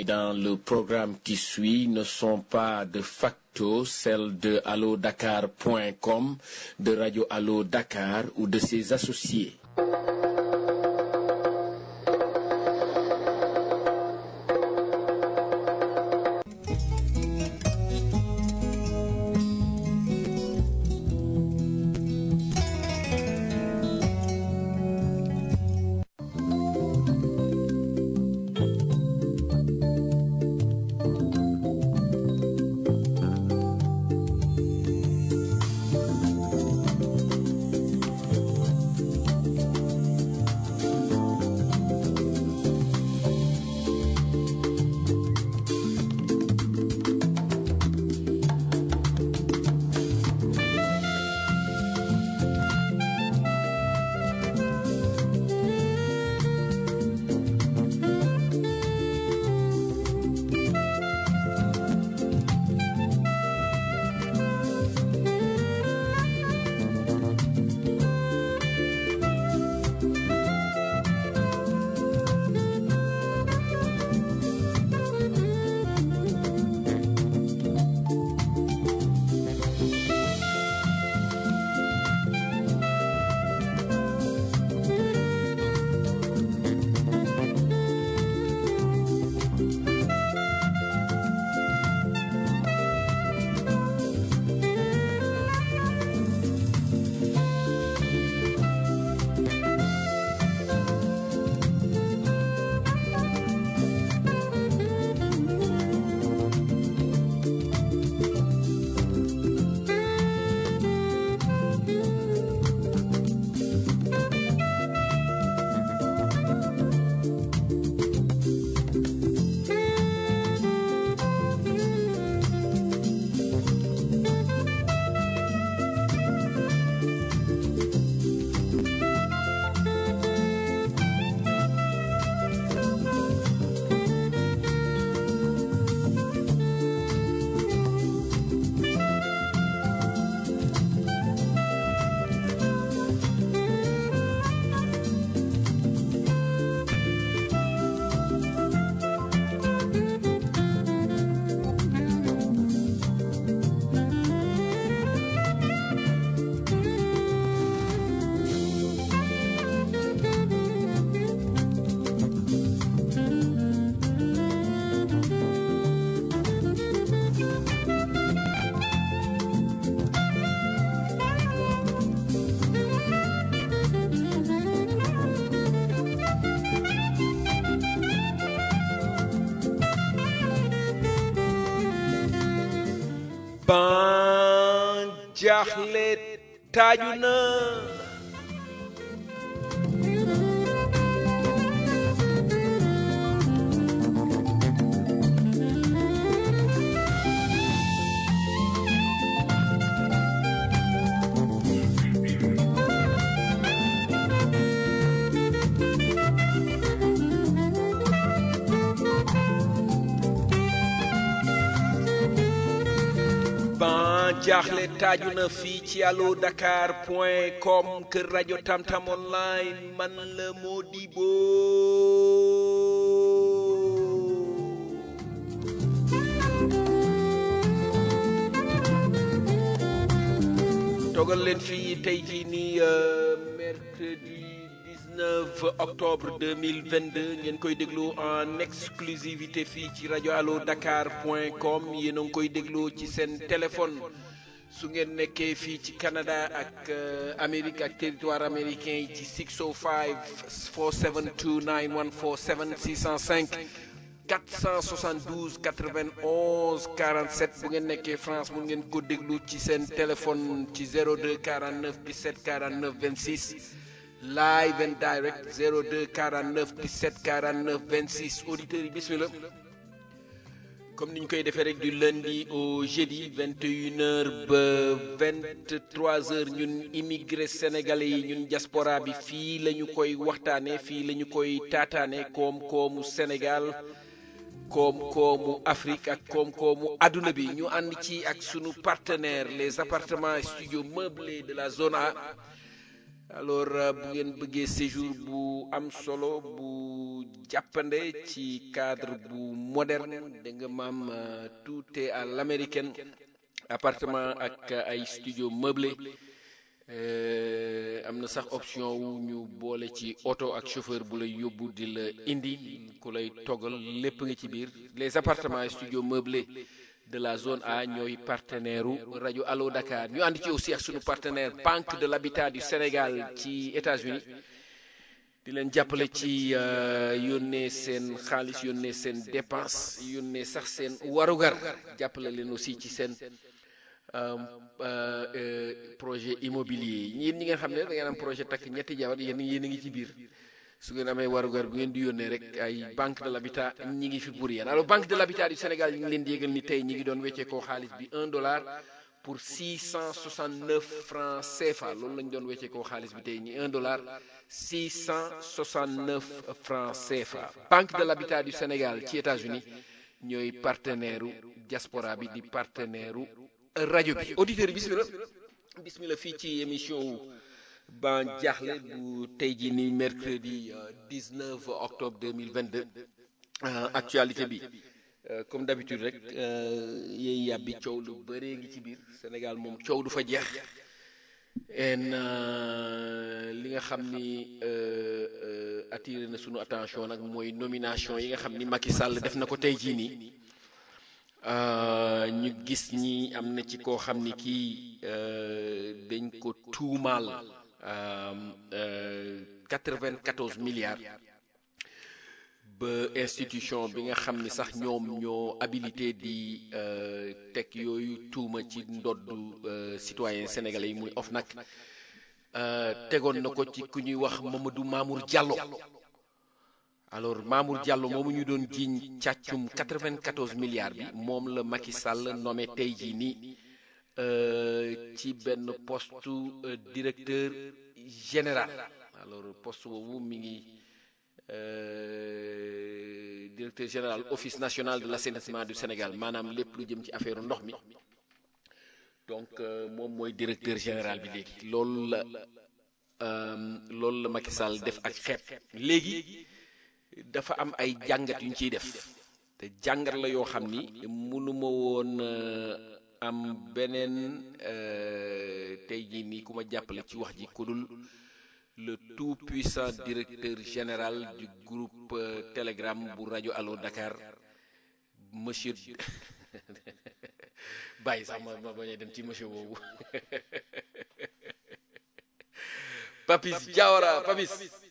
dans le programme qui suit ne sont pas de facto celles de allodakar.com, de Radio Allo Dakar ou de ses associés. ban jaaxle taaju na ban jaaxle taaju na fii ci allo dakar point com kër rajo tamtam online man la Modibo togal leen fii tey jii nii euh, mercredi 19 octobre 2022 ngeen koy déglu en exclusivité fii ci rajo allo dakar point com yéen a ngi koy déglu ci seen téléphone su ngeen nekkee fii ci Canada ak euh, Amérique ak territoire américain yi ci 605 472 9147 605 472 91 47 bu ngeen nekkee France mun ngeen ko déglu ci seen téléphone ci 02 49 17 49 26 live and direct 02 49 17 49 26 auditeurs yi bismillah comme ni ñu koy defee rek du lundi au jeudi 21h ba 23h ñun immigré sénégalais yi ñun diaspora bi fii la ñu koy waxtaanee fii la ñu koy taataane koom-koomu Sénégal koom-koomu Afrique ak koom-koomu adduna bi ñu ànd ci ak sunu partenaire les appartements et studios meublés de la zone A alors bu ngeen bëggee séjour bu am solo bu jàppande ci cadre bu moderne da nga maam tout est à l'américaine appartement ak ay studio meublé am na sax option wu ñu boole ci oto ak chauffeur bu lay yóbbu di la indi ku lay toggal lépp nga ci biir les appartements et studios meublés de la zone A ñooy partenaire u rajo Allo Dakar ñu ànd ci aussi ak sunu partenaire Banque de l'Habitat du Sénégal ci États-Unis di leen jàppale ci yónnee seen xaalis yónnee seen dépense yónnee sax seen warugar jàppale leen aussi ci seen projet immobilier yi ñi nga xam ne da ngeen am projet takk ñetti jabar yéen yéen a ngi ci biir su ngeen amee warugar bu ngeen di yónnee rek ay banque de l'habitat ñi ngi fi pour yéen alors banque de l'habitat du Sénégal ñu ngi leen di yégal ni tey ñi ngi doon weccee koo xaalis bi un dollar pour 669 francs CFA loolu lañ doon weccee koo xaalis bi tey ñi un dollar 669 francs CFA banque de l'habitat du Sénégal ci États-Unis ñooy partenaire u diaspora bi di partenaire u rajo bi auditeur yi bismillah bismillah fii ci émission wu ban jaaxle bu tey jii ni mercredi 19 octobre 2022 actualité bi comme d'habitude rek yéy yàbbi coow lu bëree ngi ci biir Sénégal moom coow du fa jeex en li nga xam ni attiré na sunu attention nag mooy nomination yi nga xam ni Macky Sall def na ko tey jii nii ñu gis ñi am na ci koo xam ni kii dañ ko tuumaal 94 milliards ba institution bi nga xam ni sax ñoom ñoo habilité di teg yooyu tuuma ci ndoddu citoyen sénégalais yi muy OFNAC tegoon na ko ci ku ñuy wax Mamadou Mamour Diallo alors Mamour Diallo moomu ñu doon jiiñ càccum 94 milliards bi moom la Macky Sall nommé tey jii nii ci benn poste directeur général alors poste boobu mi ngi directeur général office national de l'assainissement du Sénégal maanaam lépp lu jëm ci affaire ndox mi donc moom mooy directeur général bi léegi loolu la loolu la Macky Sall def ak xeet léegi dafa am ay jàngat yu ñu ciy def te jàngat la yoo xam ni mënuma woon am beneen tey jii nii ku ma jàppale ci wax ji ku dul le tout puissant directeur général du groupe Telegram bu rajo Allo Dakar monsieur bàyyi sax ma ma bañ a dem ci monsieur boobu Papis Diawara Papis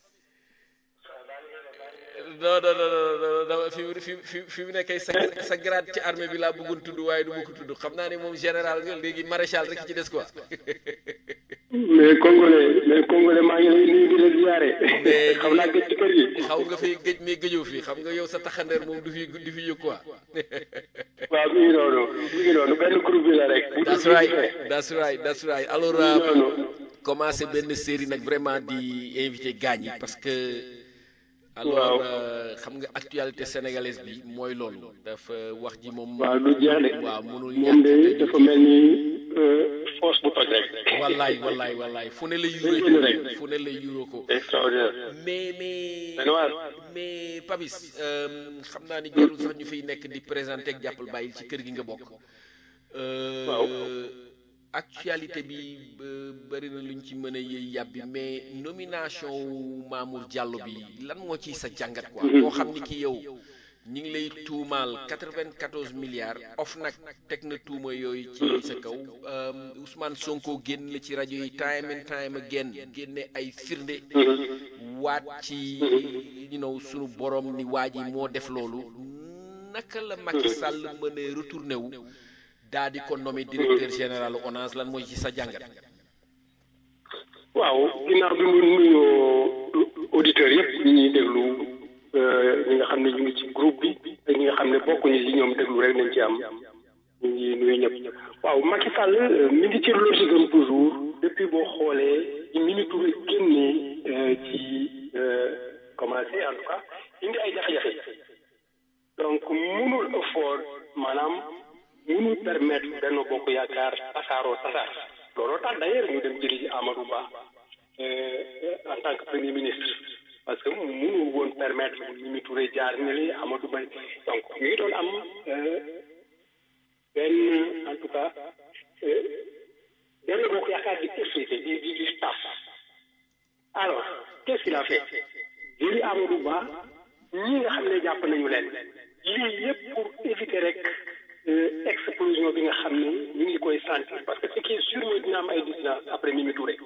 non non non non fi mu fi fi fi mu nekkee sa sa grade ci armée bi laa bëggoon tudd waaye du ma ko tudd xam naa ne moom général nga léegi maréchal rek ci des quoi. mais congolais mais congolais maa ngi lay nuyu di la ziare. xam naa gëj ci kër gi. xaw nga fi gëj mais gëjoo fi xam nga yow sa taxandeer moom du fi du fi yëg quoi. waaw mi ngi noonu mi ngi noonu benn groupe bi la rek. that's right that's right that's right alors. commencé benn série nag vraiment di invité gaañ yi parce que. alors xam nga actualité sénégalaise bi mooy loolu dafa wax ji moom. waaw du jeex de waaw mënul moom de dafa mel ni force bu toj rek. wallaay wallaay wallaay fu ne la yuroo fu ne la yuroo ko. extraordinaire. mais mais benn waar. mais Papis xam naa ni jarul sax ñu fiy nekk di présenté ak jàppal bàyyil ci kër gi nga bokk. waaw. actualité bi bëri na luñ ci mën a yëy yàbbi mais nomination Mamour Diallo bi lan moo ci sa jàngat quoi moo xam ni ki yow ñi ngi lay tuumaal 94 milliards of nag teg na tuuma yooyu ci sa kaw Ousmane Sonko génn la ci rajo yi time and time again génne ay firnde waat ci you know sunu borom ni waa ji moo def loolu naka la Macky Sall mën a retourné wu daa di ko nommé directeur général ONAS lan mooy ci sa jàngat. waaw ginnaaw bi mu nuyoo auditeurs yëpp ñi ñuy déglu ñi nga xam ne ñu ngi ci groupe bi ak ñi nga xam ne bokkuñu ci ñoom déglu rek nañ ci am ñu ngi nuyu ñëpp. waaw Macky Sall mi ngi ci logique am toujours depuis boo xoolee ci Mimi Touré génnee ci commencé en tout cas indi ay jafe-jafe donc munul effort maanaam. mënul permettre benn bokk yaakaar tasaaroo tasaar looloo tax d'ailleurs ñu dem jëli ci Amadou Ba en tant que premier ministre parce que mënu woon permettre Mimi Touré jaar ne li Amadou Ba donc ñu ngi doon am benn en tout cas benn bokk yaakaar di effrité di di di taf alors qu'est-ce qu'il a fait jëli Amadou Ba ñi nga xam ne jàpp nañu leen lii yëpp pour éviter rek explosion bi nga xam ne ñu ngi koy sentir parce que ce qui est sûr mooy dina am ay dissidence après Mimi Touré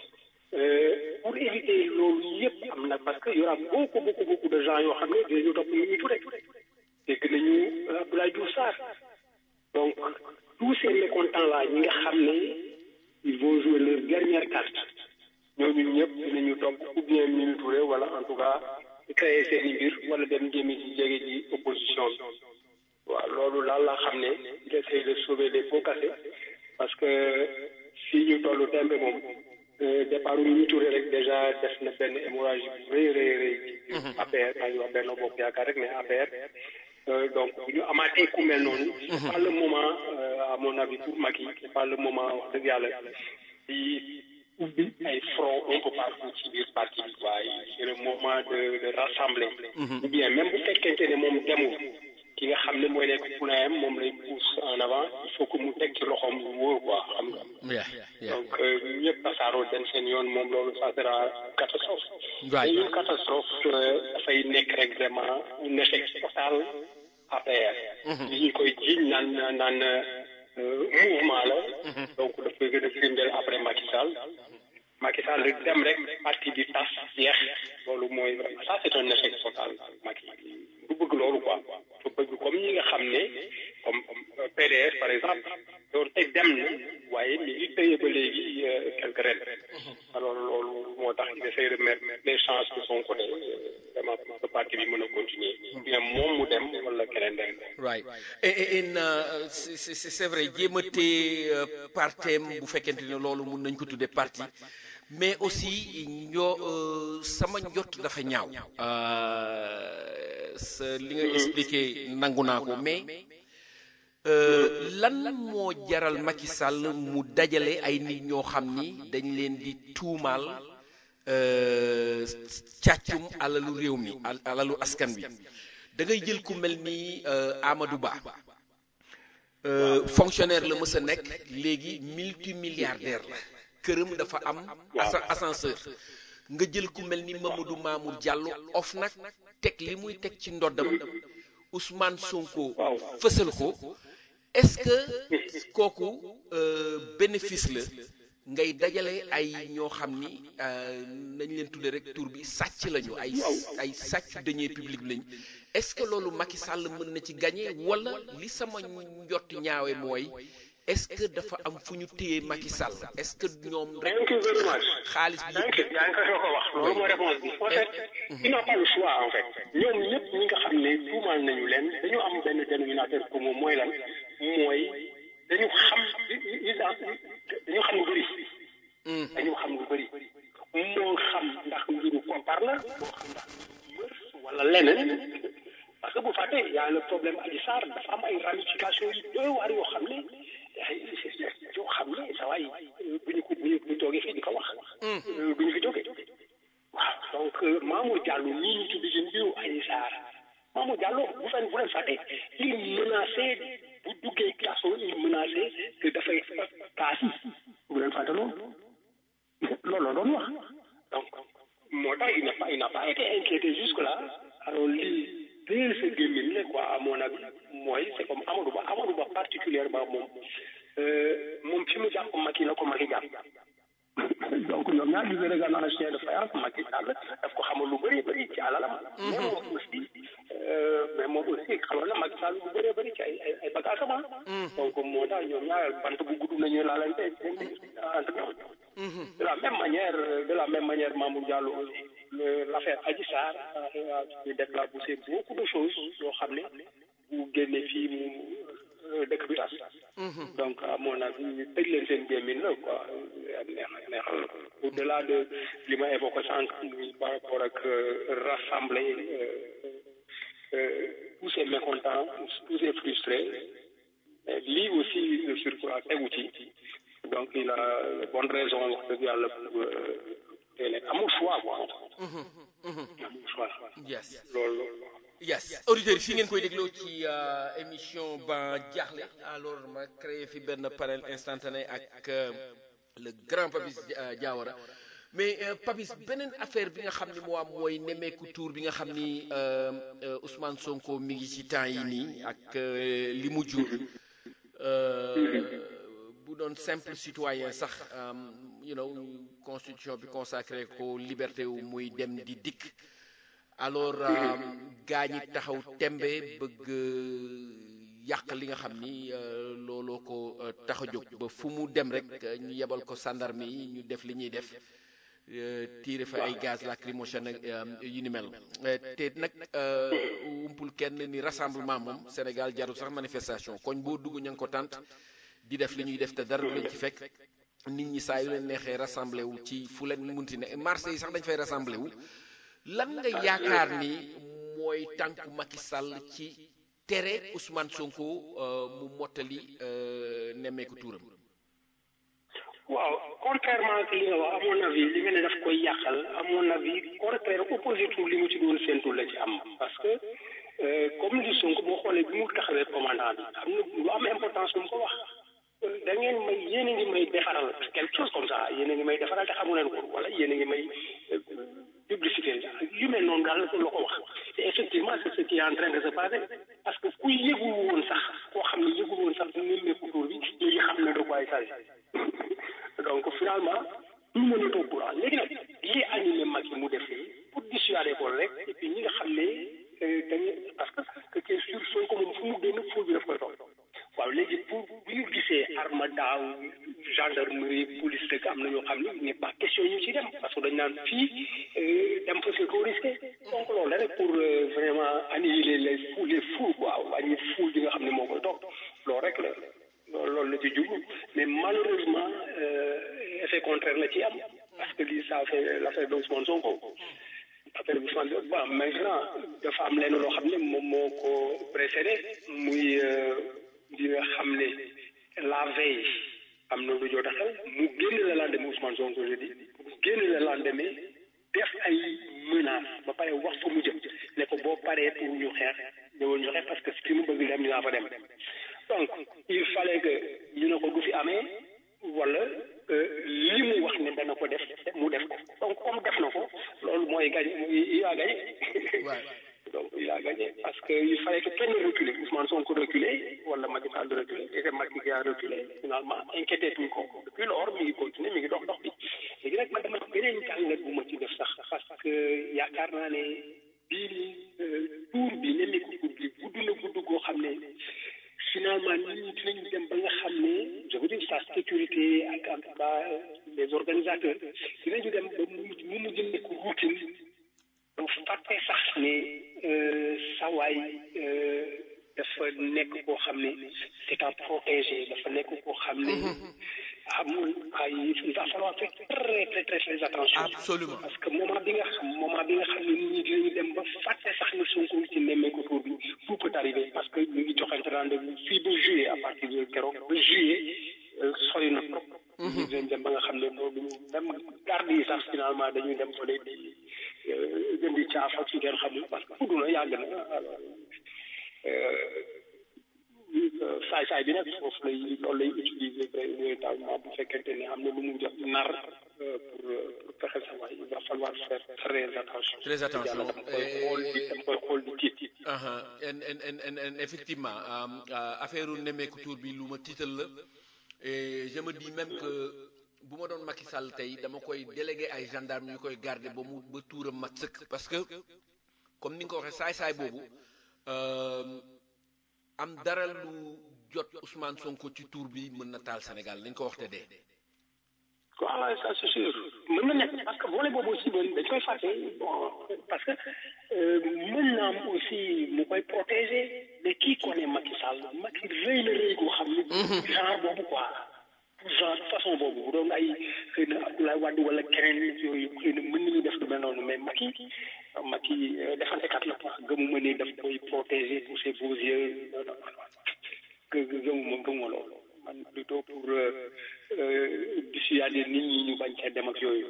pour éviter loolu yëpp am na parce que y aura beaucoup beaucoup beaucoup de gens yoo xam ne dinañu topp Mimi Touré dégg nañu Abdoulaye Diouf Sarr donc tous ces mécontents là ñi nga xam ne ils vont jouer leur dernière carte ñooñu ñëpp dinañu topp ou bien Mimi Touré wala en tout cas créer seen i mbir wala dem jéemi ci jege ji opposition bi waaw loolu daal laa xam ne il essaie de sauver les pots cassés parce que fii ñu tollu tembe moom départ Mimi Touré rek déjà def na benn hémorragie bu rëy rëy rëy ci APR maa ngi wax benn bopp yaakaar rek mais APR donc bu ñu amaatee ku mel noonu c'est pas le moment à mon avis pour Macky c'est pas le moment wax dëgg yàlla di ubbi ay front un peu partout ci biir parti bi waaye c'est le moment de de rassembler ou bien même bu fekkente ne moom demul ki nga xam ne mooy nekk poulain moom lay pousse en avant il faut que mu teg ci loxoom lu wóor quoi xam nga donc ñëpp tasaaroo dem seen yoon moom loolu ça sera catastrophe et une catastrophe dafay nekk rek vraiment un échec total APR li ñu koy jiiñ naan naan mouvement la donc daf koy gën a firndeel après Macky Sall Macky Sall dem rek parti bi tas jeex loolu mooy ça c'est un échec total Macky du bëgg loolu quoi du bëgg comme ñi nga xam ne comme PDS par exemple loolu tey dem na waaye mi ngi tëye ba léegi quelque ren alors loolu moo tax il essaie de mettre les chances de son côté vraiment pour que parti bi mën a continuer bien moom mu dem wala keneen dem right et et c'est c'est vrai jéem a téye partem bu fekkente ne loolu mun nañ ko tuddee parti mais aussi ñoo sama njott dafa ñaaw sa li nga expliqué nangu naa ko mais lan moo jaral Macky Sall mu dajale ay nit ñoo xam ni dañ leen di tuumaal càccum alalu réew mi alalu askan bi da ngay jël ku mel ni Amadou Ba fonctionnaire la mës a nekk léegi multimilliardaire la këram dafa am ascenseur nga jël ku mel ni Mamadou Mamour Diallo of nag teg li muy teg ci ndoddam Ousmane Sonko fësal ko est-ce que kooku bénéfice la ngay dajale ay ñoo xam ni nañ leen tudde rek tur bi sàcc lañu ay ay sàcc deniers publics lañu est-ce que loolu Macky Sall mën na ci gagner wala li sama njott ñaawe mooy est-ce que dafa am fu ñu téye Macky Sall est-ce que ñoom rek xaalis bi yaa ngi ko ko wax loolu mooy réponse bi en fait il n'a pas le choix en fait ñoom ñëpp ñi nga xam ne tuumaal nañu leen dañu am benn dénominateur commun mooy lan mooy dañu xam dañu xam lu bëri dañu xam lu bëri moo xam ndax mbiru koppar la moo xam ndax mër wala leneen parce que bu fàttee y a le problème Adji Sarr dafa am ay ramifications yu doy waar yoo xam ne yoo xam ne sa waay bu ñu ko bu ñu bu ñu toogee fii di ko wax du ñu fi jógee waaw donc Mamour Diallo ñii ñu tudd ci mbiru Adji Sarr Mamour Diallo bu fen bu leen fàtte il menacé bu duggee kaso il menacé que dafay kaasi bu leen fàtte loolu loolu la doon wax donc moo tax il n'a pas il n'a pas été inquiété jusque là alors lii dès ce gémmiñ la quoi à mon avis mooy c'est comme Amadou Ba Amadou Ba particulièrement moom moom fi mu jàpp Macky la ko Macky jàpp donc ñoom ñaar ñu ngi en chien de faïence Macky Sall daf ko xamal lu bëri bëri ci alalam. mais moom aussi mais moom aussi xamal na Macky Sall lu bëree bëri ci ay ay ay bagages am donc moo tax ñoom ñaar bant bu gudd nañu laalante entre ñoom. de la même manière de la même manière Mamour Diallo aussi l'affaire Adji Sarr a déclenché beaucoup de choses yoo xam ne bu génnee fii mu dëkk bi tas. donc à mon avis ñu tëj leen seen gémmiñ la quoi neex neexal au delà de li ma évoqué sànq muy par rapport ak rassembler tous ces mécontents tous ces frustrés lii aussi le surcroît tegu ci donc il a bonne raison wax dëgg yàlla pour day nekk amul choix quoi amul choix yes loolu loolu yes auditeurs yi fi ngeen koy dégloo ci émission ba jaaxle alors ma créé fi benn panel instantané ak le grand Papis Diawara mais Papis beneen affaire bi nga xam ni moo am mooy nemmeeku tour bi nga xam ni Ousmane Sonko mi ngi ci temps yi nii ak li mu jur bu doon simple citoyen sax you know constitution bi consacré ko liberté wu muy dem di dikk alors gaa ñi taxaw tembe bëgg yàq li nga xam ni looloo ko tax a jóg ba fu mu dem rek ñu yebal ko sandarme yi ñu def li ñuy def tiire fa ay gaz lacrymogène yu ni mel te nag umpul kenn ni rassemblement moom Sénégal jarul sax manifestation koñ boo dugg ña ngi ko tànt di def li ñuy def te dara du leen ci fekk nit ñi saa yu leen neexee rassemblé wu ci fu leen munti ne marché yi sax dañ fay rassemblé wu lan nga yaakaar ni mooy tànku Macky Sall ci tere Ousmane Sonko mu mottali nemmeeku tuuram. waaw contrairement ak li nga wax à mon avis li nga ne daf koy yàqal à mon avis contraire opposé tout li mu ci doon séntu la ci am parce que comme li Sonko boo xoolee bi mu taxawee commandant bi am na lu am importance lu mu ko wax da ngeen may yéen a ngi may defaral quelque chose comme ça yéen a ngi may defaral te xamu leen ko wala yéen a ngi may publicité yu mel noonu daal la ko wax te effectivement c'est ce qui est en train de se passer parce que ku yëgu woon sax koo xam ne yëgu woon sax bu nemmeeku tour bi léegi xam na de quoi il s'agit donc finalement tout le monde est au courant léegi nag lii animé mag yi mu defee pour dissuader ko rek et puis ñi nga xam ne dañuy parce que que sûr soo ko moom fu mu génn ful bi daf koy toog waaw léegi pour bu ñu gisee arme daaw gendarmerie police rek am na ñoo xam ne il n'est pas question ñu ci dem parce que dañ naan fii dem fa c'est trop risqué donc loolu la rek pour vraiment annihiler les fous les fous quoi wàññi fou bi nga xam ne moo koy toog loolu rek la loolu loolu la ci jublu mais malheureusement effet contraire la ci am parce que lii ça fait l'affaire d'Ousmane Sonko affaire bi Ousmane bon maintenant dafa am lenn loo xam ne moom moo ko précédé muy di nga xam ne la veille am na lu jot a xew mu génn le lendemain Ousmane Sonko je dis mu génn le lendemain def ay menaces ba pare wax fa mu jëm ne ko boo paree pour ñu xeex ñëwal ñu xeex parce que fi mu bëgg dem dinaa fa dem donc il fallait que ñu ne ko du fi amee wala li mu wax ne dana ko def mu def ko donc comme def na ko loolu mooy gagné il a gagné donc il a gagné parce que il fallait que kenn reculer Ousmane Sonko reculer wala Macky Sall reculer et que Macky qui a reculé finalement inquiété tuñ ko depuis lors mi ngi continuer mi ngi dox dox bi léegi nag man dama beneen jàngat bu ma ci def sax parce que yaakaar naa ne bii nii tour bi nemmeeku tour bi gudd na gudd goo xam ne finalement nit ñi dinañ dem ba nga xam ne je veux dire sa sécurité ak en tout cas les organisateurs dinañu dem ba mu mu mujj nekk routine donc fàtte sax ne sawaay dafa nekk koo xam ne c'est à protéger dafa nekk koo xam ne amul ay il va falloir faire très très très très attention absolument parce que moment bi nga xam moment bi nga xam ne nit ñi dinañu dem ba fàtte sax ne Sonko ci nemmeeku tour bi tout peut arriver parce que ñu ngi joxante rendez-vous fii ba juillet à partir de keroog ba juillet sori na trop ñu dinañ dem ba nga xam ne loolu même garde yi sax finalement dañuy dem fa di gën di caaf ak ci ngeen xamul parce que fudd na yàgg na saay saay bi nag foofu lay loolu lay utiliser véritablement bu fekkente ne am na lu mu jot nar pour pour fexe sa waay il va falloir faire très attention. très attention dama koy xool di dama koy xool di tiit. en en en en effectivement affaire nemmeeku tour bi lu ma tiital la et je me dis même que bu ma doon Macky Sall tey dama koy délégué ay gendarme ñu koy garder ba mu ba tuuram mat sëkk parce que comme ni nga ko waxee saay-saay boobu am dara lu jot Ousmane Sonko ci tour bi mën na taal Sénégal nañ ko wax te dee. voilà ça c'est sûr mën na nekk parce que volet boobu aussi dañ koy fàtte bon parce que mën naa am aussi mu koy protéger mais qui connaît Macky Sall Macky rëy na rëy goo xam ne. genre boobu quoi. genre façon boobu bu doon ay xëy na Abdoulaye Wade wala keneen yooyu xëy na mën nañu def lu mel noonu mais Macky Macky defantekat la quoi gëmuma ni daf koy protéger pour ses beaux yeux gëmuma gëmuma loolu man plutôt pour dissuader nit ñi ñu bañ cee dem ak yooyu. moi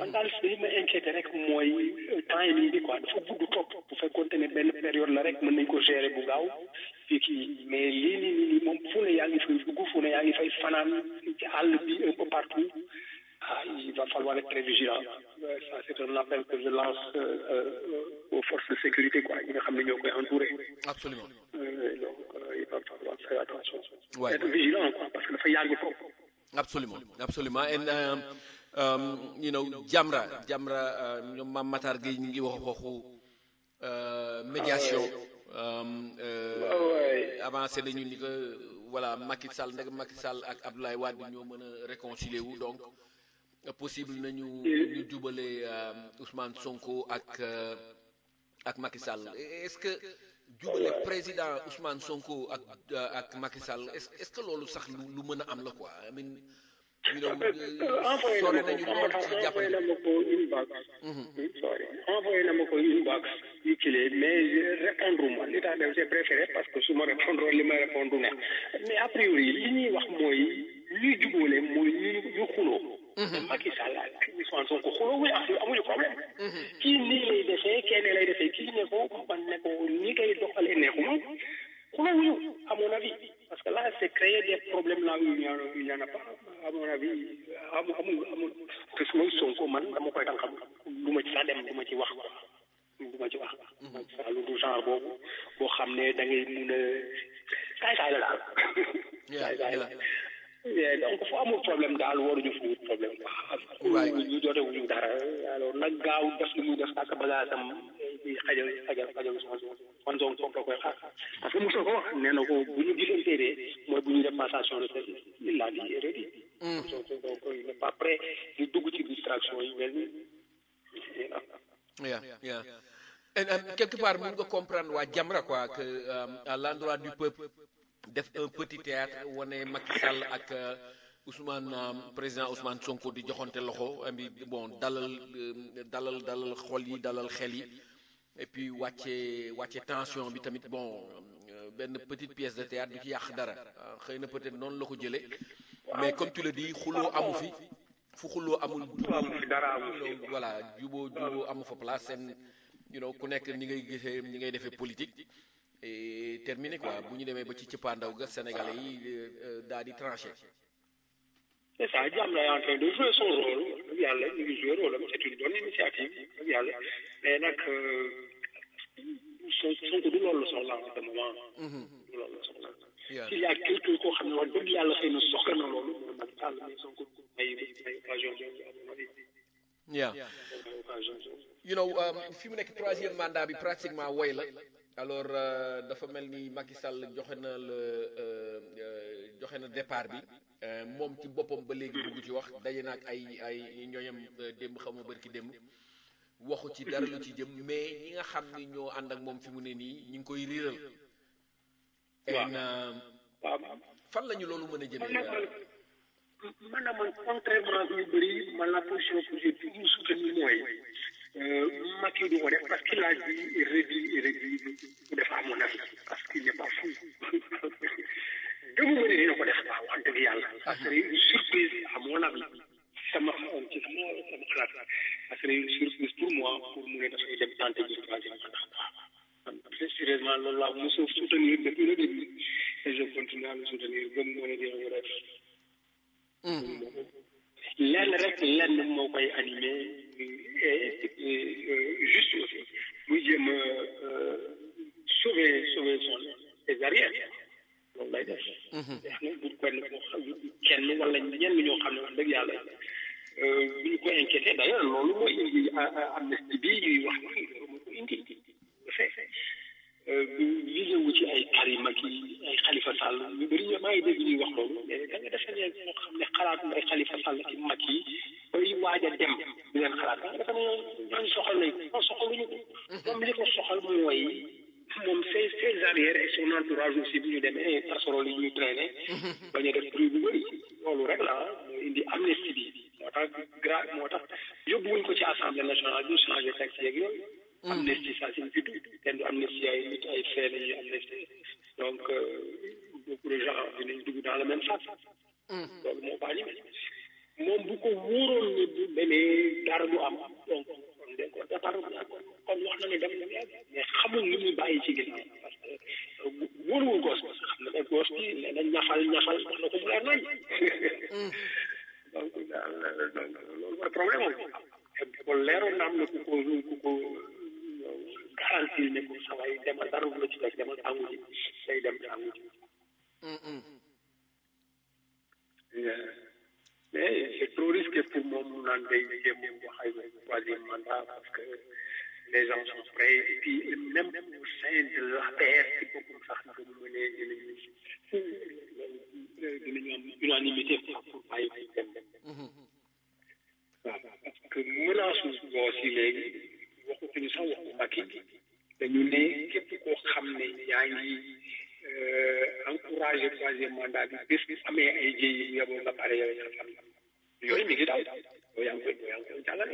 man daal li ma inquiété rek mooy timing bi quoi dafa gudd trop bu fekkoon ne benn période la rek mën nañ ko gérer bu gaaw fii kii mais lii nii nii nii moom fu ne yaa ngi fay dugg fu ne yaa ngi fay fanaan ci àll bi un peu partout ah il va falloir être très vigilant ça c'est un appel que je lance aux forces de sécurité quoi ñi nga xam ne ñoo koy entouré absolument donc il va falloir faire attention Ouais. être vigilant quoi parce que dafa yàgg foofu Absolument, absolument. And um, um, you know, Jamra, Jamra, uh, ñoom Mame Matar Gueye ñu ngi wax waxu uh, médiation. Um, uh, avancé nañu ni que voilà Macky Sall ndeg Macky Sall ak Abdoulaye Wade ñoo mën a réconcilier wu donc uh, possible nañu ñu jubale um, Ousmane Sonko ak uh, ak Macky Sall est-ce que jubale président Ousmane Sonko ak uh, ak Macky Sall est-ce est-ce que loolu sax lu lu mën a am la quoi I mean you know envoyé sore na nañu ma lool ko ci envoyé jàppale na ma ko inbox sorry envoyé na ma ko inbox yu kile mais je répondre ma li tax def j'ai préféré parce que su ma répondre li may répondre du neex mais a priori li ñuy wax mooy ñuy jubóole mooy ñu ñu xuloo Macky Sall ak Ousmane Sonko xuloo wuñu am amuñu problème kii nii lay defee kenn lay defee kii ne ko man ne ko ni koy doxalee neexuma xuloo wuñu à mon avis parce que là c'est créer des problèmes là où il n'y en a- il n'y en a pas à mon avis amu amul amul te su may Sonko man dama koy dal xam du ma ci sax dem du ma ci wax quoi du ma ci wax ça lu du genre boobu boo xam ne da ngay mun a saay saay la daal Yeah, saay saay la yeah. Yeah, donc fu amul problème daal waruñu fu wut problème Right. quoi ñu jote wuñu dara alors nag gaaw def li muy def ak bagaasam di xajal xajal xajal man zone foofu la koy xaar parce que mosoo ko wax nee na ko bu ñu gisantee de mooy bu ñu def passation de service il l'a dit et redit donc donc il n'est pas prêt di dugg ci distraction yi mel ni Yeah, yeah. And, um, quelque part, mun nga comprendre waa Jamra quoi que um, à l'endroit du peuple def un petit théâtre wane Macky Sall ak euh, Ousmane um, président Ousmane Sonko di joxonte loxo ami bon dalal euh, dalal dalal xol yi dalal xel yi et puis wàcce wàcce tension bi tamit bon euh, benn petite pièce de théâtre du ci yàq dara ah, xëy na peut-être noonu la ko jëlee mais comme tu le dis xuloo amu fi fu xuloo amul amu fi dara amu fi. juboo voilà juboo juboo amu fa place seen you know ku nekk ni ngay gisee ni ngay defee politique et terminé quoi bu ñu demee ba ci cëppaandaw ga sénégalais yi daal di tranché c'est ça Jamra est en train de jouer son rôle dëgg yàlla ñu ngi jouer rôle am c'est une bonne initiative dëgg yàlla mais nag son Sonko du loolu la soxla en ce moment du loolu la soxla Yeah. s'il y a quelqu'un koo xam ne wax dëgg yàlla xëy na soxla na loolu mooy Macky Sall mais Sonko may may occasion boobu à mon avis yeah may occasion boobu you know um, fi mu nekk troisième mandat bi pratiquement woy la alors euh, dafa mel ni Macky Sall joxe na le euh, euh, joxe na départ bi euh, moom ci boppam ba léegi dugg ci wax daje na ak ay ay ñooñam euh, démb xaw ma bërki démb waxu ci dara lu ci jëm mais ñi nga xam ni ñoo ànd ak moom fi mu ne nii ñi ngi koy riiral en euh, waaw fan la ñu loolu mën a man jëmee nag man man nag man contrairement ak ñu bëri man la position que j'ai toujours soutenue mooy Macky du ko def parce qu'il a dit réduit et réduit bu def à mon avis parce qu'il n'est pas fou gëmuma ne dina ko def waaw wax dëgg yàlla ça serait une surprise à mon avis sama ci sama sama xalaat ça serait une surprise pour moi pour mu ne dafay dem tenter ji troisième mandat man très sérieusement loolu laa mos a soutenir depuis le début et je continue à le soutenir gëm moo ne dina ko def lenn rek lenn moo koy animé et et juste aussi muy jéem a sauver sauver son ses arrières loolu lay def. wax na bu kenn koo xam kenn wala ñenn ñoo xam ne wax dëgg yàlla bu ñu ko inquiété d'ailleurs loolu mooy indi amnistie bi ñuy wax ni loolu moo ko indi visé wu ci ay Karim ak ay Khalifa Sall ñu bëri ñu maa ngi dégg ñuy wax loolu mais da nga defe ne ñoo xam ne xalaat ay Khalifa Sall ci mag yi bay waaj a dem di leen xalaat da nga defe ne ñooñu soxal nañ ko soxaluñu ko moom li ko soxal mooy moom ses ses arrières et son entourage aussi bu ñu demee casserole yi ñuy traîner bañ a def bruit bu bëri loolu rek la moo indi amnistie bi moo tax gra moo tax yóbbuwuñ ko ci assemblée nationale ñu changé texte yeeg yooyu amnistie ça signifie tout kenn du amnistie ay nit ay fee la ñuy amnistie donc beaucoup de gens dinañ dugg dans le même sac loolu moo ko animé moom bu ko wóoroon ne bu demee dara du am donc kon de kon départ kon wax na ne dem na mais xamul li muy bàyyi ci ginnaaw parce que wóoruwul gos bi xam na ne gos bi nee na ñafal ñafal wax na ko mu leer nañ donc daal loolu mooy problème am te ko leeroon na am na ku ko ku ko garantir ne ko saway demal dara du la ci fekk demal tàngu ji day dem tàngu ji mais c'est trop risqué pour moom mu naan day jéem wax ay troisième mandat parce que les gens sont prêts et puis même au sein de l'APR ci boppam sax na mu ne dinañu dinañu am unanimité pour bàyyi fi dem waaw parce que menace boo si léegi waxutuñu sax waxu Macky dañu ne képp koo xam ne yaa ngi encouragé troisième mandat bi bés bi amee ay jéey yi yeboo nga pare yow sa fan yooyu mi ngi daw yow yaa ngi koy yaa ngi koy jàllale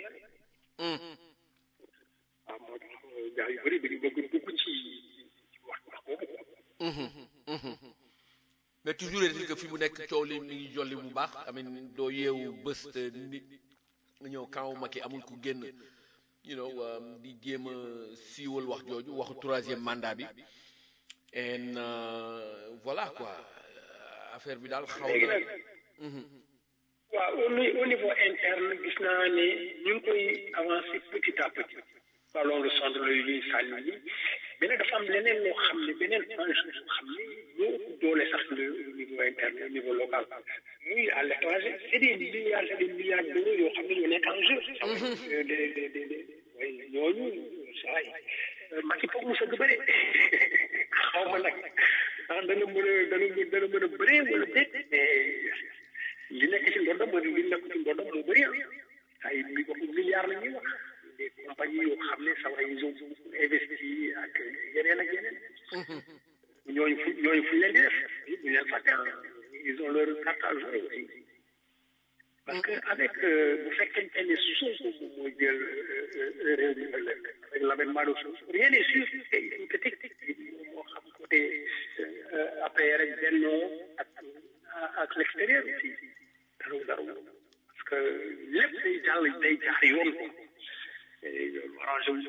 waaw moo tax gars yu bëri dañu bëgg dugg ci wax wax boobu quoi mais toujours est-il que fi mu nekk coow li mi ngi jolli bu baax amin doo yeewu bés te nit nga ñëw kaw Macky amul ku génn you know di jéem a siiwal wax jooju waxu troisième mandat bi and voilà quoi affaire bi daal xaw léegi na nag waaw au ni- au niveau interne gis naa ne ñu ngi koy avancé petit à petit ballon de centre la yu ñuy sànni yi mais nag dafa am leneen loo xam ne beneen enjeu boo xam ne moo ëpp doole sax le au niveau interne au niveau local muy à l'étranger c'est des milliards et des milliards d'euros yoo xam ne ñoo nekk en jeu de de de de de way ñooñu saa yi Macky foog mu sëgg bëre xaw ma nag ndax dana mën a dana mën dana mën a bëree wala déet mais li nekk ci ndodam mooy li nekk ci ndodam moo bëri ah ay mi waxu milliards la ñuy wax des compagnies yoo xam ne sax ils ont investi ak yeneen ak yeneen ñooñu fu ñooñu fu ñu leen di def bu ñu leen fàtte ah ils ont leur carte à jouer aussi parce que avec bu fekkente ne Sonko moom moo jël réew mi ëllëg avec l'avènement de Sonko rien n'est sûr te il peut teg moo xam côté APR ak Benno ak ak l'extérieur aussi dara dara parce que lépp day jàll day jaar yoon ko et loolu arrangé wu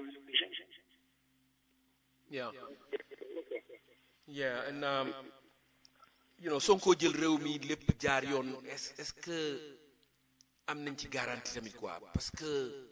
yeah yeah and um, you know Sonko jël réew mi lépp jaar yoon est est-ce que am nañ ci garantie tamit quoi parce que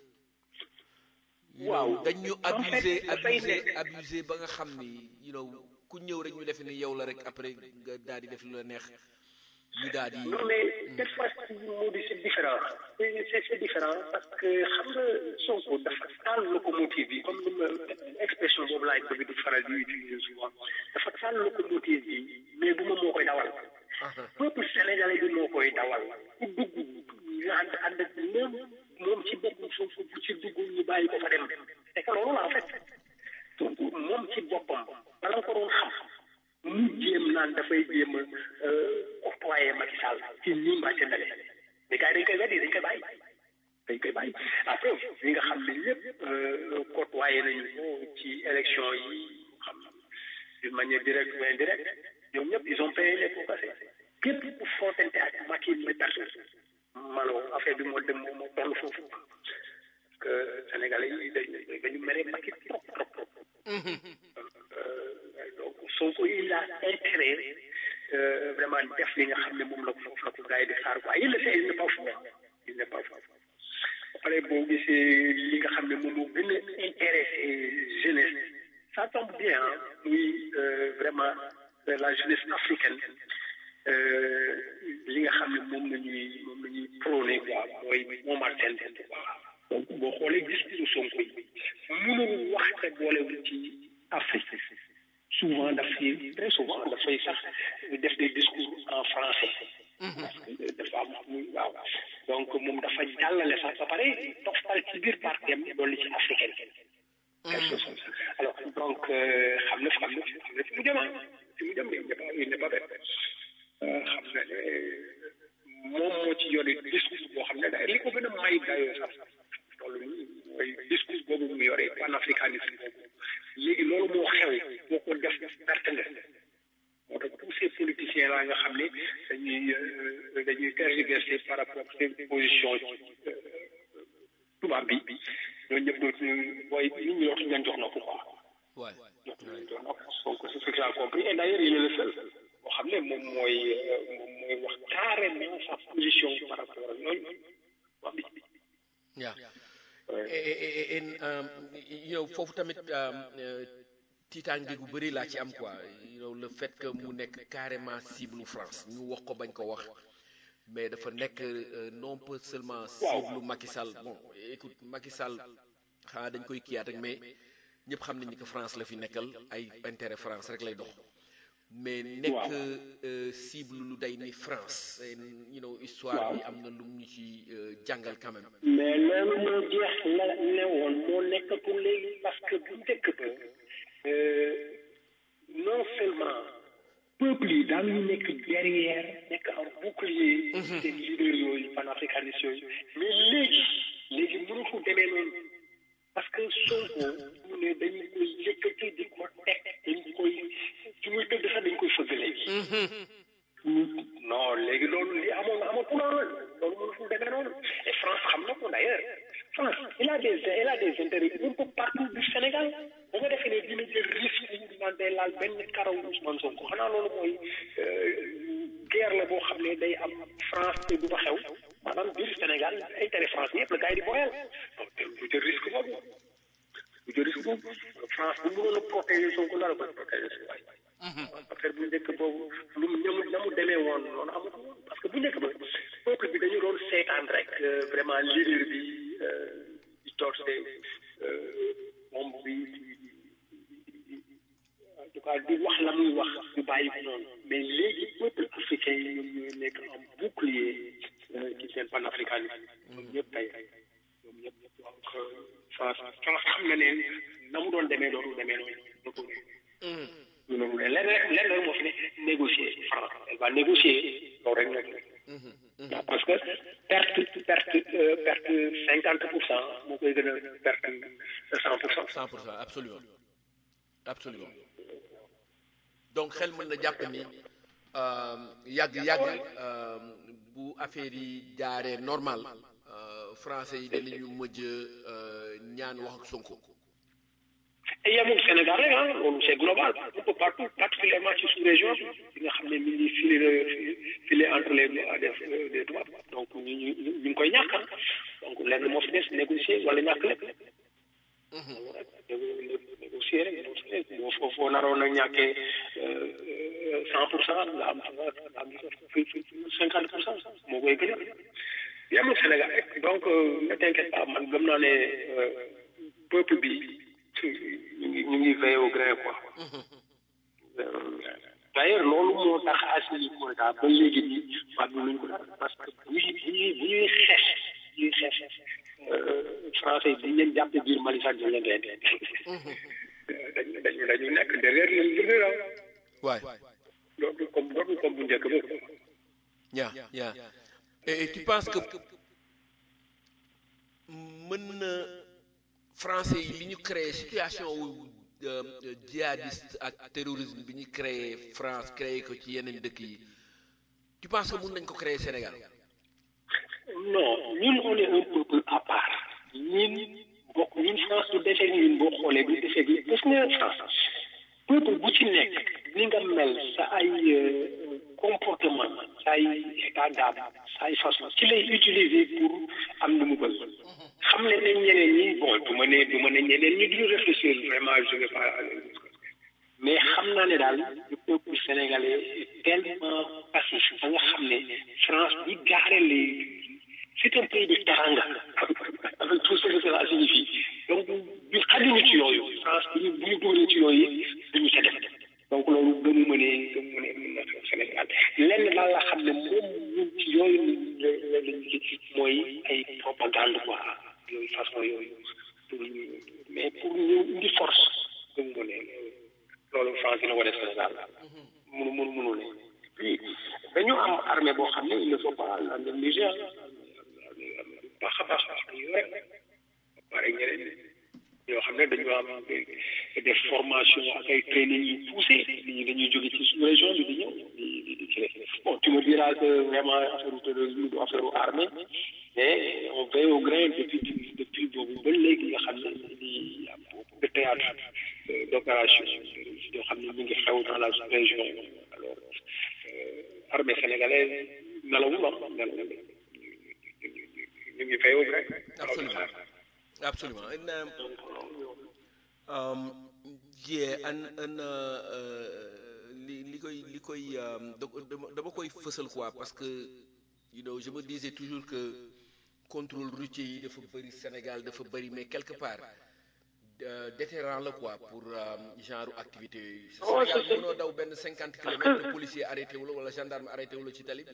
you Waaw. know, dañ ñu En fait, abusé dafay abusé nekk- abusé ba nga xam ni you know ku ñëw rek ñu defe ni yow la rek après nga daal di def lu la neex ñu daal di Non, mais cette fois-ci, Modi, c'est différent. C'est c'est- c'est différent parce que xam nga Sonko dafa taal locomotive bi comme ni ma expression boobu laay bëgg di faral di utiliser souvent dafa taal locomotive bi mais bu ma moo koy dawal. peuple sénégalais bi moo koy dawal ku dugg nga ànd ànd ak moom moom ci boppam foofu bu ci dugg ñu bàyyi ko fa dem c'est que loolu la en fait donc moom ci boppam bala nga ko doon xam mu jéem naan dafay jéem a octroyer Macky Sall ci nii mbaa ca ndale mais gars yi dañ koy weddi dañ koy bàyyi dañ koy bàyyi après ñi nga xam ne lépp côtoyé nañu ko ci élection yi xam d'une manière directe ou indirecte ñoom ñëpp ils ont payé les pots cassés képp ku footante ak Macky mais personne malo affaire bi moo dem moo moo toll foofu parce que sénégalais yi dañu dañu mere Macky trop trop trop donc Sonko il a intérêt euh, vraiment def li nga xam ne moom la ko la ko gars yi di xaar quoi il le sait il n'est pas fou il n'est pas fou après boo gisee li nga xam ne moom moo gën a intéressé jeunesse ça tombe bien hein, muy euh, vraiment euh, la jeunesse africaine euh, li nga xam ne moom la ñuy moom la ñuy prôné quoi mooy moo Martin quoi donc boo xoolee discours Sonko yi mënul wax te boolewul ci Afrique souvent dafay très souvent dafay sax def des discours en français parce que dafa am muy waaw donc moom dafa jàllale sax ba pare toftal ci biir partem dolli ci africaine quelque chose comme ça alors donc xam na xam na xam na fi mu jëm ah fi mu jëm il n'est pas il n'est pas bête xam na ne moom moo ci yore discours boo xam ne da li ko gën a may dayoo sax toll nii mooy discours boobu mu yore panafricanisme boobu léegi loolu moo xew boo ko def perte nga moo tax tous ces politiciens politiciens là nga xam ne dañuy dañuy tergiverser par rapport ak seen position tubaab bi ñooñu ñëpp dootuñu mooy nit ñi dootuñu leen jox nopp quoi. Ouais. dootuñu leen jox nopp donc c'est ce que j'ai compris et d'ailleurs il est le seul boo xam ne moom mooy moom mooy wax carrément sa position par rapport ak ñooñu wax bi. Yeah. Et, et, et, et, um, you know, foofu tamit um, euh, tiitaange gu bëri laa ci am quoi you know, le fait que mu nekk carrément cible France ñu wax ko bañ ko wax mais dafa nekk euh, non pas seulement cible Macky Sall bon écoute Macky Sall xanaa dañ koy kiyaat rek mais ñëpp xam nañ ni que France la fi nekkal ay intérêt France rek lay dox mais nekk euh, cible lu day ni France And, you know, histoire bi am na lu mu ñu ci euh, jàngal quand même mais loolu moo jeex la ne woon moo nekkatul léegi parce que bu njëkk ba non seulement peuple yi daan ñu nekk derrière nekk en bouclier seen leader yooyu panafricanistes yooyu mais léegi léegi mënatul demee noonu parce que Sonko mu ne dañu koy yëkkati di ko teg dañ koy ci muy tëdd sax dañ koy fëgg léegi non léegi loolu li amoon amatul loolu loolu mënatul demee noonu et France xam na ko d'ailleurs France il a des il a des intérêts un peu partout du Sénégal ba nga defee ne dina jël risque yi naan day laal benn karaw Ousmane Sonko xanaa loolu mooy guerre la boo xam ne day am France te du fa xew maanaam biir Sénégal intérêt France yëpp la gars yi di boyal donc du jël risque boobu du jël risque boobu France bu mënoon a protéger Sonko la la koy protéger si waay affaire bu njëkk boobu lu mu ñamu ñamu demee woon noonu amul woon parce que bu njëkk ba peuple bi dañu doon seetaan rek vraiment leader bi di toog de moom bi en tout cas di wax la muy wax ñu bàyyi ko noonu mais léegi peuple africain yi ñoom ñooy nekk en bouclier ci seen panafricanisme ñoom ñëpp tey ñoom ñëpp donc France France xam na ne na mu doon demee doonu demee noonu ñu ne lenn rek lenn rek moo fi ne négocier France elle va négocier loolu rek nekk waaw parce que perte perte perte cinquante pour cent moo koy gën a perte cent pour cent. cent pour cent absolument absolument donc xel mën na jàpp ni yàgg yàgg bu affaire yi jaaree normal français yi danañu mujj ñaan wax ak Sonko. et yemul Sénégal rek ah loolu c'est global un peu partout particulièrement ci sous-région bi nga xam ne mi ngi filé filé entre les des tubaab donc ñu ñu ñu ngi koy ñàkk donc lenn moo fi des négocier wala ñàkk lépp négocier rek négocier boo foo foo naroon a ñàkkee cent pour cent nga am nga am cinquante pour cent moo koy gën a yemul Sénégal rek donc ne t'inquiète pas man gëm naa ne peuple bi ñu ngi ñu ngi veillé au grain quoi. d'ailleurs loolu moo tax Assimi Goïta ba léegi nii fàttali nañu ko daal parce que bu ñuy bu ñuy bu ñuy xeex ñuy xeex français yi dañ leen jàpp biir Mali sax dañ leen rey dañu dañu dañu nekk derrière leen leader ah. waay dootul comme dootul comme bu njëkk ba. yaa yaa et tu penses que mën na. français yi li ñu créé situation wu djihadiste ak terrorisme bi ñu créé France créé ko ci yeneen dëkk yi tu penses que mun nañ ko créer Sénégal non ñun on est un peuple à part ñun bokk ñun France du defee ñun boo xoolee du defee bi parce que France peuple bu ci nekk ni nga mel sa ay comportement sa ay état d'âme sa ay façon ci lay utiliser pour am lu mu bëgg xam ne ne ñeneen ñi bon du ma ne du ma ne ñeneen ñi duñu réfléchir vraiment je vais pas mais xam naa ne daal le peuple sénégalais est tellement passif ba nga xam ne France bi gaare les c'est un pays de taranga avec tout ce que cela signifie donc bi xajuñu ci yooyu France bu ñu bu ñu dugalee ci yooyu duñu ca def donc loolu gëmu ma ne gëmu ma ne mën na xew Sénégal lenn daal la xam ne moom ñun ci yooyu la lañ mooy ay propagande quoi yooyu façon yooyu mais pour ñu indi force gëmu ma ne loolu France dina ko def Sénégal mënu mënu mënu ne puis dañu am armée boo xam ne il ne faut pas la négliger baax a baax ñu rek pare ñeneen yoo xam ne dañu am des formations ak ay training yu poussé nit ñi dañuy jóge ci sous région bi di ñëw di di dira que vraiment affaire terrorisme du affaire armée mais on veille au grain depuis depuis boobu ba léegi nga xam ne il y a beaucoup de théâtre d'opération yoo xam ne ñu ngi xew dans la région alors armée sénégalaise nelawul ah nelawul ñu ngi veille au grain absolument absolument um, yeah an an li li koy li koy dama koy fësal quoi parce que you know je me disais toujours que contrôle routier yi dafa bëri Sénégal dafa bëri mais quelque part déterrant la quoi pour genre activité yooyu Sénégal mënoo daw benn cinquante kilomètres de policier arrêté wu la wala gendarme arrêté wu la ci tali bi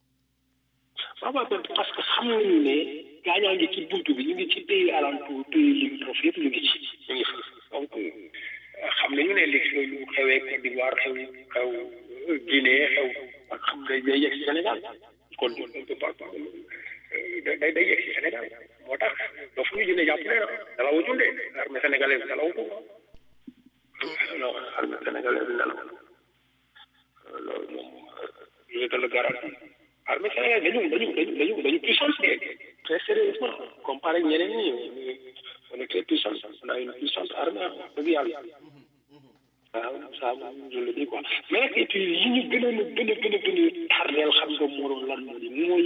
waaw waaw parce que xam nañu ne gaañaa ngi ci buntu bi ñu ngi ci pays alentour pays limitrophes yëpp ñu ngi ci ñu ngi fa donc xam nañu ne li lu xewee Côte d'Ivoire xew xew Guinée xew ak xam day day yegg si Sénégal kon on peut pas day day yegg si Sénégal moo tax ba fu ñu jëlee jàpp ne dalawu junde armée sénégalaise dalawu ko non armée sénégalaise dalaw loolu moom je te le garantis armée sénégalaise dañu dañu dañu dañu dañu puissance très sérieusement comparé ak ñeneen ñi on est très puissant on a une puissante armée dëgg yàlla waaw ça je le dis quoi mais nag et puis yi ñu gën a gën a gën a gën a tardeel xam nga moo doon lan moo di mooy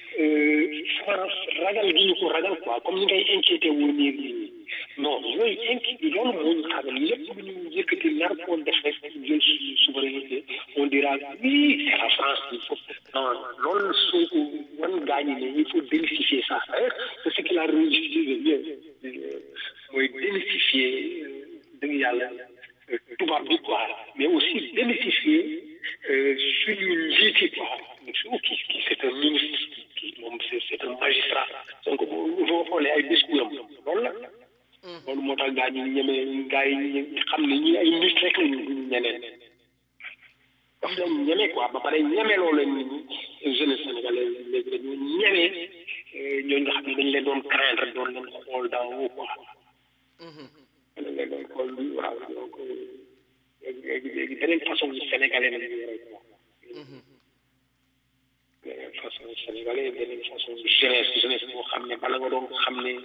France ragal gi ñu ko ragal quoi comme ni ngay inquiété woo nii nii non yooyu inquiété loolu moo ñu tardel lépp lu ñu yëkkati nar koo def rek jël suñu souveraineté on dira oui c'est la France il faut non loolu soo ko wan gaañi ne il faut démystifier ça c'est ce qu'il a réussi bien mooy démystifier dëgg yàlla tubaab bi quoi mais aussi démystifier suñu njiiti quoi ki ki c'est un ministre ki moom c'est c'est un magistrat donc boo xoolee ay discours am loolu la loolu moo tax gaa ñi ñeme gaa yi xam ne ñi ay nit rek lañu duñu ñeneen daf leen ñeme quoi ba pare ñeme loo leen nit ñi jeunesse sénégalaise léegi dañu ñeme ñooñu nga xam ne dañ leen doon craindre doon leen xool dans haut quoi dañ leen doon xool waaw donc léegi léegi beneen façon sénégalais la ñu yore quoi beneen façon sénégalais beneen façon jeunesse jeunesse boo xam ne bala nga doon xam ne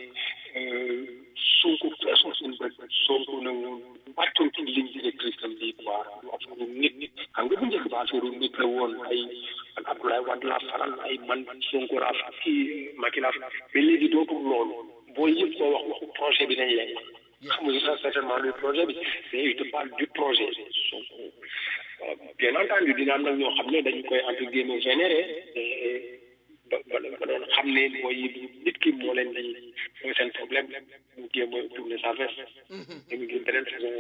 Sonko feesoon suñu bët Sonko ne woon wàccoon ci ligne directrice am bii quoi du affaire nit nit xam nga bu njëkk ba affaire nit la woon ay ak Abdoulaye Wade la faral ay man Sonko la fa kii Macky la fa mais léegi dootul loolu booy yëpp koo wax waxu projet bi nañ leen xamuñu sax certainement le projet bi mais il te parle du projet Sonko bien entendu dina am nag ñoo xam ne dañu koy entre guillemets généré ba ba ba doon xam ne mooy nit ki moo leen di mooy seen problème mu jéem a tourner sa veste dañu gis beneen façon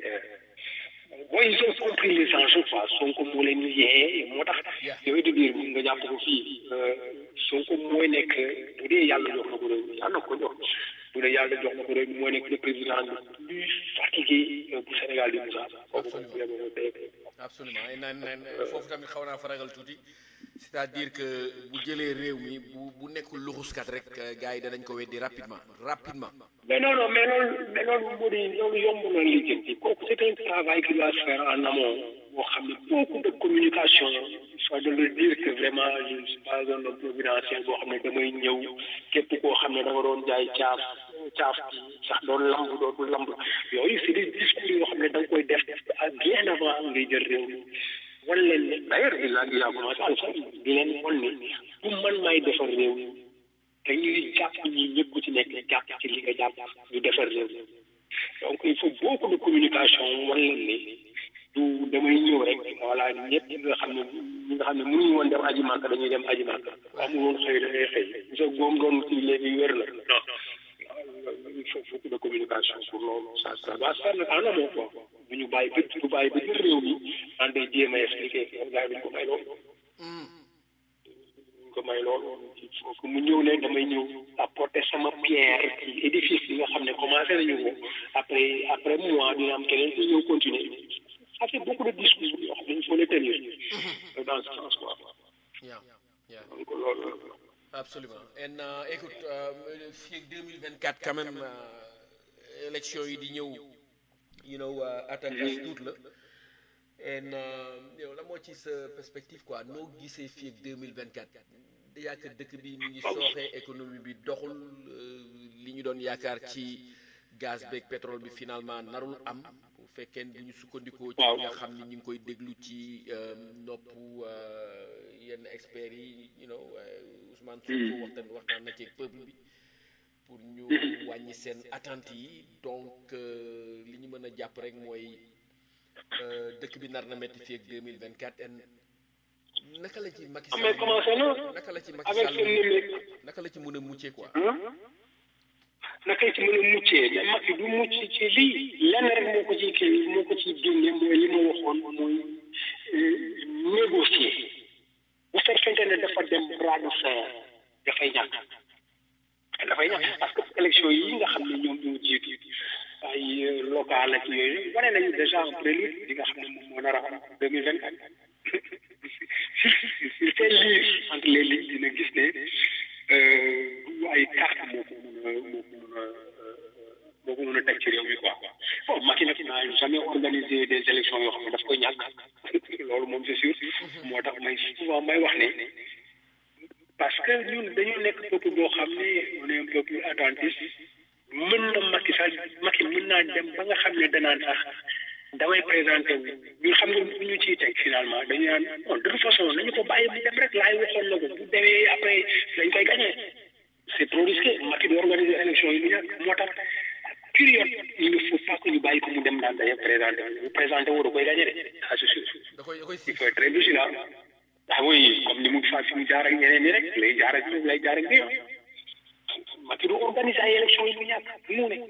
booy ils ont compris les enjeux quoi Sonko moo leen yee moo tax yow it biir nga jàpp ko fii Sonko mooy nekk bu dee yàlla jox na ko réew mi yàlla ko jox bu dee yàlla jox na ko réew mi mooy nekk le président le plus fatigué bu Sénégal di Moussa kooku moom bu yeboo dee absolument naan naan foofu tamit xaw naa fa ragal tuuti c'est-à-dire que bu jëlee réew mi bu bu nekkul luxuskat rek gars yi danañ ko weddi rapidement rapidement. mais non non mais loolu mais loolu moo di loolu yomb na lijjanti kooku c'est un travail qui doit se faire en amont boo xam ne beaucoup de communication soit de le dire que vraiment je ne suis pas un homme providentiel boo xam ne damay ñëw képp koo xam ne da nga doon jaay caaf caaf bi sax doon lamb dootul lamb yooyu c'est des discours yoo xam ne da nga koy def bien avant ngay jël réew mi wan leen ne d'ailleurs il a il a commencé à le faire di leen wan ne bu man maay defar réew mi dañuy jàpp ñi ñëpp ku ci nekk jàpp ci li nga jàpp ñu defar réew mi donc il faut beaucoup de communication wan leen ne du damay ñëw rek voilà ñëpp ñi nga xam ne ñi nga xam ne mënuñu woon dem aji màkk dañuy dem aji màkk amul woon xëy da ngay xëy sa góom doon ci léegi wér la non il faut beaucoup de communication pour loolu ça ça va se faire nag en amont quoi bu ñu bàyyi ba bu bàyyi ba jël réew mi en day jéem a expliqué gars yi duñ ko may loolu duñ ko may loolu il faut que mu ñëw ne damay ñëw apporter sama pierre ci édifice bi nga xam ne commencé nañu ko après après moi dina am keneen ku ñëw continuer ça fait beaucoup de discours yoo xam ne il faut les tenir dans ce sens quoi Yeah, yeah. donc loolu Absolument. And uh, écoute, euh, fii ak 2024 quand même euh, élection yi di ñëw you know uh, attaque as tuut la en yow la moo ci sa perspective quoi noo gisee fii ak 2024 déjà que dëkk bi mi ngi sooxee économie bi doxul li ñu doon yaakaar ci gaz beeg pétrole bi finalement narul am bu fekkee bu ñu sukkandikoo ci nga xam ni ñu ngi koy déglu ci nopp yenn experts yi you know Ousmane Sonko waxtaan waxtaan na ci peuple bi pour ñu wàññi seen attente yi donc li ñu mën a jàpp rek mooy dëkk bi nar na metti fii ak 2024 en naka la ci Macky mais commencé na naka la ci Macky avec Sall seen numérique naka la ci mën a muccee quoi naka ci mën a muccee mais Macky du mucc ci lii lenn rek moo ko ciy kii moo ko ciy génne mooy li ma waxoon mooy négocier bu fekkente ne dafa dem bras de fer dafay ñàkk dafay ñàkk parce que élection yi nga xam ne ñoom ñoo jiitu ay local ak yooyu wane nañu déjà en prélude li nga xam ne moom moo nar a am deux mille vingt quatre s'il fait lire entre les lignes dina gis ne du ay carte moo ko mun a moo ko mun a moo ko mun a teg ci réew mi quoi bon Macky nag n'a jamais organisé des élections yoo xam ne daf koy ñàkk loolu moom c'est sûr moo tax may souvent may wax ne parce que ñun dañu nekk peuple boo xam ne on est un peuple attentiste mën na Macky sax Macky mën naa dem ba nga xam ne danaan sax damay présenté wu ñun xam nga bu ñu ciy teg finalement dañu naan bon de toute façon nañu ko bàyyi mu dem rek laay waxoon na ko bu demee après dañ koy gagné c'est trop risqué Macky di organiser élection yi lu ñàkk moo tax période il ne faut pas que ñu bàyyi ko mu dem naan dañuy présenté wu bu présenté wu da koy gagné de ah c'est sûr da koy da koy il faut être très vigilant ah oui comme ni mu fa fi mu jaar ak ñeneen ñi rek lay jaar ak lay jaar ak biir Macky du organiser ay élection yi lu ñàkk mu ne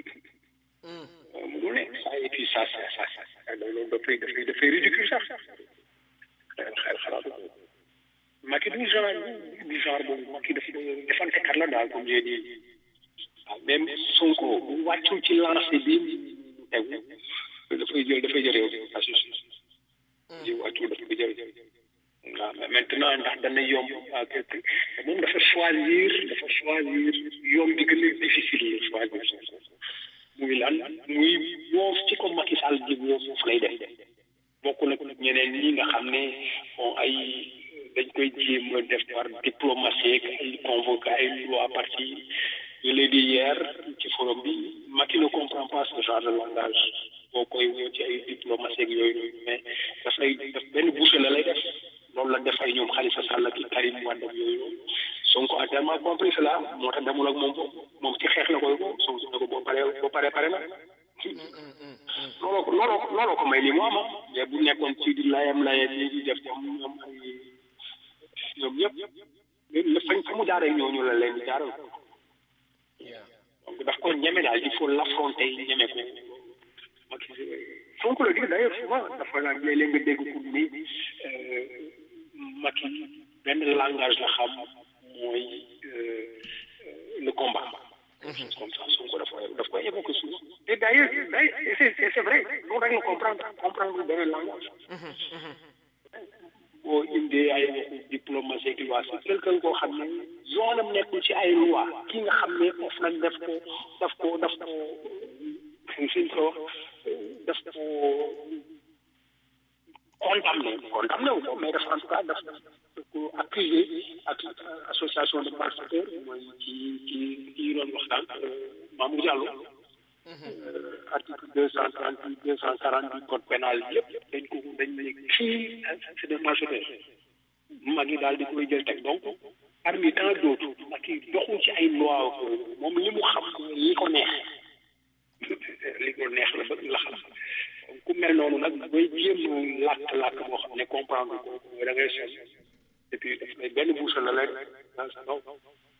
mu ne ça et puis ça ça ça ça loolu dafay dafay dafay ridicule sax xel xel xalaatu ko Macky du genre du genre boobu Macky dafa defante kat la daal comme j'ai dit waaw même Sonko bu wàccul ci lancé bi tegu dafay jël dafay jël réew mi assurance ji wàccul dafay jël waaw mais maintenant ndax dana yomb à quelque moom dafa choisir dafa choisir yomb di gën a difficile la choisir muy lan muy boof ci ko Macky Sall di boof foofu lay def bokkul ak ñeneen ñi nga xam ne bon ay dañ koy jéem a def par diplomatie ak ay convoqué ay loi parti je l'ai dit hier ci forum bi Macky ne comprend pas ce genre de langage boo koy woo ci ay diplomatie ak yooyu mais dafay def benn bouche la lay def loolu la def ay ñoom Khalifa Sall ak Karim Wade ak yooyu Sonko a tellement compris cela moo tax demul ak moom moom ci xeex la koy ko Sonko ne ko boo paree boo paree pare na looloo ko looloo ko looloo ko may ni mu am mais bu nekkoon ci di layam layam yi di def ñoom ñoom ay ñoom ñëpp la fañ fa mu jaaree ñooñu la leen di jaaral donc daf ko ñeme daal il faut l'affronter ñeme ko Macky Sonko la dit d'ailleurs souvent dafa naan léeg-léeg nga dégg ko ni Macky benn langage la xam mooy le combat comme ça Sonko dafa daf koy évoquer souvent et d'ailleurs d'ailleurs c'est c'est vrai loolu rek la comprendre comprendre benn langage boo indee ay waxu diplomatie ak loi c'est quelqu'un koo xam ne yoonam nekkul ci ay loi ki nga xam ne of nag daf ko daf ko daf ko suñ ko wax daf ko condamné condamné wu ko mais daf en tout cas daf ko accusé ak association de malfaiteurs mooy ci ci ci doon waxtaan Mamour Diallo article deux cent trente huit deux cent quarante du code pénal yëpp dañ ko dañ ne kii c'est des malfaiteurs mag yi daal di koy jël teg donc parmi tant d'autres mag yi doxul ci ay loi moom li mu xam li ko neex li ko neex la bëgg la xam ku mel noonu nag booy jéem làkk làkk boo xam ne comprendre ko da ngay sos et puis daf lay benn bouche la lay dans sa kaw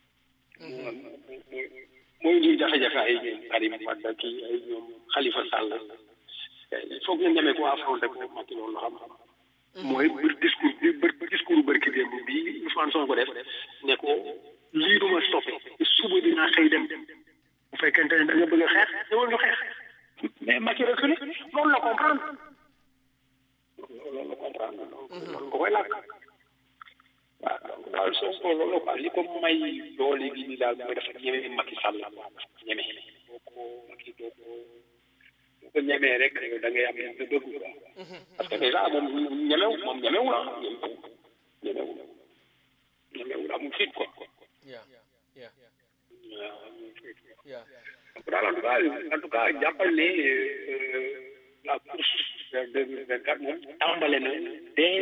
mooy ñuy jafe-jafe ay ñoom Karim Wade kii ay ñoom Khalifa Sall il faut que nga ñemee ko affronter ko Macky loolu la xam mooy bër discours bi bër discours bërki démb bii Ousmane Sonko def ne ko lii duma stoppé suba dinaa xëy dem bu fekkente ne da nga bëgg a xeex ñëwal ñu xeex mais Macky reculé loolu la comprendre loolu la comprendre loolu nga koy làkk waaw donc daal Sonko loolu la quoi li ko may doole gi ni daal mooy dafa ñeme Macky Sall quoi dafa ñeme boo ko Macky doo ko bu ko ñemee rek da ngay am li nga bëgg quoi parce que déjà moom ñemew moom ñemewu la ñemewu ñemewu amul fit quoi yeah yeah waaw amul fit yeah donc daal en tout cas en tout cas jàppal ne la course vers deux mille vingt quatre moom tàmbale na dès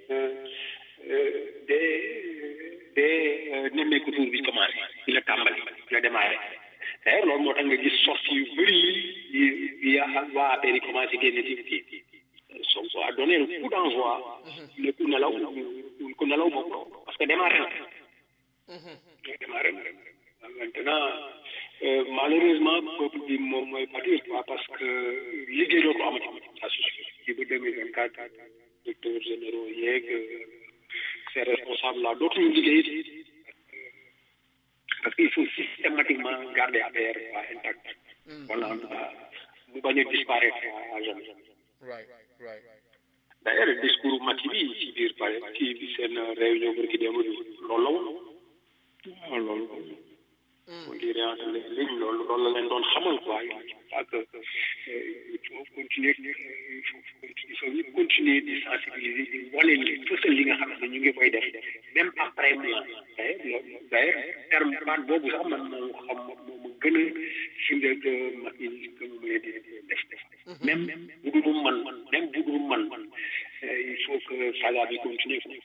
dès dès nemmeeku tour bi commencé ci la tàmbali ci la démarré d'ailleurs loolu moo tax nga gis sortie yu bëri yi yi waa affaire yi commencé génne ci kii Sonko a donné le coup d'envoi le coup nelaw ku nelaw moom parce que démarré na démarré na maintenant euh, malheureusement peuple bi moom mooy pâtir quoi parce que liggéey dootu amati ça c'est sûr ci ba deux mille vingt quatre directeurs généraux yeeg ces responsables là dootuñu liggéey parce qu'il faut systématiquement garder affaire quoi intact voilà en tout cas mu bañ a disparaître à jamais right right d'ailleurs discours Macky bi ci biir pare kii bi seen réunion bërki démb bi loolu la woon waaw loolu on dirait entre les lignes loolu loolu la leen doon xamal quoi parce que il faut continuer il faut il faut ñu continuer di sensibiliser di wane li fësal li nga xam ne ñu ngi koy def même après moi d'ailleurs d'ailleurs terme baat boobu sax man moo xam moo ma gën a firndeel que Macky que mu leen di def def même bu dul man même bu dul man il faut que saga bi continue quoi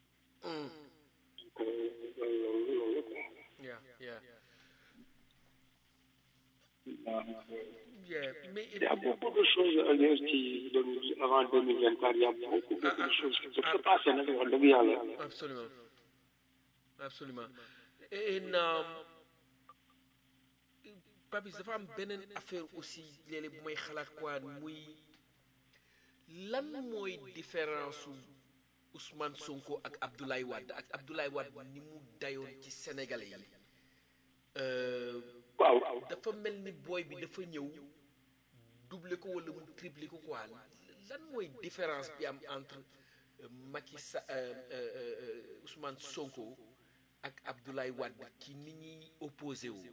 donc loolu loolu quoi yeah yeah yeah mais Il y a beaucoup de choses à dire ci deux- avant 2024, il y a beaucoup, beaucoup de choses qui se passent nag wax dëgg yàlla. absolument absolument et um, Papis dafa am beneen affaire aussi léeg-léeg bu may xalaat quoi muy lan mooy différence su Ousmane Sonko ak Abdoulaye Wade ak Abdoulaye Wade ni mu dayoon ci Sénégalais yi euh, waaw dafa mel ni booy bi dafa ñëw doubler ko wala mu tripler ko quoi lan mooy différence bi am entre euh, Macky Sa euh, euh, euh, Ousmane Sonko ak Abdoulaye Wade ci ni ñuy opposé wu.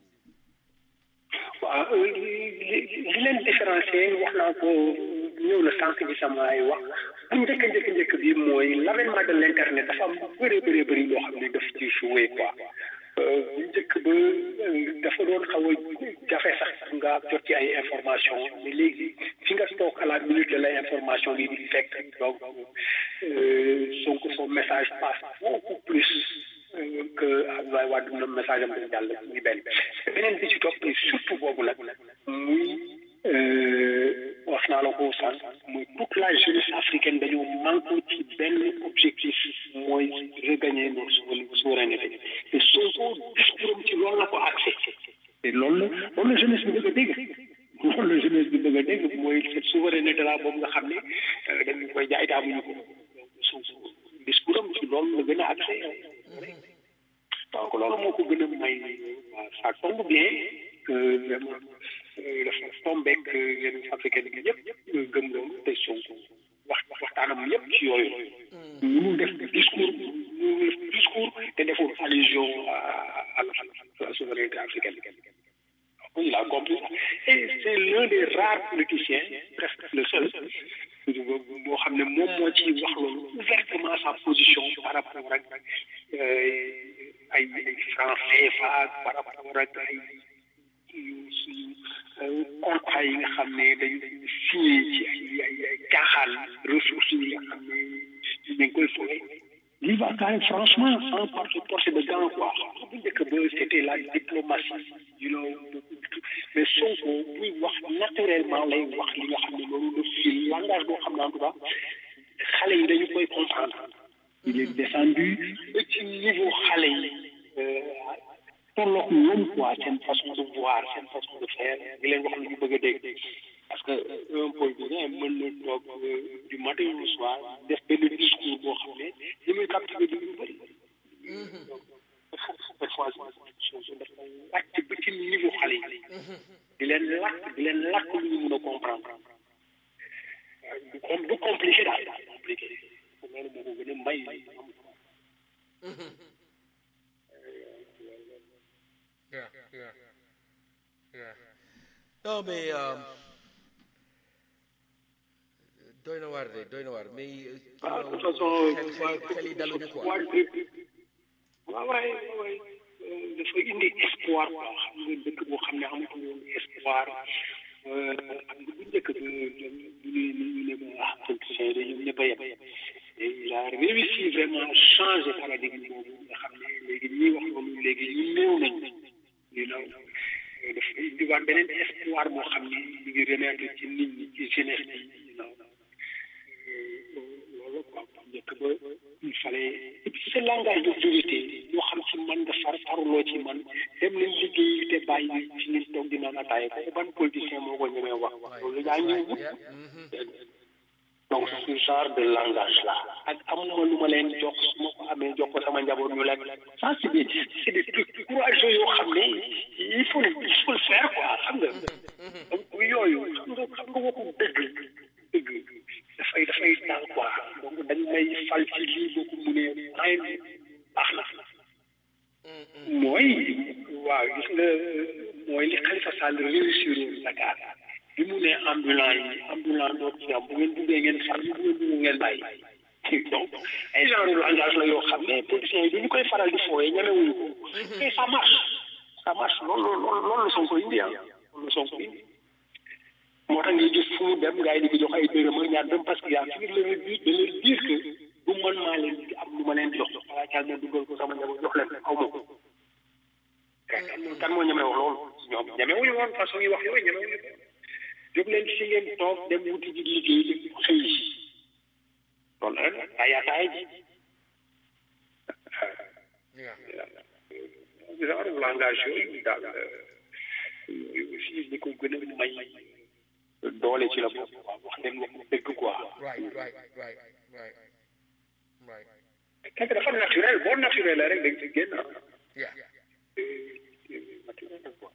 waaw li li li leen différencier wax naa ko ñëw na sànq ci sama ay wax bu njëkk njëkk njëkk bi mooy l'avènement de l'internet dafa am bëri bëri bëri loo xam ne daf ci joué quoi bu njëkk ba dafa doon xaw a jafe sax nga jot ci ay information mais léegi fi nga toog à la minute de la information bi di fekk donc Sonko son message passe beaucoup plus euh, que Abdoulaye Wade na message am dafa jàll muy benn beneen bi ci topp surtout boobu nag muy wax naa la ko sànq muy toute la jeunesse africaine dañoo manqué ci benn objectif mooy regagner notre souveraineté te Sonko discours am ci loolu la ko accès te loolu la loolu la jeunesse bi bëgg a dégg loolu la jeunesse bi bëgg a dégg mooy cette souveraineté la boobu nga xam ne dañu koy jaay taamuñu ko Sonko discours am ci loolu la gën a accès donc loolu moo ko gën a may waaw ça tombe bien que vraiment dafa tombeek yenn africaine bi yëpp gëm loolu te Sonko wax waxtaanam yëpp ci yooyu ñu def discours ñu def discours te deful allusion à la souveraineté africaine il a compris et c'est l'un des rares politiciens presque le seul boo xam ne moom moo ci wax loolu ouvertement sa position par rapport ak ay ay franc CFA par rapport ak ay suñu contrat yi nga xam ne dañu signé ci ay ay ay caaxaan ressources yi nga xam ne ñu ngi koy fowe il va quand même franchement sans porter porter de gants quoi bu njëkk ba c'était la diplomatie you know mais Sonko buy wax naturellement lay wax li nga xam ne loolu le fil langage boo xam ne en tout cas xale yi dañu koy comprendre il est descendu ba ci niveau xale yi tolloog ñoom quoi seen façon de voir seen façon de faire di leen wax lu ñu bëgg a dégg parce que un politicien mën na toog du matin au soir def benn discours boo xam ne li muy captivé du ñu bëri parfois dafa wàcc ba ci niveau xale yi di leen lakk di leen lakk lu ñu mën a comprendre du com du compliqué daal compliqué loolu moo ko gën a may Yeah, yeah, yeah. Non, mais euh, doy na waar de doy na waar mais. waaw de toute façon xel xel yi daluñu quoi. waaw waay waay dafa indi espoir quoi xam nga dëkk boo xam ne amatul woon espoir xam nga bu njëkk ba bu ñu ñu ne ma ah politiciens yi ñoom ñëpp a yem il a réussi vraiment changer paradigme boobu nga xam ne léegi ñuy wax loolu léegi ñu néew nañ ñu naw dafa indiwaat beneen espoir boo xam ne ñu ngi remettre ci nit ñi ci jeunesse bi ñu naw loolu quoi njëkk ba il fallait et puis ce langage d'autorité yoo xam ci man nga far faruloo ci man dem nañ liggéey te bàyyi ci nit toog di naan ataaya ko ban politicien moo ko ñemee wax loolu yaa ngi wut donc ce genre de langage là ak amuma lu ma leen jox su ma ko amee jox ko sama njaboot ñu lekk ça c'est des c'est des trucs courageux yoo xam ne il faut il faut le faire quoi xam nga donc yooyu xam nga xam nga waxu dëgg dëgg dafay dafay dal quoi donc dañ may fal ci lii boo ko munee ay baax na mooy waaw gis nga mooy li Khalifa Sall réussir Dakar bi mu ne ambulant yi ambulant doo ci am bu ngeen buggee ngeen far bu ngeen bugg ngeen bàyyi donc ay genre langage la yoo xam ne politiciens yi du ñu koy faral di fooyee ñemewuñu ko et ça marche ça marche loolu loolu loolu la Sonko indi ah loolu la Sonko indi moo tax ngay gis fu mu dem gars yi di ko jox ay dërëm ak ñaar dërëm parce que yaa fi le but de leur dire que du man maa leen di am lu ma leen di jox wala caal ma dugal ko sama njaboot jox leen aw ma ko kan moo ñemee wax loolu ñoom ñemewuñu woon façon yi wax yooyu ñemewuñu ko jóg leen ci ngeen toog dem wuti ji liggéey dem xëy si loolu rek ay ataay ji genre langage yooyu daal yooyu aussi li ko gën a may doole ci la bopp quoi wax leen wax dëgg quoi. right right right right right. fekk dafa naturel boo naturel la rek dañ ci génn ah. yeah naturel la quoi.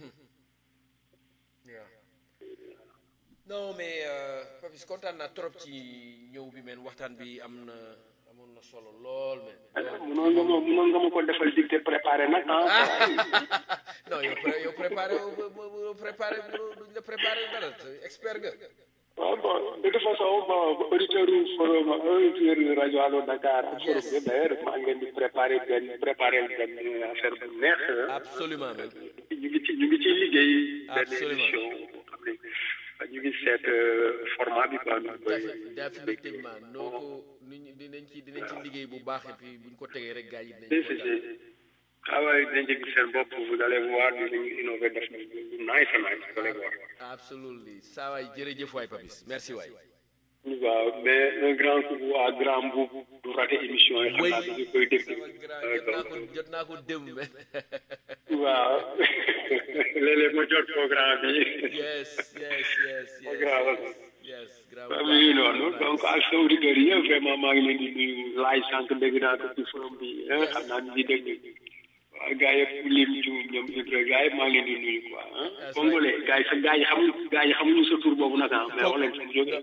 yeah non mais Papis kontaan naa trop ci ñëw bi men waxtaan bi am na amoon na solo lool men. munoon nga ma munoon nga ma ko defal dicté préparé nag ah. non yow pré yow préparé wu préparé duñ la préparé dara expert nga. waaw bon de toute façon bon auditeur forum auditeur rajo Allo Dakar forum bi d'ailleurs maa ngi leen di préparé benn préparé benn affaire bu neex. absolument man. ñu ngi ci ñu ngi ciy liggéey. benn Absolument. émission boo xam ne ñu ngi seet format bi quoi. nu koy définitivement noo ko nit ñi dinañ ci dinañ ci liggéey bu baax et puis buñ ko tegee rek gars yi dinañ si ko si si ah ouais dinañ ci gis seen bopp vous allez voir dinañu innover def lu nice a nice vous allez voir. absolument saa waay jërëjëf waay Papis merci waay. waaw mais un grand coup à grand boub du raté émission yi xam oui naa dañu koy dégg. sama grand jot naa ko jot naa ko démb mais waaw léeg-léeg ma jot programme bi. yes yes yes yes Grave. yes grave waaw mi ngi noonu donc ak sa auditeurs yi yëpp vraiment maa ngi leen di nuyu laaj sànq dégg naa ko ci forum bi eh, xam naa ni ñuy dégg waaw gars yëpp lim ci ñoom Ibra gars yëpp maa ngi leen di nuyu quoi ah. Congolais gars yi sa gars yi xamuñu gars yi xamuñu sa tur boobu nag ah mais wax leen sama jóge.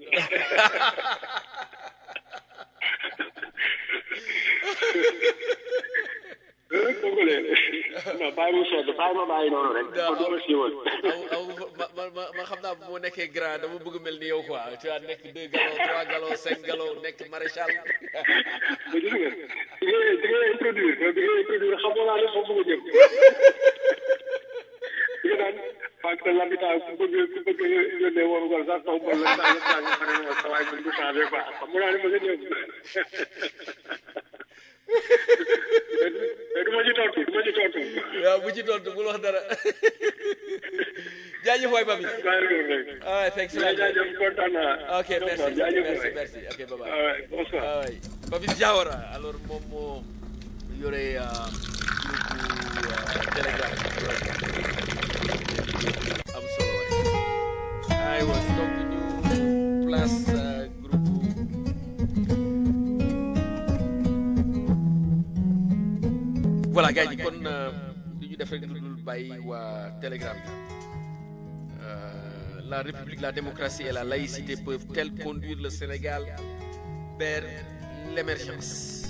Eh, Congolais non bàyyi mu sedd bàyyi ma bàyyi noonu rek. Daa- ko doon siiwal. aw aw ma ma ma ma xam naa bu ma nekkee grand dama bëgg mel ni yow quoi tu vois nekk deux galons trois galons cinq galons nekk maréchal mais gis nga di nga di nga introduire di nga introduire xamoo naa ne foofu nga jëm di nga naan parce que l'habitat ku bëgg ku bëgg yónnee woon ko sax taw mbal la saa yëpp saa yëpp ma ne sa waay bu changé quoi xamoo naa ne ma nga jëm mais du ma ci tontu du ma ci tontu waaw bu ci tontu bul wax dara jaajëf waay Papis bàyyi ko rek ah thanks a lot jaajëf kontaan naa ok merci jaajëf merci waay. merci ok bye bye Ah ouais, bonsoir ah ouais. Papis Diawara alors moom moo yore euh, groupe euh, Telegram am solo waay aywa donc ñu place euh, groupe voilà gars yi kon euh, li ñu def rek lu dul bàyyi waa Telegram bi Euh, la République, la démocratie et la laïcité peuvent-elles conduire le Sénégal vers l'émergence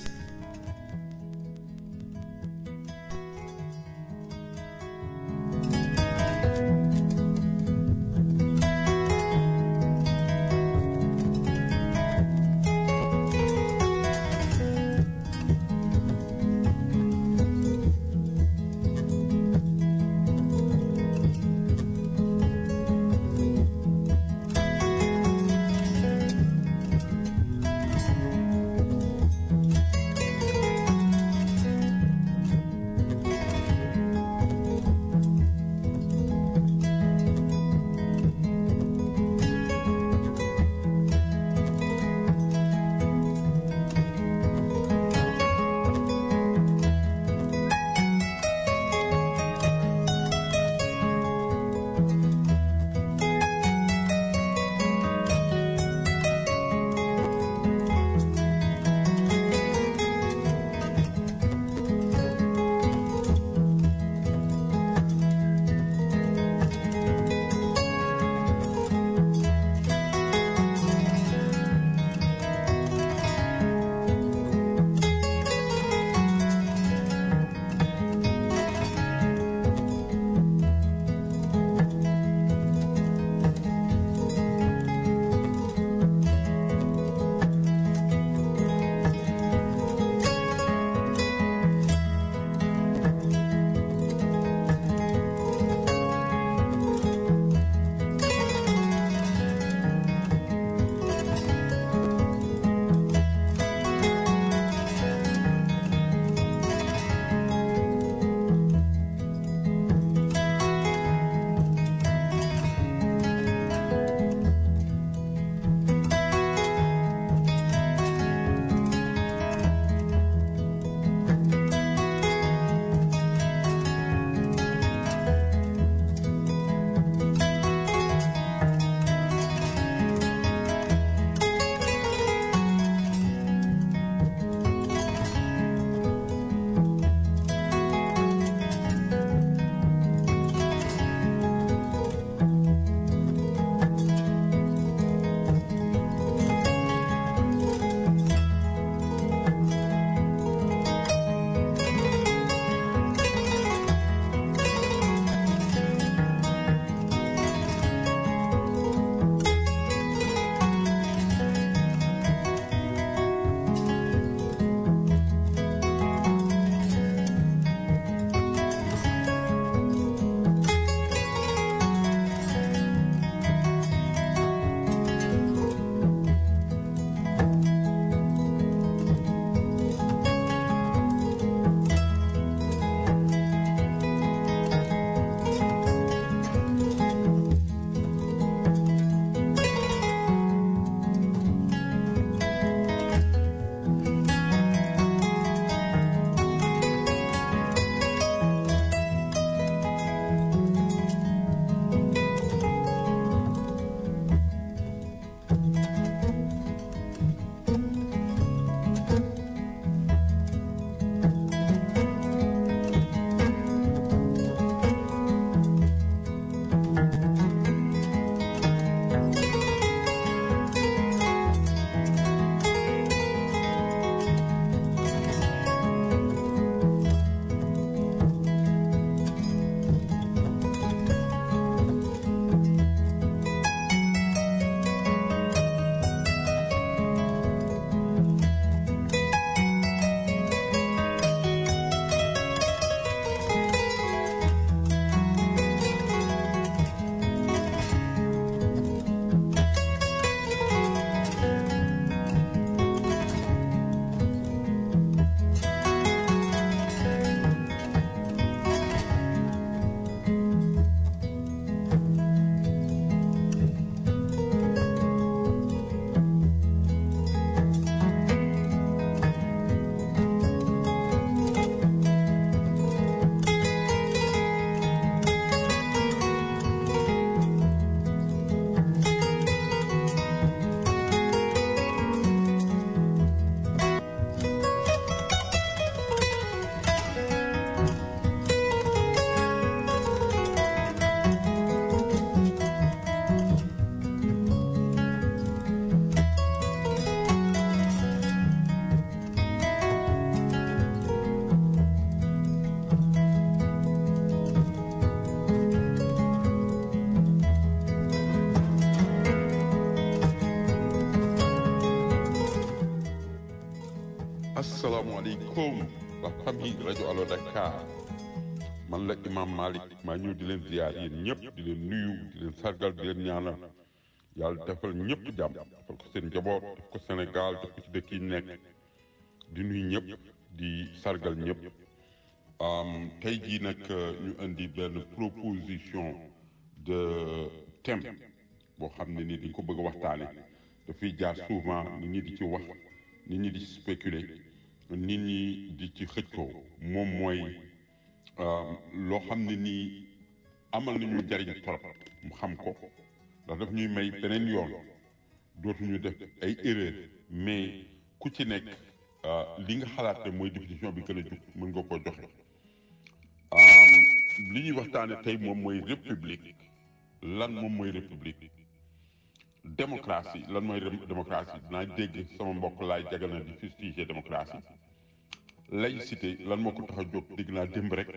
asalaamaaleykum la famille rajo Allo Dakar man la imam Malick maa ñëw di leen ziar yéen ñëpp di leen nuyu di leen sargal di leen ñaanal yàlla defal ñëpp jàmm defal ko seen njaboot def ko Sénégal def ko ci dëkk yi nekk di nuyu ñëpp di sargal ñëpp tey jii nag ñu indi benn proposition de thème boo xam ne ni dañ ko bëgg a waxtaane dafay jaar souvent nit ñi di ci wax nit ñi di ci spéculer nit ñi di ci xëccoo moom mooy loo xam ne nii amal nañu njariñ torop mu xam ko ndax daf ñuy may beneen yoon dootuñu def ay erreur mais ku ci nekk li nga xalaat ne mooy définition bi gën a jub mën nga koo joxe li ñuy waxtaane tey moom mooy république lan moom mooy république démocratie lan mooy démocratie dinaa dégg sama mbokk laay jagal na di fustiger démocratie laïcité lan moo ko tax a jóg dégg naa démb rek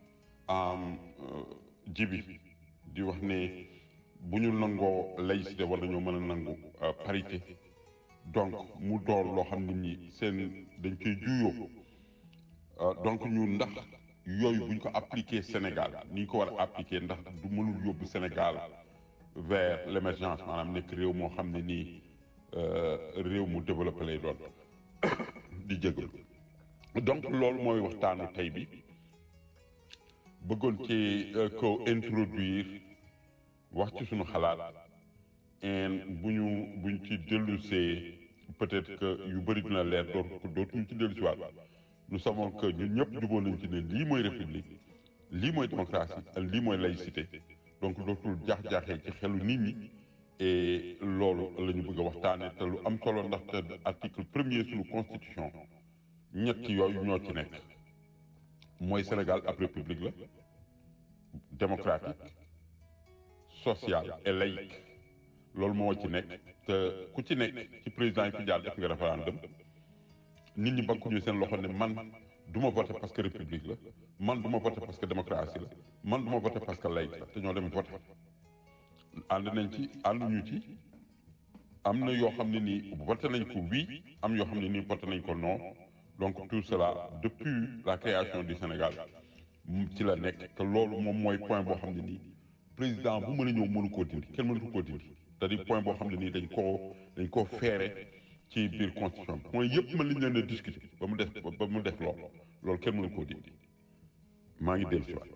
jibi di wax ne bu ñu nangoo laïcité war nañoo mën a nangu parité donc mu door loo xam nit ñi seen dañ koy juyoo donc ñu ndax yooyu bu ñu ko appliqué Sénégal ni ñu ko war a appliqué ndax du mënul yóbbu Sénégal vers l' émergence maanaam nekk réew moo xam ne nii réew mu développé lay doon di jégalu donc loolu mooy waxtaanu tey bi bëggoon ci ko introduire wax ci suñu xalaat en bu ñu buñ ci dellusee peut-être que yu bëri dina leer dootu dootuñu ci dellu si waat nous savons que ñun ñëpp jubóo nañ ci ne lii mooy république lii mooy démocratie lii mooy laïcité donc dootul jaax-jaaxee ci xelu nit ñi et loolu la ñu bëgg a waxtaane te lu am solo ndaxte article premier suñu constitution ñett yooyu ñoo ci nekk mooy Sénégal ab république la démocratique sociale et laïque loolu moo ci nekk te ku ci nekk ci président yi fi jaar def nga référendum nit ñi bankuñu seen loxo ne man du ma voté parce que république la man du ma voté parce que démocratie la man du ma voté parce que laïque la te ñoo dem voté ànd nañ ci ànduñu ci am na yoo xam ne nii voté nañ ko oui am yoo xam ne nii voté nañ ko non donc tout cela depuis la création du Sénégal ci la nekk te loolu moom mooy point boo xam ne nii président bu mën a ñëw mënu koo dindi kenn mënu koo dindi c'est-à-dire point boo xam ne nii dañ koo dañ koo feere ci biir constitution bi point yëpp mën nañ leen a discuter ba mu def ba mu def loolu loolu kenn mënu koo dindi maa ngi dellu si waat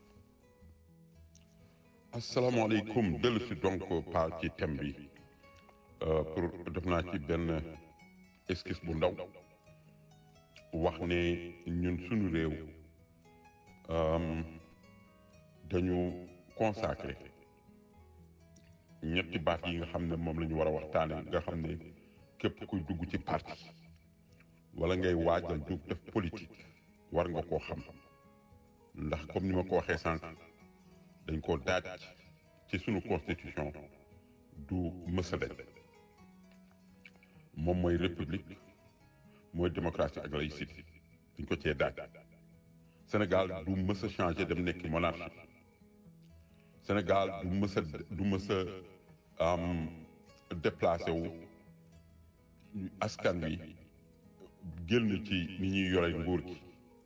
asalaamaaleykum dellu si donc par ci thème bi pour def naa ci benn esquisse bu ndaw wax ne ñun suñu réew dañu consacré ñetti baat yi nga xam ne moom la ñu war a waxtaane nga xam ne képp kuy dugg ci parti wala ngay waajal jóg def politique war nga koo xam ndax comme ni ma ko waxee sànq dañ koo daaj ci sunu constitution du mësa dañ moom mooy république mooy démocratie ak laïcité dañ ko cee daaj Sénégal du mës a changé dem nekk monarchie Sénégal du mës a du mës a déplacé wu askan wi génn ci ni ñuy yore nguur gi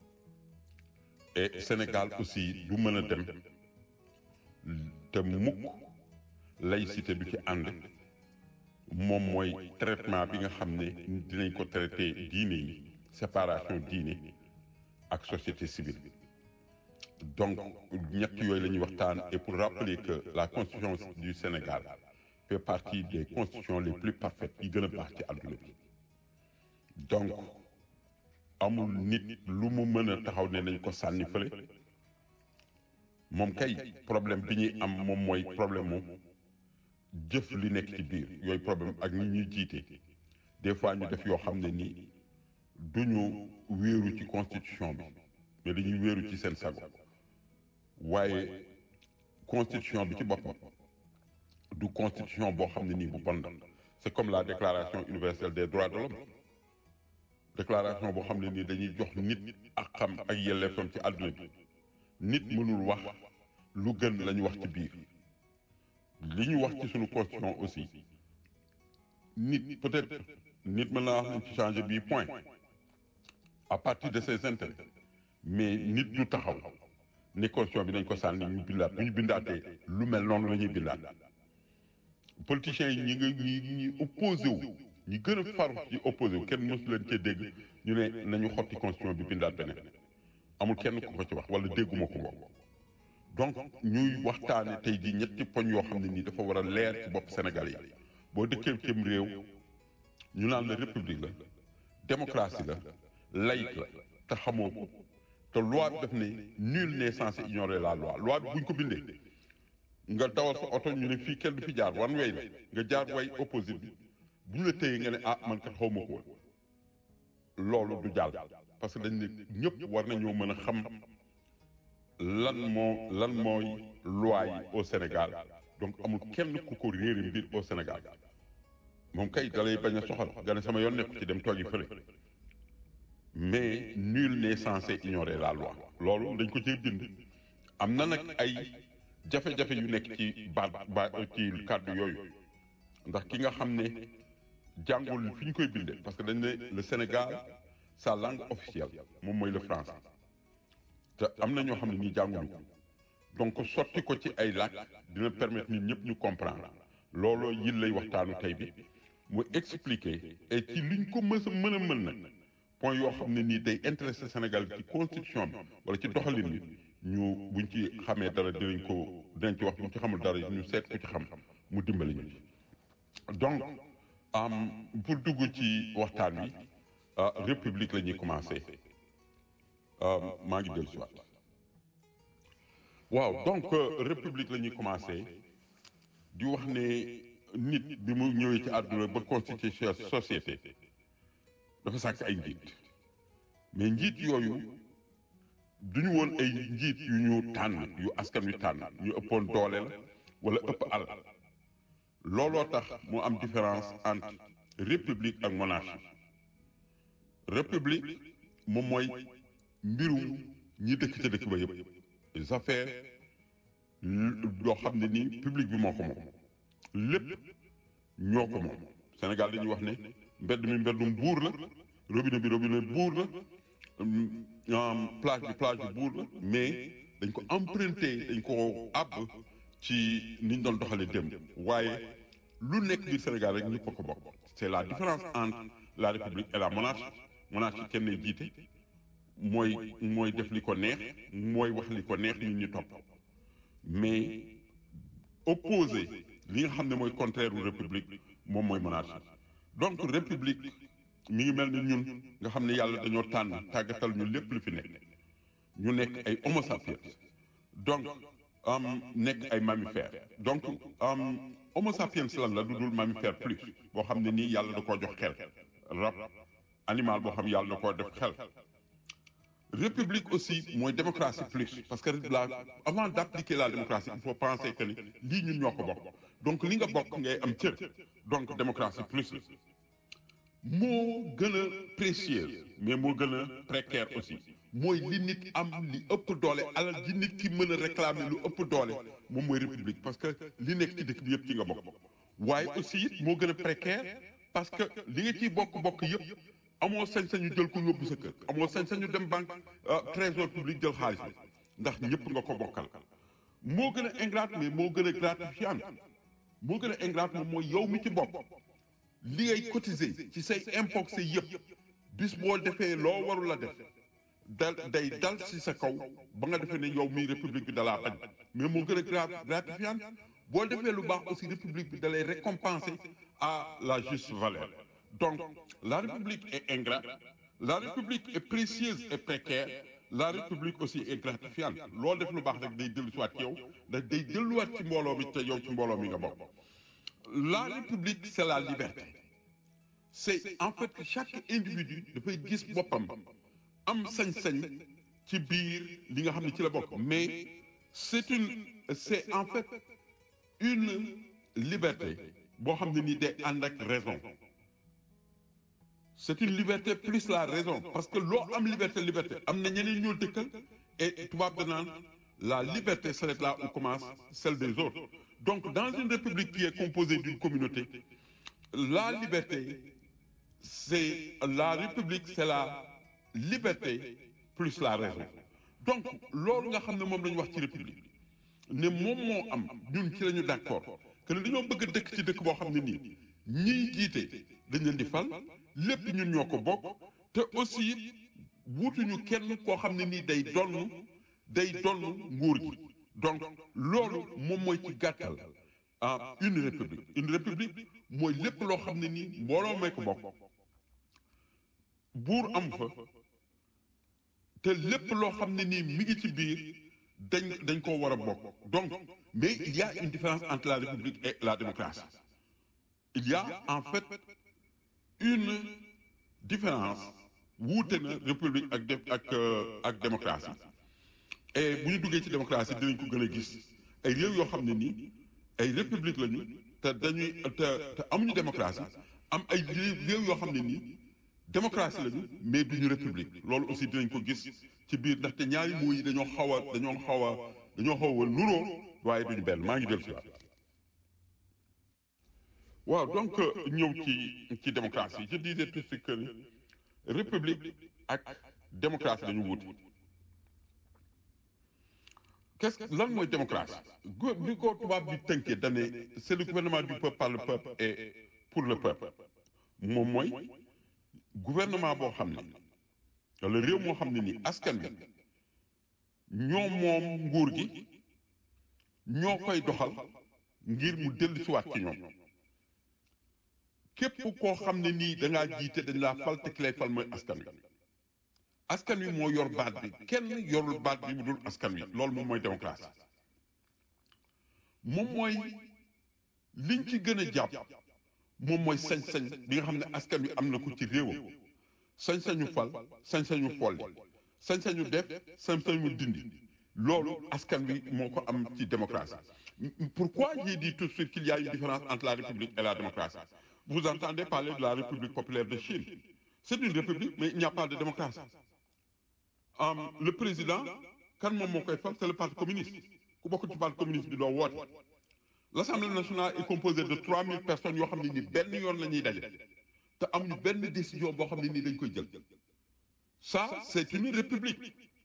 et Sénégal aussi du mën a dem te mukk laïcité du ci ànd moom mooy traitement bi nga xam ne dinañ ko traité diine yi séparation diine ak société civile donc ñett yooyu la ñuy waxtaan et pour rappeler que la constitution du Sénégal fait partie des constitutions les plus parfaites yi gën a baax ci àdduna bi donc amul nit lu mu mën a taxaw ne nañ ko sànni fële moom kay problème bi ñuy am moom mooy problème mu jëf li nekk ci biir yooyu problème ak ñi ñuy jiite des fois ñu def yoo xam ne nii duñu wéeru ci constitution bi mais dañuy wéeru ci seen sago waaye constitution bi ci boppam du constitution boo xam ne nii bu bon la c'est comme la déclaration universelle des droits de l'homme déclaration boo xam ne nii dañuy jox nit ak xam ak yelleefam ci àdduna bi nit mënul wax lu gën la ñu wax ci biir li ñu wax ci suñu constitution aussi nit peut-être nit mën naa wax nañ ci changer bii point à partir de ses intérêts mais nit du taxaw ne constitution bi nañ ko sànni ñu bindaat bu ñu bindaatee lu mel noonu la ñuy bindaat politiciens yi ñi nga ñi ñi opposé wu ñi gën a faru ci opposé wu kenn mësu leen cee dégg ñu ne nañu xotti constitution bi bindaat beneen amul kenn ku ko ci wax wala dégguma ko bokk donc ñuy waxtaane tey jii ñetti poñ yoo xam ne nii dafa war a leer ci bopp Sénégal yi boo dëkkee cim réew ñu naan la république la démocratie la laïque la te xamoo ko te loi bi daf ne nul n'est censé ignorer la loi loi bi buñ ko bindee nga dawal sa oto ñu ne fii kenn du fi jaar wan way la nga jaar way opposite bi bu ñu la téyee nga ne ah man kat xaw ma ko woon loolu du jàll parce que dañ ne ñëpp war nañoo mën a xam lan moo lan mooy loi yi au Sénégal donc amul kenn ku ko réere mbir au Sénégal moom kay dalay bañ a soxal nga ne sama yoon nekku ci dem toogi fële mais nul n'est censé ignorer la loi loolu dañ ko cee bind am na nag ay jafe-jafe yu nekk ci baat ba ci kàddu yooyu ndax ki nga xam ne jàngul fi ñu koy bindee parce que dañ ne le Sénégal sa langue officielle moom mooy le français te am na ñoo xam ne nii jànguñu ko donc sotti ko ci ay làkk dina permettre nit ñëpp ñu comprendre looloo yil lay waxtaanu tey bi mu expliquer et ci liñ ko mës a mën a mën nag point yoo xam ne nii day intéressé Sénégal ci constitution bi wala ci doxalin bi ñu buñ ci xamee dara dinañ ko dinañ ci wax buñ ci xamul dara ñu seet ko ci xam mu dimbali ñu ci donc pour dugg ci waxtaan wi république la ñuy commencé maa ngi dellu si waat waaw donc république la ñuy commencé di wax ne nit bi mu ñëwee ci àdduna ba constituer société dafa sàkk ay njiit mais njiit yooyu duñu woon ay njiit yu ñu tànn yu askan wi tànn ñu ëppoon doole la wala ëpp alal looloo tax mu am différence entre république ak monarchie république moom mooy mbirum ñi dëkk ca dëkk ba yëpp les affaires yoo xam ne nii public bi moo ko moom lépp ñoo ko moom Sénégal dañuy wax ne mbedd mi mbeddum buur la robinet bi robinet buur la plage bi plage bi buur la mais dañ ko emprunté dañ ko àbb ci ni ñu doon doxalee démb waaye lu nekk biir Sénégal rek ñëpp a ko bokk c'est la différence entre la république et la monarchie monarchie kenn ne jiite mooy mooy def li ko neex mooy wax li ko neex nit ñi topp mais opposé li nga xam ne mooy contraire u république moom mooy monarchie donc république mi ngi mel ni ñun nga xam ne yàlla dañoo tànn tàggatal ñu lépp lu fi nekk ñu nekk ay homo sapiens donc am nekk ay mammifères donc am homo sapiens lan la du dul mammifère plus boo xam ne nii yàlla da koo jox xel rab animal boo xam yàlla da koo def xel république aussi mooy démocratie plus parce que la avant d'appliquer la démocratie il faut penser que ni lii ñun ñoo ko bokk donc li nga bokk ngay am cër donc démocratie plus la moo gën a précieuse mais moo gën a précaire aussi mooy li nit am li ëpp doole alal ji nit ki mën a réclamer lu ëpp doole moom mooy république parce que li nekk ci dëkk bi yëpp ci nga bokk waaye aussi it moo gën a précaire parce que li nga ciy bokk-bokk yëpp amoo sañ-sañu jël ko yóbbu sa kër amoo sañ-sañu dem banque trésor public jël xaalis bi ndax ñëpp nga ko bokkal moo gën a ingrate mais moo gën a gratifiant moo gën a ingrate moom mooy yow mi ci bopp li ngay cotiser ci say impôt say yëpp bis boo defee loo warul la def dal day dal ci sa kaw ba nga defee ne yow mi république bi dalaa bañ mais moo gën a gratifiant boo defee lu baax aussi république bi dalay récompenser à la juste valeur donc la république est ingrate la république est précieuse et précaire la république aussi est gratifiante loo def lu baax rek day dellusiwaat ci yow da day delluwaat ci mbooloo mi te yow ci mbooloo mi nga bokk la république c'est la liberté c'est en fait chaque individu dafay gis boppam am sañ-sañ ci biir li nga xam ne ci la bokk mais c'est une c'est en fait une liberté boo xam ne nii day ànd ak raison c'est une liberté plus la raison parce que loo am liberté liberté am na ñeneen ñoo dëkkal et tubaab da naan la liberté s'arrête là où commence celle des autres donc dans une république qui est composée d'une communauté la liberté c'est la république c'est la liberté plus la raison donc loolu nga xam ne moom la ñu wax ci république ne moom moo am ñun ci la ñu d'accord que ne dañoo bëgg a dëkk ci dëkk boo xam ne nii ñiy jiite dañ leen di fal lépp ñun ñoo ko bokk te aussi wuutuñu kenn koo xam ne nii day donn day donn nguur gi donc loolu moom mooy ci gàttal ah une république une république mooy lépp loo xam ne nii mbooloo may ko bokk buur am fa te lépp loo xam ne nii mi ngi ci biir dañ dañ koo war a bokk donc mais il y a une différence entre la république et la démocratie il y a en fait une différence wuute na république ak dé ak ak démocratie et bu ñu duggee ci démocratie dinañ ko gën a gis ay réew yoo xam ne nii ay république lañu te dañuy te te amuñu démocratie am ay réew yoo xam ne nii démocratie lañu mais duñu république loolu aussi dinañ ko gis ci biir ndaxte ñaari mots yi dañoo xaw a dañoo xaw a dañoo xaw a nuroo waaye duñu benn maa ngi dellu si waat waaw donc ñëw ci ci démocratie je disais tout de suite que ni république ak démocratie dañu wuute qu'est-ce que lan mooy démocratie go bi ko tubaab bi tënkee dane c'est le gouvernement du peuple par le peuple et pour le peuple moom mooy gouvernement boo xam ne wala réew moo xam ne nii askan bi ñoo moom nguur gi ñoo koy doxal ngir mu dellu siwaat ci ñoom képp koo xam ne nii da ngaa jiite dañ laa fal te ki lay fal mooy askan wi askan wi moo yor baat bi kenn yorul baat bi bu dul askan wi loolu moom mooy démocratie moom mooy liñ ci gën a jàpp moom mooy sañ-sañ bi nga xam ne askan wi am na ko ci réewam sañ-sañu fal sañ-sañu folli sañ-sañu def sañ-sañu dindi loolu askan wi moo ko am ci démocratie pourquoi j'ai dit tout de suite qu'il y a une différence entre la république et la démocratie vous entendez parler de la république populaire de Chine c'est une république mais il n'y a pas de démocratie Um, le président kan moom moo koy fal c'est le parti communiste ku bokk ci parti communiste bi doo woote l'assemblée nationale est composée de 3000 personnes yoo xam ne ni benn yoon la ñuy daje te amuñu benn décision boo xam ne nii dañ koy jël ça c'est une république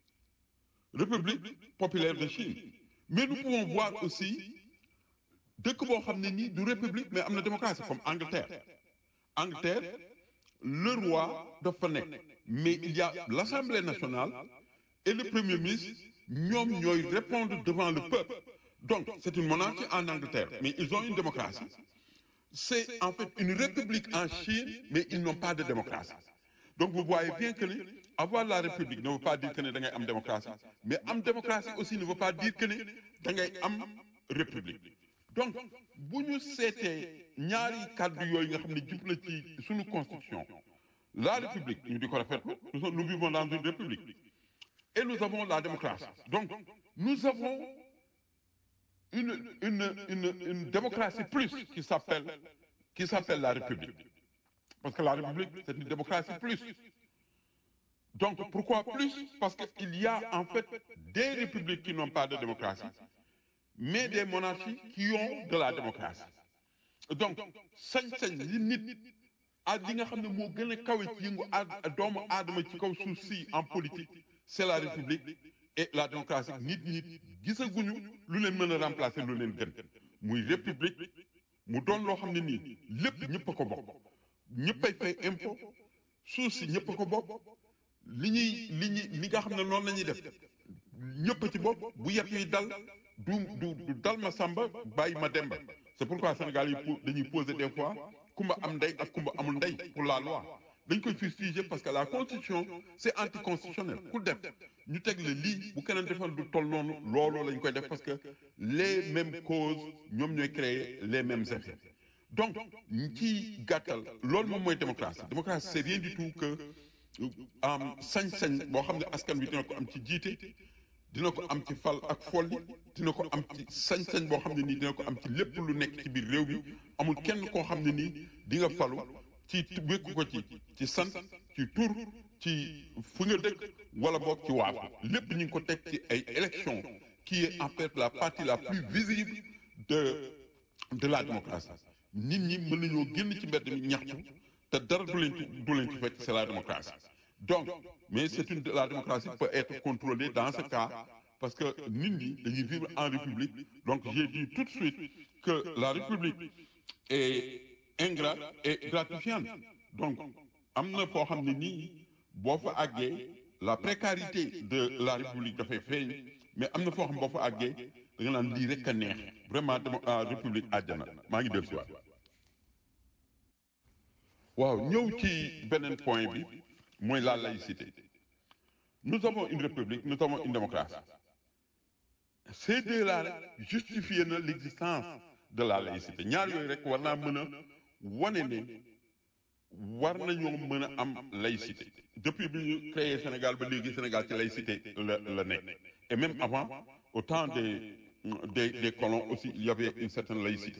république populaire de Chine mais nous pouvons voir aussi dëkk boo xam ne nii du république mais am na démocratie comme Angleterre Angleterre le roi dafa nekk mais il y a l'Assemblée nationale et le Premier ministre ñoom ñooy répondre devant le peuple donc c'est une monarchie en Angleterre mais ils ont une démocratie c'est en fait une république en Chine mais ils n'ont pas de démocratie donc vous voyez bien que ni avoir la république ne veut pas dire que ne da ngay am démocratie mais am démocratie aussi ne veut pas dire que ne da ngay am république donc bu ñu seetee ñaari kàddu yooyu nga xam ne jub na ci suñu constitution la république ñu di ko rafetlu nous nous vivons dans une république et nous avons la démocratie donc nous avons une une une une démocratie plus qui s'appelle qui s'appelle la république parce que la république c'est une démocratie plus donc pourquoi plus parce que il y a en fait des républiques qui n'ont pas de démocratie mais des monarchies qui ont de la démocratie donc sañ-sañ li nit ak li nga xam ne moo gën a kawe ci yëngu a doomu aadama ci kaw suuf si en politique c'est la république et la démocratie nit ñi gisaguñu lu leen mën a remplacer lu leen gën muy république mu doon loo xam ne nii lépp ñëpp a ko bokk ñëppay fay impôt suuf si ñëpp a ko bokk li ñuy li ñuy li nga xam ne noonu la ñuy def ñëpp ci bopp bu yet yi dal du du du dal ma samba bàyyi ma demba c'est pourquoi Sénégal yi dañuy poser des fois kumba am ndey ak kumba amul ndey pour la loi dañ koy fustiger parce que la constitution c'est anticonstitutionnel ku def ñu teg le lii bu keneen defal du toll noonu loolu lañ koy def parce que les mêmes causes ñoom ñooy créer les mêmes effets donc ci gàttal loolu moom mooy démocratie démocratie c'est rien du tout que am sañ-sañ boo xam ne askan wi dina ko am ci jiite dina ko am ci fal ak folli dina ko am ci sañ-sañ boo xam ne nii dina ko am ci lépp lu nekk ci biir réew mi amul kenn koo xam ne nii di nga falu ci wékku ko ci ci sant ci tur ci fu nga dëkk wala boog ci waafu lépp ñu ngi ko teg ci ay élections qui est en fait la partie la plus visible de de la démocratie nit ñi mën nañoo génn ci mbedd mi ñaxtu te dara du leen ci du leen ci fekk c'est la démocratie donc mais c'est une la démocratie peut être contrôlée dans ce cas parce que nit ñi dañuy vivre en république donc j'ai dit tout de suite que la république est ingrate et gratifiante donc am na foo xam ne nii boo fa àggee la précarité de la république dafay feeñ mais am na foo xam boo fa àggee da nga naan lii rek a neex vraiment dama république àjjana maa ngi dellu si waat waaw ñëw ci beneen point bi mooy la laïcité nous avons une république nous avons une démocratie ces deux-là justifier na l'existence de la laïcité ñaar yooyu rek war naa mën a wane ne war nañoo mën a am laïcité depuis bi ñu créé Sénégal ba léegi Sénégal ci laïcité la la nekk et même avant au temps des des des colons aussi il y avait une certaine laïcité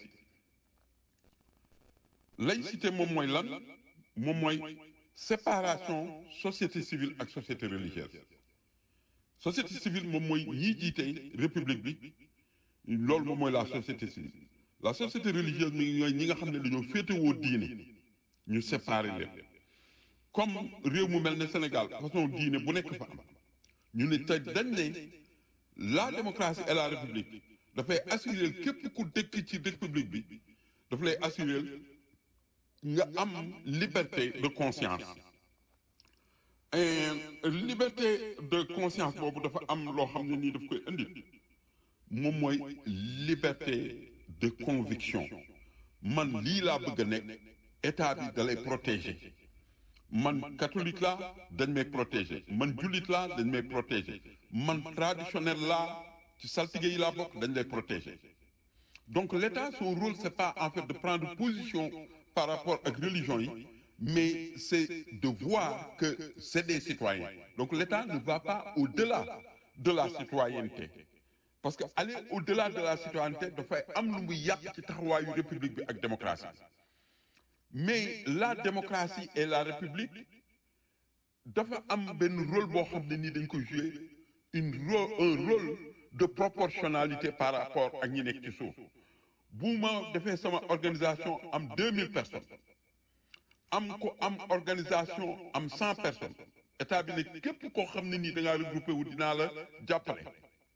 laïcité moom mooy lan moom mooy séparation société civile ak société religieuse société civile moom mooy ñii jiite république bi loolu moom mooy la société civile la société religieuse mi ñooy ñi nga xam ne dañoo féetewoo diine ñu séparé leen comme réew mu mel ne Sénégal façon diine bu nekk fa am ñu ne te dañ ne la démocratie et la république dafay assurer képp ku dëkk ci république bi daf lay assurer nga am liberté de conscience et liberté de conscience boobu dafa am loo xam ne nii daf koy indi moom mooy liberté de conviction man lii laa bëgg a nekk état bi da lay protéger man catholique laa dañ may protéger man jullit laa dañ may protéger man traditionnel laa ci saltige yi laa bokk dañ lay protéger donc l'état son rôle c'est pas en fait de prendre position par rapport ak religion yi mais c'est de voir que c'est des citoyens donc l'État ne va pas au-delà de la citoyenneté parce que aller au-delà de la citoyenneté dafay am lu muy yàq ci taxawaayu république bi ak démocratie mais la démocratie et la république dafa am benn rôle boo xam ne nii dañ koy jouer une rôle un rôle de proportionnalité par rapport ak ñi nekk ci suuf bu ma defee sama organisation am 2000 personnes am ko am organisation am 100 personnes état bi ne képp koo xam ne nii da ngaa regroupé wu dinaa la jàppale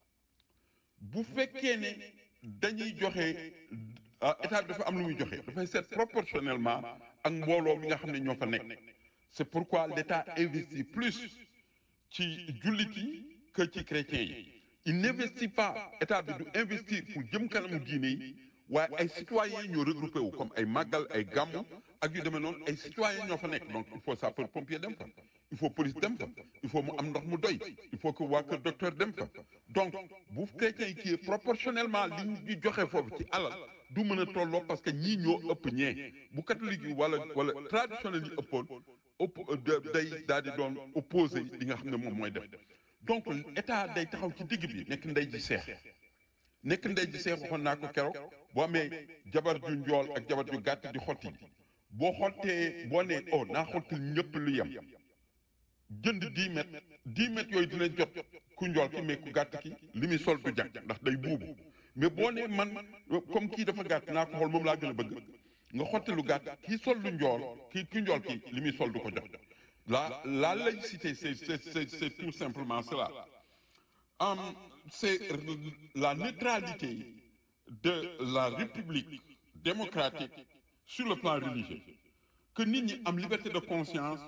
bu fekkee ne dañuy joxe état bi dafa am lu muy joxe dafay seet proportionnellement ak mbooloo mi nga xam ne ñoo fa nekk c'est pourquoi l'état investit plus ci jullit yi que ci chrétiens yi il n'investit pas état bi du investir pour jëm kanamu diine yi waaye ay citoyens ñoo regroupé wu comme ay màggal ay gàmmu ak yu demee noonu ay citoyens ñoo fa nekk donc il faut sapeur pompier dem fa il faut police dem fa il faut mu am ndox mu doy il faut que waa kër docteur dem fa donc bu chrétiens yi kii proportionnellement li ñu joxe foofu ci alal du mën a tolloo parce que ñii ñoo ëpp ñee bu catholique yi wala wala traditionnel yi ëppoon ëpp day daal di doon opposé li nga xam ne moom mooy def donc état day taxaw ci digg bi nekk ndey ji seex nekk ndey ji seex waxoon naa ko keroog boo amee jabar ju njool ak jabar ju gàtt di xotti boo xottee boo nee oh naa xottil ñëpp lu yem jënd dix mètres dix mètres yooyu dina jot ku njool ki mais ku gàtt ki li muy sol du jag ndax day buubu mais boo nee man comme kii dafa gàtt naa ko xool moom laa gën a bëgg nga xotti lu gàtt kii sol lu njool kii ki njool ki li muy sol du ko jox la la laïcité c'est c'est c'est tout simplement cela um, c'est la neutralité de la république démocratique sur le plan religieux que nit ñi am liberté de conscience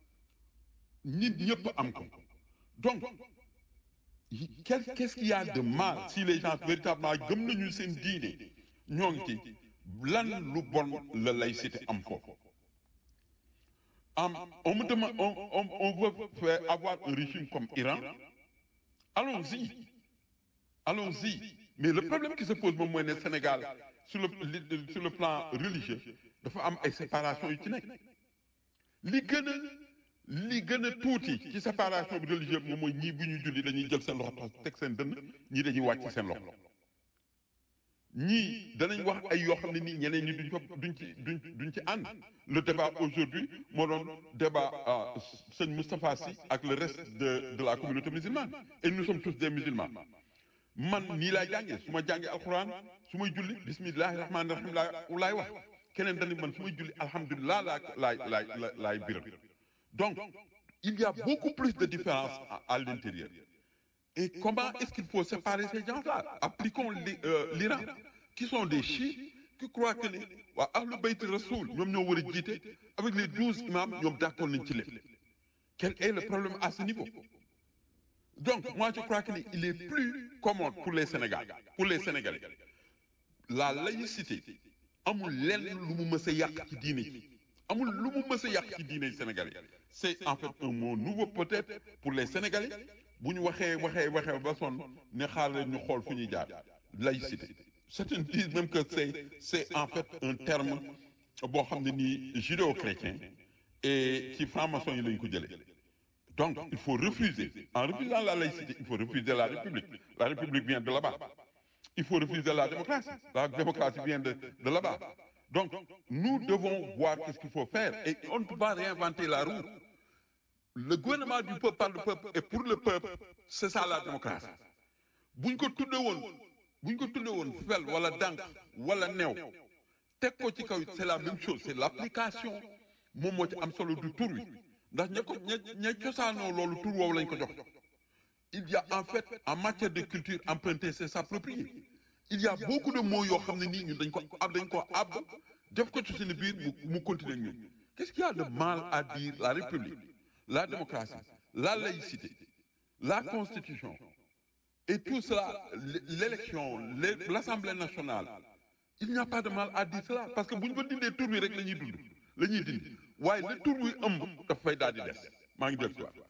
nit ñëpp am ko donc qu'est-ce qu'il y a de mal si les gens véritablement gëm nañu seen diine ñoo ngi ci lan lu bon la laïcité am foofu am on me demande on on on veut faire avoir un régime comme Iran allons-y allons-y mais le problème qui se pose moom mooy ne Sénégal sur le sur le plan religieux dafa am ay séparation yu ci nekk li gën a li gën a tuuti ci séparation bi religieuse moom mooy ñii bu ñuy julli dañuy jël seen loxo teg seen dënn ñii dañuy wàcc seen loxo ñii danañ wax ay yoo xam ne nii ñeneen ñi duñ ko duñ ci duñ duñ ci ànd le débat aujourd'hui moo doon débat sëñ Moustapha Sy ak le reste de de la communauté musulmane et nous sommes tous des musulmans man nii laay jàngee su ma jàngee alxuraan su may julli bismillahi rahmaani rahim laa laay wax keneen dañu man su may julli alhamdulilah laa laay laay laay biral donc il y a beaucoup plus de différences à, à l'intérieur. Et comment est-ce qu'il faut séparer ces gens-là Appliquons li- euh, l'Iran, qui sont des chiites, qui croient que ne waa Ahlul Bayt Rasoul ñoom ñoo war a jiite avec les douze imams ñoom d'accord nañ ci lépp. Quel est le problème à ce niveau Donc, moi, je crois qu'il est plus commode pour les Sénégalais. Pour les Sénégalais. La laïcité, amul lenn lu mu mës a yàq ci diine ji amul lu mu mës a yàq ci diine Sénégalais c'est en fait un mot nouveau peut-être pour les Sénégalais bu ñu waxee waxee waxee ba sonn ne xaar leen ñu xool fu ñuy jaar laïcité certains disent même que c'est c'est en fait un terme boo xam ne nii judéo-chrétien et ci franc-maçon yi lañ ko jëlee donc il faut refuser en refusant la laïcité il faut refuser la République la République vient de là-bas il faut refuser la démocratie. La démocratie vient de, de là-bas. Donc, nous devons voir qu'est-ce qu'il faut faire. Et on ne peut pas réinventer la roue. Le gouvernement du peuple par le peuple et pour le peuple, c'est ça la démocratie. buñ ko tudde woon buñ ko tudde woon fel wala dànk wala new teg ko ci kaw it c'est la même chose c'est l'application moom moo ci am solo du tur wi ndax ña ko ña ña cosaanoo loolu tur woowu lañ ko jox il y a en fait en matière de culture emprunter c'est s'approprier il y a beaucoup de mots yoo xam ne nii ñun dañ ko ab dañ ko ab def ko ci seen biir mu mu continuer ak ñun qu'est-ce qu'il y a de mal à dire la république la démocratie la laïcité la constitution et tout cela l'élection l'assemblée nationale il n'y a pas de mal à dire cela parce que bu ñu ko dindee tur wi rek la ñuy dund la ñuy dindi waaye le tur wi ëmb daf fay daal di des maa ngi del si waat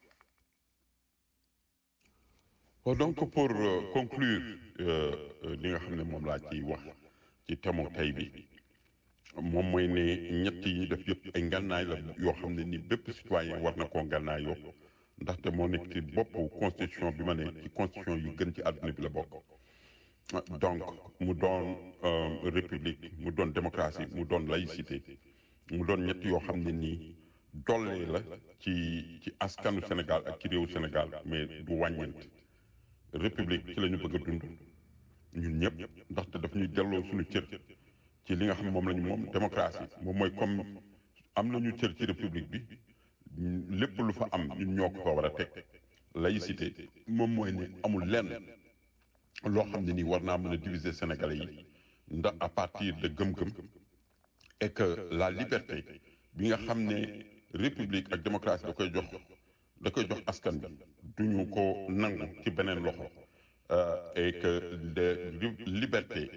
Bon, donc pour euh, conclure li nga xam ne moom laa ciy wax ci thème tey bi moom mooy ne ñett yi ñu def yëpp ay ngànnaay la yoo xam ne ni bépp citoyen war na koo ngànnaayoo ndaxte moo nekk ci boppu constitution bi ma ne ci constitution yu gën ci àdduna bi la bokk donc mu doon république mu doon démocratie mu doon laïcité mu doon ñett yoo xam ne nii dollee la ci ci askanu Sénégal ak ci réewu Sénégal mais du wàññeent république ci la ñu bëgg a dund ñun ñëpp ndaxte daf ñuy delloo suñu cër ci li nga xam ne moom la ñu moom démocratie moom mooy comme am nañu cër ci république bi lépp lu fa am ñun ñoo ko fa war a teg laïcité moom mooy ne amul lenn loo xam ne nii war naa mën a diviser sénégalais yi ndax à partir de gëm-gëm et que la liberté bi nga xam ne république ak démocratie da koy jox da koy jox askan bi duñu ko nangu ci beneen loxo et que de liberté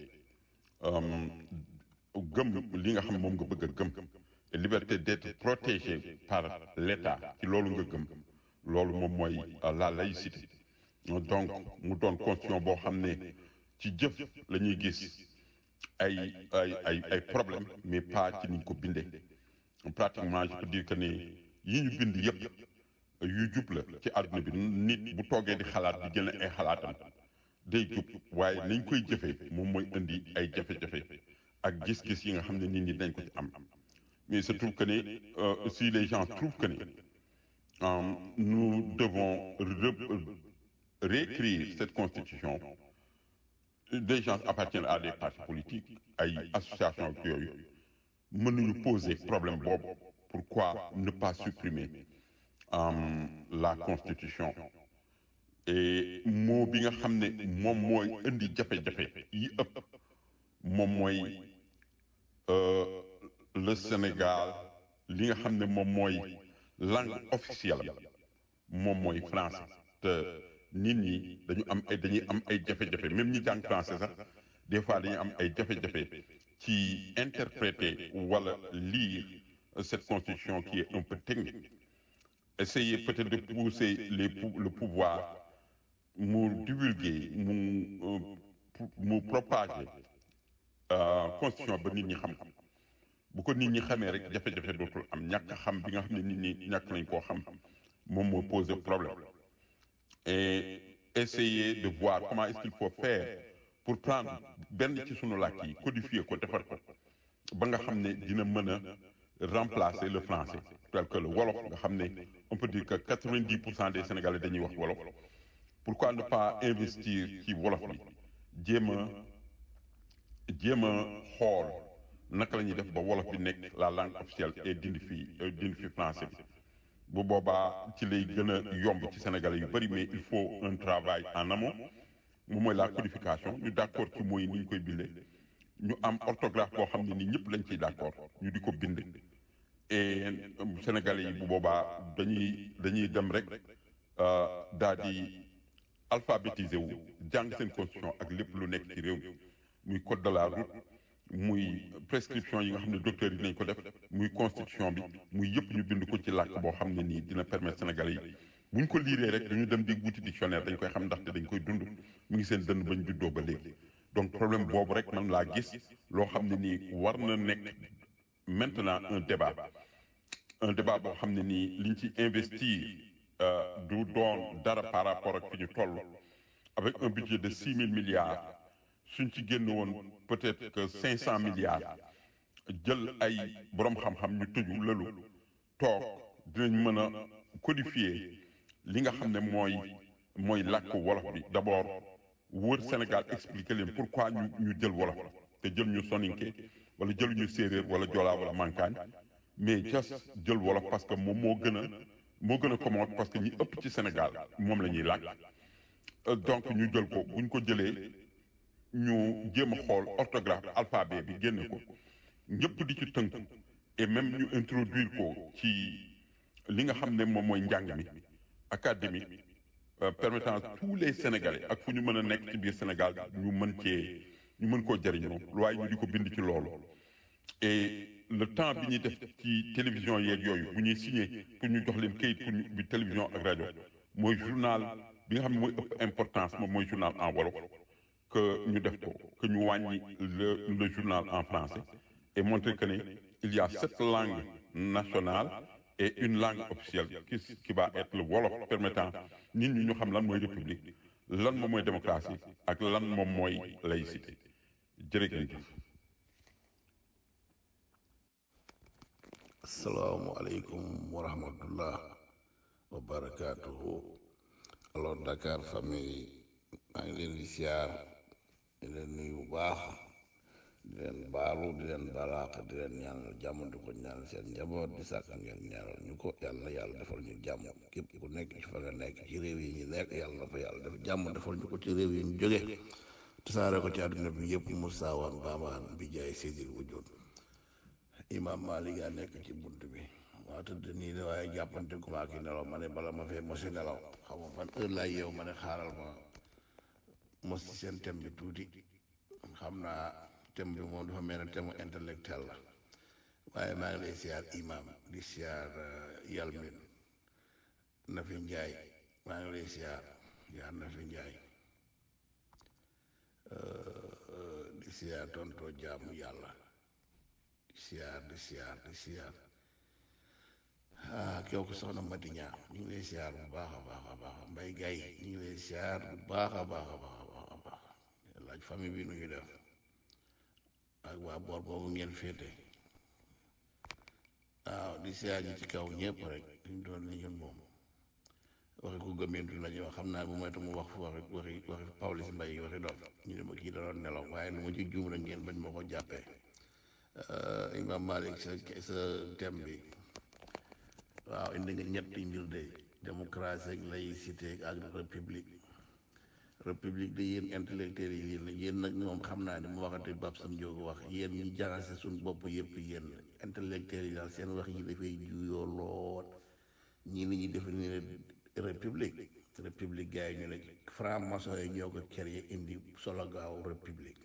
gëm li nga xam moom nga bëgg a gëm et liberté d'être protégé par l'État ci loolu nga gëm loolu moom mooy la laïcité donc mu doon constitution boo xam ne ci jëf la ñuy gis ay ay ay ay problème mais pas ci niñ ko bindee pratiquement je peux dire que ne yi ñu bind yëpp yu jub la ci àdduna bi nit bu toogee di xalaat di jël ay xalaatam day jub waaye niñ koy jëfee moom mooy indi ay jafe-jafe ak gis-gis yi nga xam ne nit ñi dañ ko ci am mais il se trouve que ne si les gens trouvent que ne nous devons réécrire cette constitution des gens appartiennent à des partis politiques ay associations ak yooyu mën nañu poser problème boobu pourquoi ne pas supprimer Um, la constitution et moo bi nga xam ne moom mooy indi jafe-jafe yi ëpp moom mooy euh, le Sénégal li nga xam ne moom mooy langue officielle moom mooy français te nit ñi dañu am ay dañuy am ay jafe-jafe même ñi jàng français sax des fois dañuy am ay jafe-jafe ci interpréter wala lire cette constitution qui est un peu technique essayer peut-être de pousser les le pouvoir mu divulguer mu mu propager constitution ba nit ñi xam bu ko nit ñi xamee rek jafe-jafe dootul am ñàkk xam bi nga xam ne nit ñi ñàkk nañ koo xam moom moo poser problème et essayer de voir comment est-ce qu'il faut faire pour prendre benn ci sunu làkk yi codifier ko defar ko ba nga xam ne dina mën a remplacer le français tel que le wolof nga xam ne on peut dire que quatre-vingt-dix pour cent des sénégalais dañuy wax wolof pourquoi ne pas investir ci wolof bi jéem a jéem a xool naka la ñuy def ba wolof bi nekk la langue officielle et dindi fi dindi fi français bi bu boobaa ci lay gën a yomb ci sénégalais yu bëri mais il faut un travail en amont moom mooy la codification ñu d'accord ci mooy ni ñu koy bindee ñu am orthographe boo xam ne ni ñëpp lañ ciy d'accord ñu di ko bind et sénégalais yi bu boobaa dañuy dañuy dem rek daal di alphabétisé wu jàng seen constitution ak lépp lu nekk ci réew mi muy code de la route muy prescription yi nga xam ne docteur yi nañ ko def muy constitution bi muy yëpp ñu bind ko ci làkk boo xam ne nii dina permettre sénégalais yi bu ñu ko liiree rek duñu dem di wuti dictionnaire dañ koy xam ndaxte dañ koy dund mu ngi seen dënn bañ juddoo ba léegi donc problème boobu rek man laa gis loo xam ne nii war na nekk maintenant un débat un débat boo xam ne nii liñ ci investir du doon dara par rapport ak fi ñu toll avec un budget de six mille milliards suñ ci génn woon peut-être que cinq cent milliards jël ay borom xam-xam ñu tëju lëlu toog dinañ mën a codifier li nga xam ne mooy mooy làkk wolof bi d'abord wër Sénégal expliquer leen pourquoi ñu ñu jël wolof te jël ñu soninke wala jël ñu séeréer wala joolaa wala mankaañ mais just jël wolof parce que moom moo gën a moo gën a commode parce que ñi ëpp ci Sénégal moom la ñuy làkk donc ñu jël ko buñ ko jëlee ñu jéem a xool orthographe alphabet bi génne ko ñëpp di ci tënk et même ñu introduire ko ci li nga xam ne moom mooy njàng mi académique permettant tous les Sénégalais ak fu ñu mën a nekk ci biir Sénégal ñu mën cee ñu mën koo jëriñoo waaye ñu di ko bind ci loolu et le temps bi ñuy def ci télévision yeeg yooyu bu ñuy signé pour ñu jox leen kayit pour ñu bi télévision ak rajo mooy journal bi nga xam ne mooy ëpp importance moom mooy journal en wolof que ñu def ko que ñu wàññi le le journal en français et montrer que ne il y a sept langues nationales et une langue officielle qui qui va être le wolof permettant nit ñi ñu xam lan mooy république lan moom mooy démocratie ak lan moom mooy laïcité jërëjëf. asalaamualeykum wa rahmatullah wa barakaatuhu alors Dakar famille maa ngi leen di siyaar di leen nuyu bu baax di leen baalu di leen balaax di leen ñaanal jàmm di ko ñaanal seen njaboot di sàkk ngeen ñaanal ñu ko yàlla na yàlla defal ñu jàmm képp ku nekk ci fa nga nekk ci réew yi ñu nekk yàlla na fa yàlla def jàmm defal ñu ko ci réew yi ñu jóge tasaare ko ci àdduna bi yëpp musaawaan baabaan bi jaay seydil wujud imam Malik yaa nekk ci bunt bi waa tëdd nii de waaye jàppante ku maa ki nelaw ma ne bala ma fee mosi nelaw xam nga fan heure laay yeew ma ne xaaral ma mos ci seen thème bi tuuti xam naa thème bi moom dafa mel ne thème intellectuel la waaye maa ngi lay siyaar imam di siyaar yalmin na fi njaay maa ngi lay siyaar siyaar na fi njaay di siyaar tontoo jaamu yàlla di siyaar di siyaar di siyaar ah kew ko soxna Mati Ñaa ñu ngi lay siyaar bu baax a baax a baax mbay gay ñu ngi lay siyaar bu baax a baax a baax a baax a baax laaj famille bi nu ñu def ak waa boor boobu ngeen féete waaw di siyaar ñi ci kaw ñëpp rek ñu doon ni ñun moom waxi ko gëmeentu la ñuy wax xam naa bu moytu mu wax waxi waxi waxi Pawlish Mbaye waxi dof ñu ne ma kii da doon nelaw waaye lu ma ci juum rek ngeen bañ ma ko jàppee Imam Malik sa sa thème bi waaw indi nga ñetti mbir de démocratie ak laïcité ak république république de yéen intellectuels yi yéen yéen nag moom xam naa ne mu waxate bab sam jóg wax yéen ñi jaxase suñ bopp yëpp yéen intellectuels yi daal seen wax yi dafay juyoo lool ñii ni ñuy defe ni ne république république gars yi ñu ne franc-maçon yi ñoo ko créé indi solo gaaw république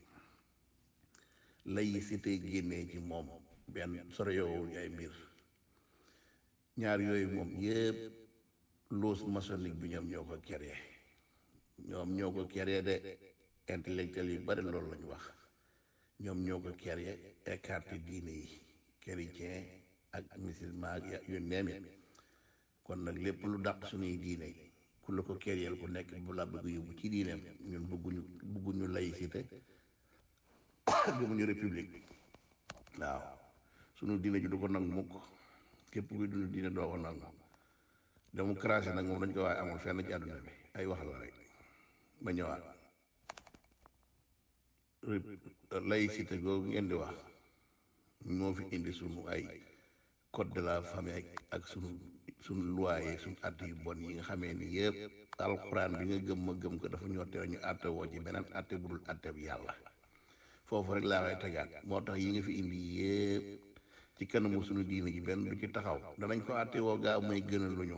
laïcité génnee ci moom benn soro yoowul ay mbir ñaar yooyu moom yëpp loos maçonnique bi ñoom ñoo ko créé ñoom ñoo ko créé de intellectuel yu bari loolu lañu wax ñoom ñoo ko créé écarté diine yi chrétien ak musulman ak yu neemi kon nag lépp lu dàq suñuy diine ku la ko créé ku nekk bu la bëgg yóbbu ci diineem ñun bëgguñu bëgguñu laïcité gëmuñu république waaw sunu diine ji du ko nangu mukk képp kuy dund diine doo ko nangu démocratie nag moom dañ ko waaye amul fenn ci àdduna bi ay wax la rek ba ñëwaat laïcité googu ngeen di wax moo fi indi sunu ay code de la famille ak sunu suñ loi yi suñ att yu bon yi nga xamee ni yëpp alxuraan bi nga gëm ma gëm ko dafa ñoo tere ñu atte woo ci beneen atte bu dul atte bi yàlla foofu rek laa koy tegaat moo tax yi nga fi indi yëpp ci kanamu suñu diine ji benn du ci taxaw danañ ko atte woo gaaw may gënal lu ñu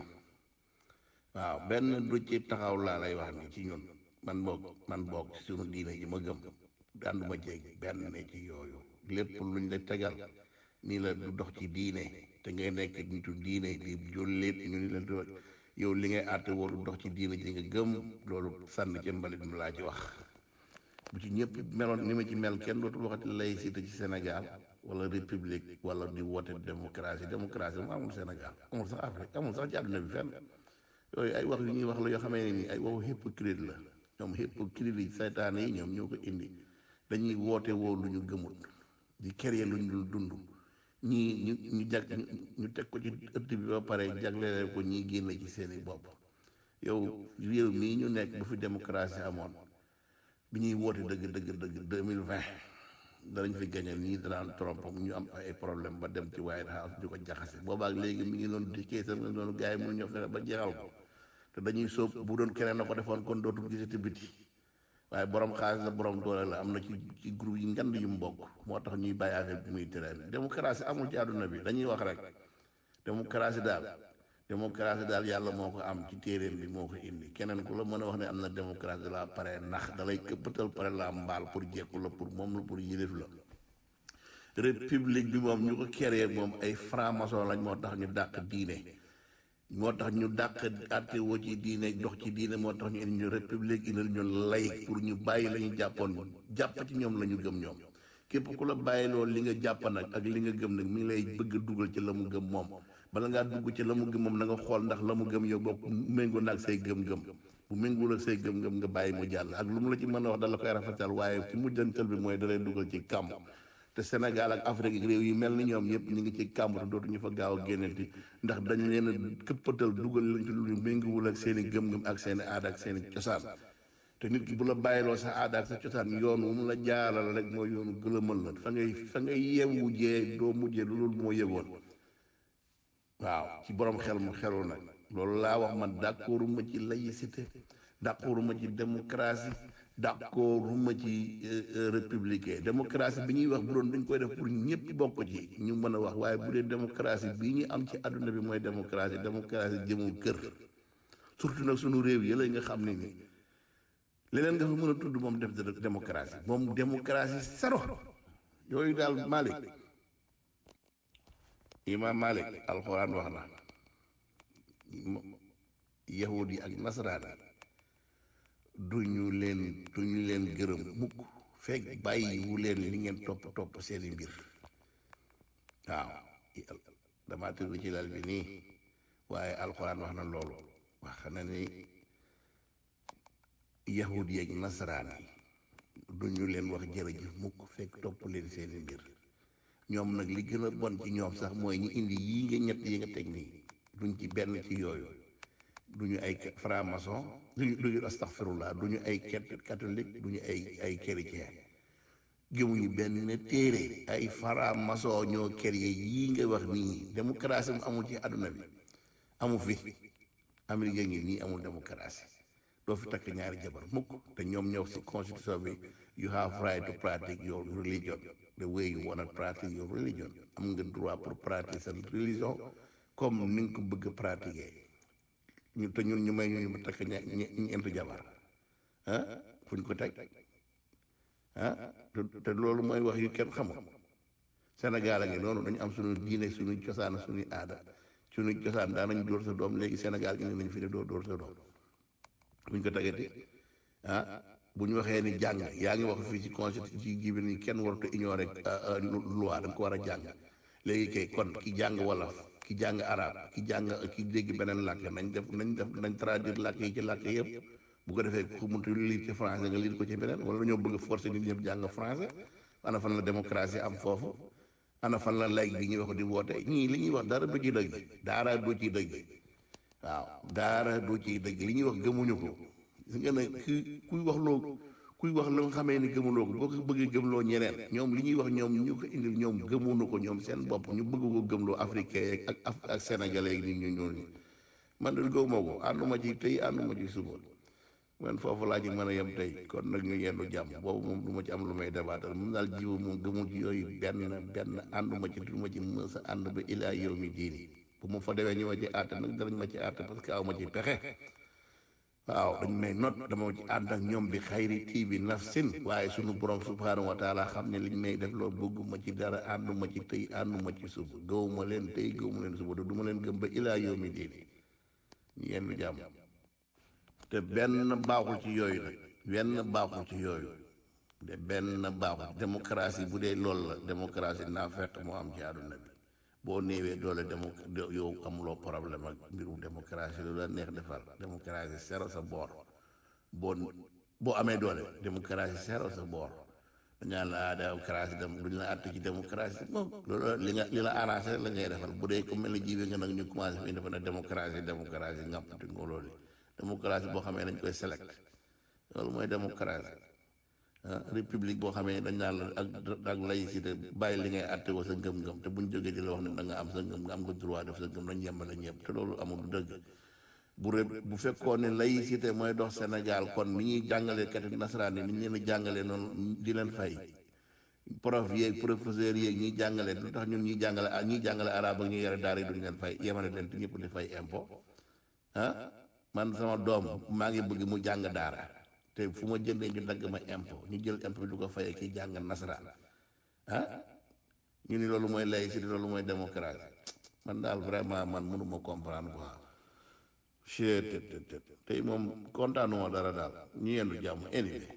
waaw benn du ci taxaw laa lay wax ni ci ñun man boog man boog ci suñu diine ji ma gëm ànduma jeeg benn ne ci yooyu lépp luñ la tegal nii la du dox ci diine te ngay nekk nitu diine di jullit ñu ni la do yow li ngay àtte woo du dox ci diine ji nga gëm loolu sànni ci mbalit mi laa ci wax bu ci ñëpp meloon ni ma ci mel kenn dootul waxati laïcité ci Sénégal wala république wala di woote démocratie démocratie moom amul Sénégal amul sax Afrique amul sax ci àdduna bi fenn yooyu ay wax yu ñuy wax la yoo xamee ne nii ay waxu hypocrite la ñoom hypocrite yi saytaane yi ñoom ñoo ko indi dañuy woote woo lu ñu gëmut di créer lu ñu dul dund ñii ñu ñu jag ñu teg ko ci ëtt bi ba pare jagleele ko ñii génn ci seeni bopp yow réew mii ñu nekk bu fi démocratie amoon bi ñuy woote dëgg dëgg dëgg deux mille vingt danañ fi gañe nii danaan trompe ñu am ay problème ba dem ci White House di ko jaxase boobaak léegi mi ngi doon di keesam nga doonu gars yi mënu ñoo fexe ba jeexal ko te dañuy sóob bu doon keneen na ko defoon kon dootul gisati biti waaye borom xaalis la borom doole la am na ci ci groupe yi ngand yu mu bokk moo tax ñuy bàyyi affaire bi muy tere démocratie amul ci àdduna bi dañuy wax rek démocratie daal démocratie daal yàlla moo ko am ci téeréem bi moo ko indi keneen ku la mën a wax ne am na démocratie la pare nax dalay këppatal pare la mbaal pour jekku la pour moom la pour yilif la république bi moom ñu ko créé moom ay franc-maçon lañ moo tax ñu dàq diine moo tax ñu dàq àtte woo ci diine dox ci diine moo tax ñu indi ñu république indil ñu lay pour ñu bàyyi la ñu jàppoon jàpp ci ñoom la ñu gëm ñoom képp ku la bàyyi loolu li nga jàpp nag ak li nga gëm nag mi ngi lay bëgg a dugal ci la mu gëm moom bala ngaa dugg ci la mu gëm moom na nga xool ndax la mu gëm yow bopp méngoo naag say gëm-gëm bu méngoo ak say gëm-gëm nga bàyyi mu jàll ak lu mu la ci mën a wax dala koy rafetal waaye ci mujjantal bi mooy dalay dugal ci kàmb te Sénégal ak Afrique réew yi mel ni ñoom ñëpp ñu ngi ci kàmb te dootuñu fa gaaw a génnati ndax dañ leen a këppatal dugal leen ci lu méngoowul ak seen i gëm-gëm ak seen i aada ak seen i cosaan te nit ki bu la bàyyiloo sa aada ak sa cosaan yoon wu mu la jaaral rek mooy yoonu gëlëmal la fa ngay fa ngay yeewu jee doo mujjee lu loolu moo yëgoon waaw ci borom xel mu xelul nag loolu laa wax man d'accordu ma ci laïcité d'accordu ma ci démocratie d'accordu ma ci républicain démocratie bi ñuy wax bu doon dañ koy def pour ñëpp bokk ci ñu mën a wax waaye bu dee démocratie bii ñu am ci àdduna bi mooy démocratie démocratie jëmul kër surtout nag sunu réew yi la nga xam ne ni leneen nga fa mën a tudd moom def démocratie moom démocratie sero yooyu daal Malick imam Malik alxuraan wax na yahud yi ak nasaraan duñu leen duñu leen gërëm mukk fekk bàyyi wu leen li ngeen topp topp seeni mbir waaw dama tëdd ci lal bi nii waaye alxuraan wax na loolu wax na ni yahud yi ak nasaraan yi duñu leen wax jërëjëf mukk fekk topp leen seeni mbir ñoom nag li gën a bon ci ñoom sax mooy ñi indi yii nga ñett yi nga teg nii duñ ci benn ci yooyu duñu ay franc-maçon duñu duñu astaghfirullah duñu ay catholique duñu ay ay chrétien gëmuñu benn téere ay franc-maçon ñoo créé yii nga wax nii démocratie mu amul ci àdduna bi amu fi Amérique ngi nii amul démocratie doo fi takk ñaari jabar mukk te ñoom ñëw si constitution bi you have right to practice your religion the way you want to practice your religion am nga droit pour pratiquer sa religion comme ni nga ko bëgg a pratiquer ñu te ñun ñu may ñu ñu takk ña ñeenti jabar ah fu ñu ko teg ah te loolu mooy wax yu kenn xamul Sénégal a ngi noonu dañu am suñu diine suñu cosaan suñu aada suñu cosaan daan nañ dóor sa doom léegi Sénégal gi ne nañ fi ne doo dóor sa doom fu ñu ko tegati ah bu ñu waxee ni jàng yaa ngi wax fii ci constitution ci gi bi ni kenn waratu ignorer loi da nga ko war a jàng léegi kay kon ki jàng wolof ki jàng arab ki jàng ki dégg beneen làkk nañ def nañ def nañ traduire làkk yi ci làkk yëpp bu ko defee ku muntu lire ci français nga lire ko ci beneen wala dañoo bëgg a forcer nit ñëpp jàng français ana fan la démocratie am foofu ana fan la laïc bi ñuy wax di woote ñii li ñuy wax dara du ci dëgg daara du ci dëgg waaw daara du ci dëgg li ñuy wax gëmuñu ko gis nga ne ki kuy wax loo kuy wax lu nga xamee ni gëmuloo ko boo ko bëggee gëmloo ñeneen ñoom li ñuy wax ñoom ñu ko indil ñoom gëmunu ko ñoom seen bopp ñu bëgg ko gëmloo africain ak ak ak sénégalais nit ñu ñuul ñi man de gëwuma ko ànduma ci tey ànduma ci suba man foofu laa ci mën a yem tey kon nag ñu yendu jàmm boobu moom du ma ci am lu may dabaatal moom daal jiwu moom gëmu ci yooyu benn benn ànduma ci du ma ci mës a ànd ba ilaa yow mi diini bu ma fa demee ñu ma ci àtte nag danañ ma ci àtte parce que aw ma ci pexe waaw dañ may not dama ci ànd ak ñoom bi xayri tii bi nafsin waaye sunu borom subhaanahu wa taala xam ne liñ may def loolu bëgguma ci dara ànduma ci tey ànduma ci suba gëwuma leen tey gëwuma leen suba du ma leen gëm ba ilaa yow mi diini ñu yendu jàmm te benn baaxul ci yooyu nag benn baaxul ci yooyu de benn baaxul démocratie bu dee loolu la démocratie naa fekk moo am ci àdduna bi boo néewee doole démo yow amuloo problème ak mbirum démocratie lu la neex defal démocratie sero sa boor boo boo amee doole démocratie sero sa boor dañaan la ah démocratie dem duñ la àtte ci démocratie moom loolu li nga li la arrangé la ngay defal bu dee ko mel ni jiwe nga nag ñu commencé fi dafa ne démocratie démocratie ngàmpati nga loolu démocratie boo xamee dañ koy select loolu mooy démocratie ah république boo xamee dañ naan la ak ak laïcité bàyyi li ngay àtte woo sa ngëm-ngëm te buñ jógee di la wax ne da nga am sa ngëm nga am nga droit def sa ngëm nañ yembale ñëpp te loolu amul du dëgg bu ré bu fekkoon ne laïcité mooy dox Sénégal kon ni ñuy jàngalee kati nasaraan yi ni ñu leen di jàngalee noonu di leen fay prof yeeg professeur yeeg ñiy jàngale lu tax ñun ñuy jàngale ah ñiy jàngale arabe ak ñuy yore daara yi duñ leen fay yemale leen te ñëpp di fay impôt ah man sama doom maa ngi bëgg mu jàng daara te fu ma jëndee ñu dagg ma impôt ñu jël impôt bi du ko fayee kii jàng nasaraan ah ñu ni loolu mooy laïcité loolu mooy démocratie man daal vraiment man mënuma comprendre quoi chet tey moom kontaanuma dara daal ñu yendu jàmm anyway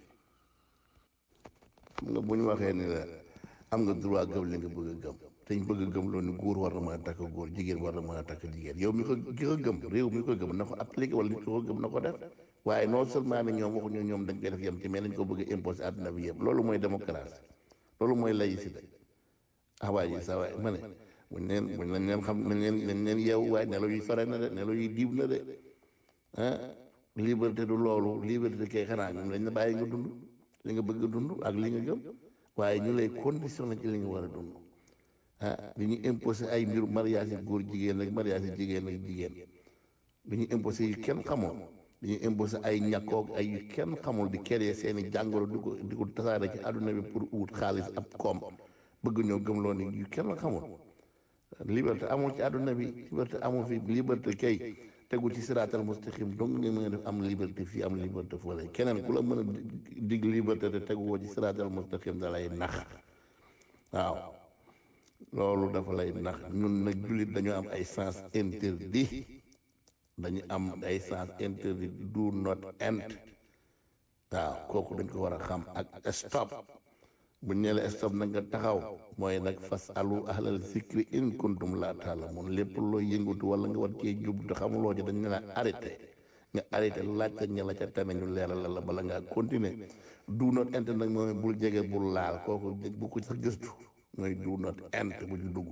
xam nga bu ñu waxee ni la am nga droit gëm li nga bëgg a gëm te ñu bëgg a gëm loolu ni góor war na mën a takk góor jigéen war na mën a takk jigéen yow mi ko ki ko gëm réew mi ko gëm na ko appliqué wala nit ko gëm na ko def waaye non seulement ne ñoom waxuñu ñoom dañ koy def yem ci mais nañ ko bëgg a imposé àdduna bi yëpp loolu mooy démocratie loolu mooy laïcité ah waaye sa waay ma ne buñ leen buñ lañ leen xam nañ leen nañ leen yeewu waaye nelaw yi sore na de nelaw yi diib na de ah liberté du loolu liberté kay xanaa ñoom lañ la bàyyi nga dund li nga bëgg a dund ak li nga gëm waaye ñu lay conditionné ci li nga war a dund ah li ñu imposé ay mbiru mariage yi góor jigéen ak mariage yi jigéen ak jigéen li ñu imposé yi kenn xamoon li ñu imposé ay ñàkkoog ay yu kenn xamul di créer seeni jàngoro di ko di ko tasaare ci àdduna bi pour wut xaalis ab koom bëgg ñoo gëmloo ni yu kenn xamul liberté amul ci àdduna bi liberté amul fi liberté kay tegu ci siraatal mustaqim donc nga mën a def am liberté fii am liberté fële keneen ku la mën a dig liberté te tegu woo ci siraatal mustaqim da lay nax waaw loolu dafa lay nax ñun nag jullit dañu am ay sens interdit dañu am ay sens interdit do not end waaw kooku dañ ko war a xam ak stop bu ñu la stop nag nga taxaw mooy nag fas alu ahlal zikri in kuntum laa taalamun lépp loo yëngatu wala nga war cee jub te xamuloo ci dañ la arrêté nga arrêté laajte ña la ca tane ñu leeral la bala ngaa continuer do not end nag mooy bul jege bul laal kooku bu ko sax gëstu mooy do not end bu ci dugg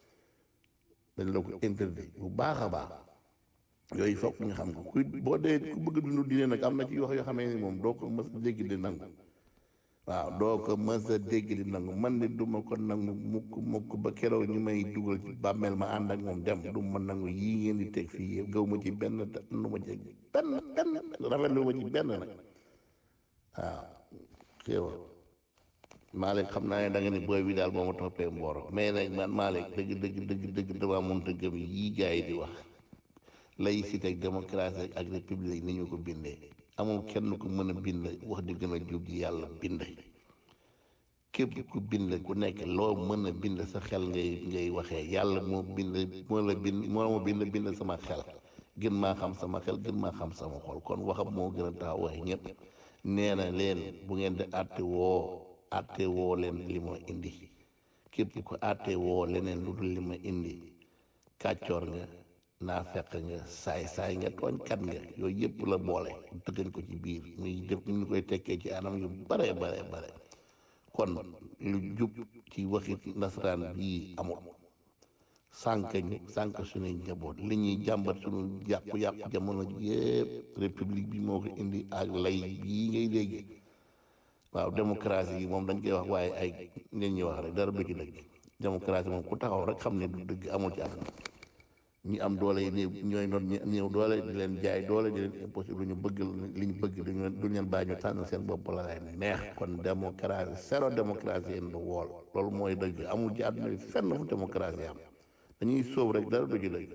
dañ la ko interdit bu baax a baax yooyu foog nga xam ko ku boo dee ku bëgg dund diine nag am na ci wax yoo xamee ni moom doo ko mës a dégg di nangu waaw doo ko mës a dégg di nangu man ni du ma ko nangu mukk mukk ba keroog ñu may dugal ci bàmmeel ma ànd ak moom dem du ma nangu yii ngeen di teg fii yëpp gaw ma ci benn nu ma ci benn benn rafetlu ma ci benn nag waaw xéewal Malick xam naa ne da nga ni booy bi daal moo ma toppee mbooro mais nag man Malick dëgg dëgg dëgg dëgg damaa mënta gëm yii gars yi di wax laïcité ak démocratie ak république ni ñu ko bindee amul kenn ku mën a bind wax di gën a jub ji yàlla bind képp ku bind ku nekk loo mën a bind sa xel ngay ngay waxee yàlla moo bind moo la bind moo ma bind bind sama xel gën maa xam sama xel gën maa xam sama xol kon waxam moo gën a taxaw wax ñëpp nee na leen bu ngeen di àtte woo àtte woo leen li ma indi képp ku àtte woo leneen lu dul li ma indi kàccoor nga naa fekk nga saay saay nga tooñkat nga yooyu yëpp la boole tëggan ko ci biir muy def ñu koy tekkee ci anam yu bare bare bare kon lu jub ci waxi nasaraan bii amul sànq ñu sànq suñuy njaboot li ñuy jàmbat suñu yàqu-yàqu jamono yëpp république bi moo ko indi ak lay bii ngay dégg waaw démocratie yi moom dañ koy wax waaye ay nit ñi wax rek dara du ci dëgg démocratie moom ku taxaw rek xam ne du dëgg amul ci àdduna ñi am doole yi néew ñooy noon ñi néew doole di leen jaay doole di leen impossible lu ñu bëgg li ñu bëgg duñu duñu leen bàyyi ñu tànn seen bopp la leen neex kon démocratie zéro démocratie in the world loolu mooy dëgg amul ci àdduna bi fenn fu démocratie am dañuy sóob rek dara du ci dëgg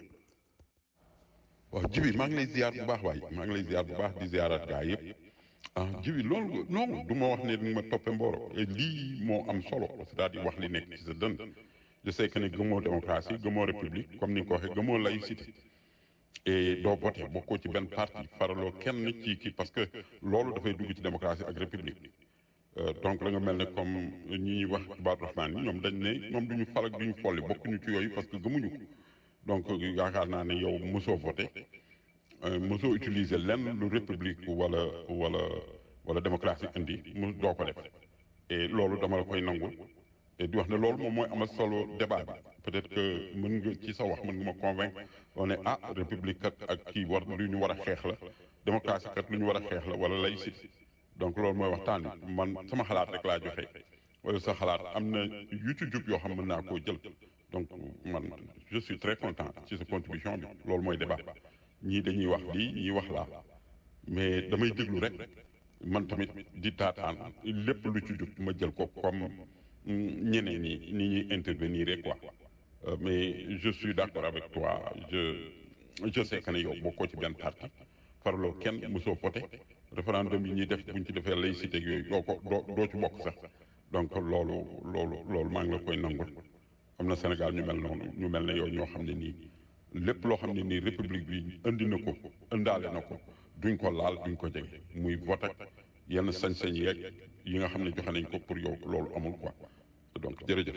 waaw jibi maa ngi lay ziar bu baax waay maa ngi lay ziar bu baax di ziarat gaa yëpp ah jibi loolu non du ma wax ne ni ma toppe mbooro lii moo am solo c'est-à-dire wax li nekk ci sa dënn je sais que ne gëmoo démocratie gëmoo république comme ni nga ko waxee gëmoo laïcité et doo voté bokkoo ci benn parti faraloo kenn ci kii parce que loolu dafay dugg ci démocratie ak république donc la nga mel ne comme ñi ñuy wax ibaadu rahmaan yi ñoom dañ ne ñoom duñu fal ak duñu folli bokkuñu ci yooyu parce que gëmuñu ko donc yaakaar naa ne yow mosoo voté mosoo utiliser lenn lu république wala wala wala démocratie indi mu doo ko def et loolu dama la koy nangul et di wax ne loolu moom mooy amal solo débat bi peut-être que mën nga ci sa wax mën nga ma convaincre on ne ah république kat ak kii war lu ñu war a xeex la démocratie kat lu ñu war a xeex la wala laïcité donc loolu mooy waxtaan bi man sama xalaat rek laa joxe wala sa xalaat am na yu ci jub yoo xam mën naa koo jël donc man je suis très content ci sa contribution bi loolu mooy débat ñii dañuy wax lii ñii wax laa mais damay déglu rek man tamit di taataan lépp lu ci jub ma jël ko comme ñeneen ñi ni ñuy intervenir rek quoi mais je suis d'accord avec toi je je sais que ne yow bokkoo ci benn parti faraloo kenn mosoo voté référendum yi ñuy def buñ ci defee laïcité ak yooyu doo ko doo doo ci bokk sax donc loolu loolu loolu maa ngi la koy nangul am na Sénégal ñu mel noonu ñu mel ne yow ñoo xam ne nii lépp loo xam ne nii république bi indi na ko indaale na ko duñ ko laal duñ ko jege muy vote ak yenn sañ-sañ yeeg yi nga xam ne joxe nañ ko pour yow loolu amul quoi donc jërëjëf.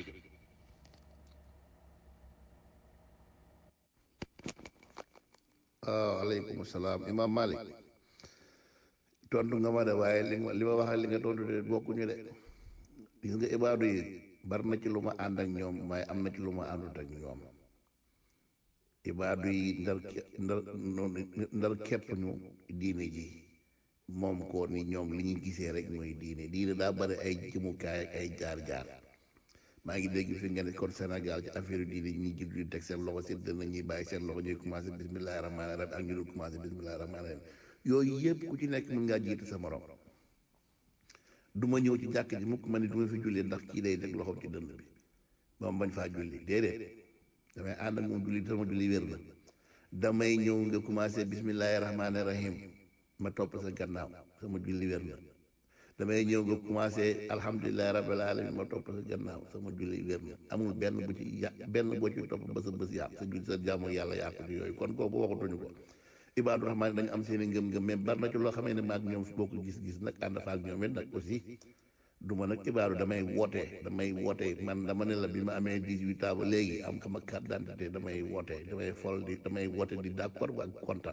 waaw aleykum salaam imam Malik tontu nga ma de waaye li ma li ma wax ak li nga tontu de bokkuñu de gis nga ibaadu yi bari na ci lu ma ànd ak ñoom waaye am na ci lu ma àndut ak ñoom ibaadu yi ndar ndar ndar képp ñu diine ji moom ko ni ñoom li ñu gisee rek mooy diine diine daa bari ay jëmukaay ak ay jaar-jaar maa ngi dégg fi nga ne kon Sénégal ci affaire diine ñuy jig di teg seen loxo seen dënn ñuy bàyyi seen loxo ñuy commencé bismillahi rahmaani rahim ak ñu dul commencé bismillahi rahmaani rahim yooyu yëpp ku ci nekk mën ngaa jiitu sa morom du ma ñëw ci jàkk ji mukk ma ne du ma fi julli ndax kii day teg loxoom ci dënn bi ba mu bañ faa julli déedéet damay ànd ak moom julli sama julli wér la damay ñëw nga commencé bismillahi rahmaani rahim ma topp sa gannaaw sama julli wér la damay ñëw nga commencé alhamdulilahi rabbil alamin ma topp sa gannaaw sama julli wér na amul benn bu ci yà benn boo ci topp ba sa bës yàq sa julli sa jaamu yàlla yàqu ci yooyu kon kooku waxatuñu ko ibaadu rahmaan dañu am seen i ngëm-ngëm mais bari na ci loo xamee ne maag ñoom boo ko gis-gis nag ànd fa ak ñoom it nag aussi du ma nag ibaadu damay woote damay woote man dama ne la bi ma amee dix-huit ans ba léegi am sama carte d'identité damay woote damay fol di damay woote di d'accord ak kontaan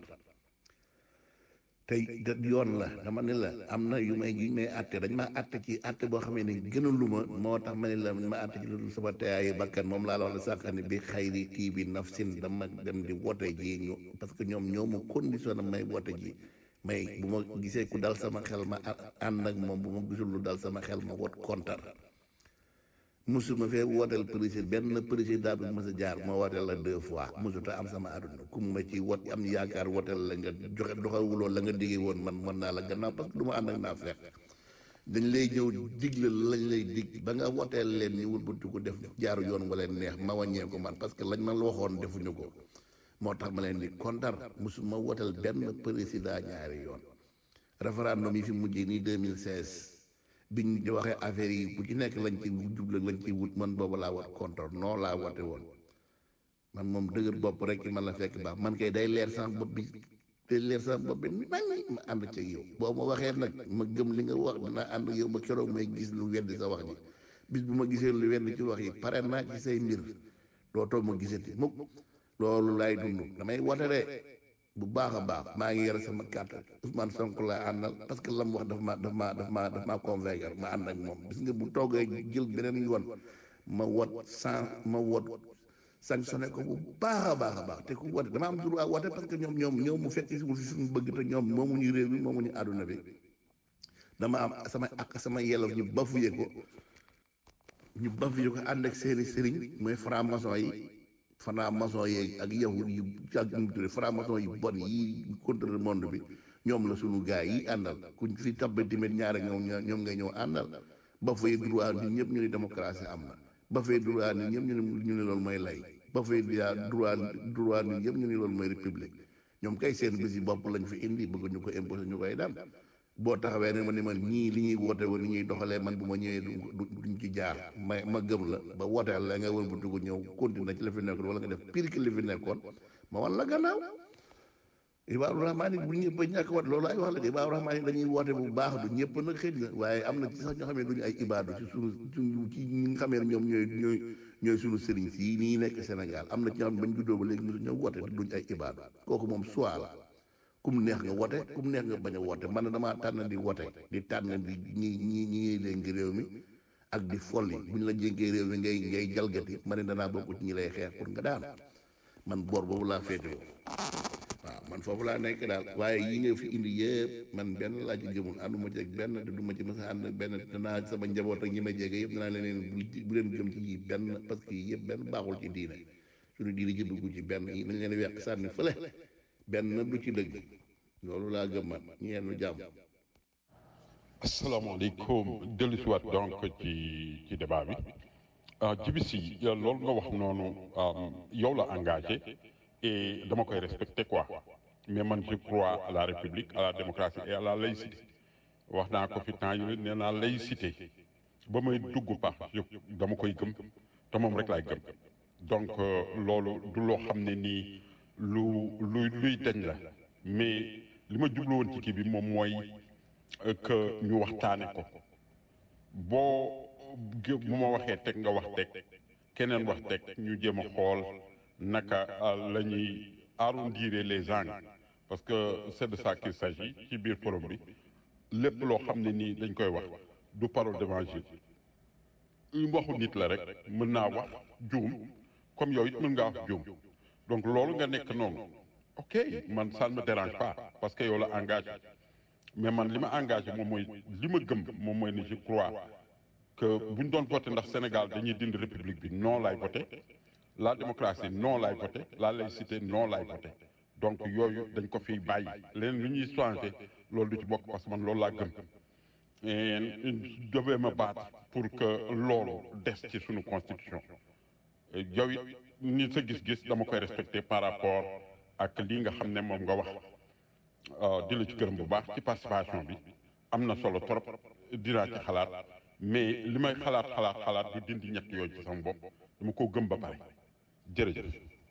tey da yoon la dama ne la am na yu may yu may àtte dañ maa àtte ci àtte boo xamee ne gënalu ma moo tax ma ne la ma àtte ci lu dul sama teeyaayu bakkan moom laa la wax la sànq ne bi xayri kii bi nafsin dama dem di woote ji ñu parce que ñoom ñoo ma conditionné may woote ji may bu ma gisee ku dal sama xel ma ànd ak moom bu ma gisul lu dal sama xel ma wot kontar musuma fee wooteel président benn président bi mës a jaar ma wooteel la deux fois musuta am sama àdduna ku ma ci wot am yaakaar wooteel la nga joxe doxawuloo la nga diggee woon man mën naa la gannaaw parce que du ma ànd ak naa feex dañ lay ñëw digle lañ lay dig ba nga wooteel leen ñu wëlbati ko def jaaru yoon wa leen neex ma wàññee ko man parce que lañ ma la waxoon defuñu ko moo tax ma leen di kontar musuma wooteel benn président ñaari yoon référendum yi fi mujjee nii 2016 biñ di waxee affaire yi bu ci nekk lañ ci jublu lañ ci wut man boobu laa wat contre non laa woote woon man moom dëgër bopp rek man la fekk baax man kay day leer sama bopp bi day leer sama bopp bi nañ ma ànd ci yow boo ma waxee nag ma gëm li nga wax dinaa ànd ak yow ba keroog may gis lu weddi sa wax ji bis bu ma gisee lu weddi ci wax yi pare naa ci say mbir dootoo ma gisati mukk loolu laay dund damay woote de bu baax a baax maa ngi yore sama carte Ousmane Sonko laa àndal parce que lam wax daf ma daf ma daf ma daf maa convaincre ma ànd ak moom gis nga bu toogee jël beneen yoon ma wot sans ma wot sanctionné ko bu baax a baax a baax te ku wote dama am droit wote parce que ñoom ñoom ñoom mu fekk si mu fi suñu bëgg te ñoom moomuñu réew mi moomuñu àdduna bi dama am sama ak sama yellof ñu bafuye ko ñu bafuye ko ànd ak seeni sëriñ mooy franc maçon yi franc maçon yi ak yahud yu ak ñu tudde franc maçon yi bon yi contre le monde bi ñoom la sunu gaay yi àndal kuñ fi tabbe tamit ñaare ñoom ñoom ngay ñëw àndal bafuye droit ñun ñëpp ñu ne démocratie am na bafuye droit ñun ñëpp ñu ne ñu ne loolu mooy lay bafuye droit droit ñun ñëpp ñu ne loolu mooy république ñoom kay seen bés yi bopp lañ fi indi bëgg ñu ko imposé ñu koy daan boo taxawee ne ma ni man ñii li ñuy woote woon li ñuy doxalee man bu ma ñëwee du duñ ci jaar ma ma gëm la ba wooteel la nga wër bu dugg ñëw continuer ci la fi nekkoon wala nga def pire que li fi nekkoon ma wan la gannaaw Ibaaru Rahmaan bu ñëpp a ñàkk wat loolu ay wax la de Ibaaru Rahmaan dañuy woote bu baax du ñëpp nag xëy na waaye am na ci sax ñoo xam ne duñu ay ibaadu ci sunu suñu ci ñi nga xamee ne ñoom ñooy ñooy ñooy sunu sëriñ si nii nekk Sénégal am na ci ñoo xam ne bañ juddoo ba léegi mosu ñoo woote duñ ay ibaadu kooku moom soit la kum neex nga wote kum neex nga bañ a wote man damaa tànn di wote di tànn di ñi ñi ñi léegi réew mi ak di folli bu ñu la jénkee réew mi ngay ngay jalgati ma ne danaa bokk ci ñi lay xeex pour nga daan man boor boobu laa féetewoo waaw man foofu laa nekk daal waaye yi nga fi indi yëpp man benn laa ci gëmul ànduma ci ak benn te du ma ci mës a ànd benn danaa sama njaboot ak ñi ma jege yëpp danaa leen bu leen gëm ci yi benn parce que yii yëpp benn baaxul ci diine suñu diine ji dugg ci benn yi nañ leen weq sànni fële benn du ci dëgg loolu laa gëm man ñeenu jàmm asalaamaaleykum dellu si waat donc ci ci débat bi jibi si loolu nga wax noonu yow la engagé et dama koy respecté quoi mais man je crois à la république à la démocratie et à la laïcité wax naa ko fi temps yi nee naa laïcité ba may dugg pax dama koy gëm te moom rek laay gëm donc loolu du loo xam ne nii lu luy luy dañ la mais li ma jublu woon ci kii bi moom mooy que ñu waxtaane ko boo bu ma waxee teg nga wax teg keneen wax teg ñu jéem a xool naka la ñuy arrondir les angles parce que c'est de ça qu'il s'agit ci biir forum bi lépp loo xam ne nii dañ koy wax du parole d'évangile waxu nit la rek mën naa wax juum comme yow it mën ngaa wax juum donc loolu nga nekk noonu ok man ça ne me dérange pas parce que yow la engagé mais man li ma engagé moom mooy li ma gëm moom mooy ne je crois que bu ñu doon voté ndax Sénégal dañuy dindi république bi non laay voté la démocratie non laay voté la laïcité non laay voté donc yooyu dañ ko fiy bàyyi leen lu ñuy changé loolu du ci bokk parce que man loolu laa gëm et je devais me battre pour que loolu des ci suñu constitution yow it ni sa gis-gis dama koy respecté par rapport ak lii nga xam ne moom nga wax di la ci gërëm bu baax ci participation bi am na solo trop dinaa ci xalaat mais li may xalaat xalaat xalaat du dindi ñett yooyu ci sama bopp dama ko gëm ba pare jërëjëf.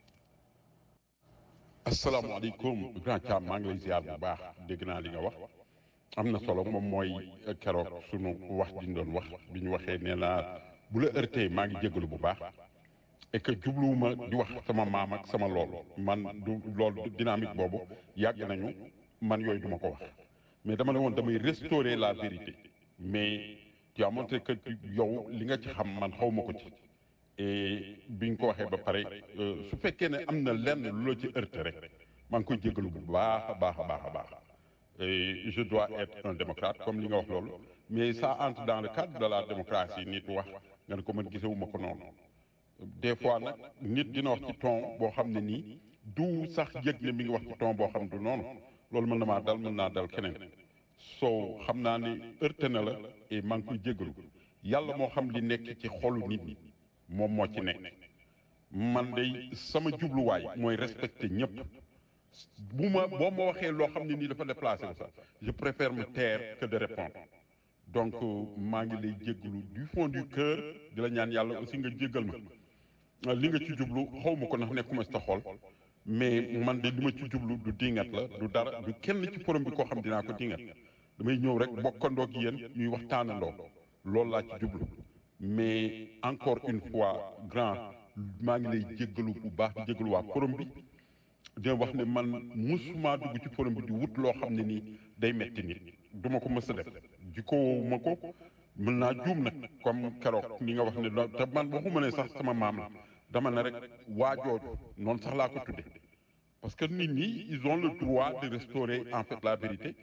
asalaamaaleykum grand Thiam maa ngi lay ziar bu baax dégg naa li nga wax am na solo moom mooy keroog sunu wax ji ñu doon wax bi ñu waxee nee naa bu la heurté maa ngi jégalu bu baax. et que jubluwuma di wax sama maam ak sama lool man du lool dynamique boobu yàgg nañu man yooyu duma ko wax mais dama ne woon damay restaurer la vérité mais tu as montré que yow li nga ci xam man xaw ma ko ci et bi nga ko waxee ba pare su fekkee ne am na lenn lu la ci heurté rek maa ngi koy jégalu bu baax a baax a baax a baax et je dois être un démocrate comme li nga wax loolu mais ça entre dans le cadre de la démocratie nit wax nga ne ko man gisewuma ko noonu des fois nag nit dina wax ci ton boo xam ne nii du sax yëg ne mi ngi wax ci ton boo xam du noonu loolu mën na maa dal mën naa dal keneen soo xam naa ne heurté na la et maa ngi koy jégalu yàlla moo xam li nekk ci xolu nit ñi moom moo ci nekk man day sama jubluwaay mooy respecter ñëpp bu ma boo ma waxee loo xam ne nii dafa déplacé wu sax je préfère me taire que de répondre donc maa ngi lay jégalu du fond du cœur di la ñaan yàlla aussi nga jégal ma li nga ci jublu xaw ma ko ndax nekkuma si ta xol mais man de li ma ci jublu du dingat la du dara du kenn ci forum bi koo xam dinaa ko dingat damay ñëw rek bokkandoo ak yéen ñuy waxtaanandoo loolu laa ci jublu mais encore une fois grand maa ngi lay jégalu bu baax di jégalu waa forum bi dina wax ne man musuma dugg ci forum bi di wut loo xam ne nii day metti nit duma ko mës a def jikko woowu ma ko mën naa juum nag comme keroog li nga wax ne te man waxuma ne sax sama maam la dama ne rek waa jooju noonu sax laa ko tudde parce que nit ñi ils ont le droit de restaurer en fait la vérité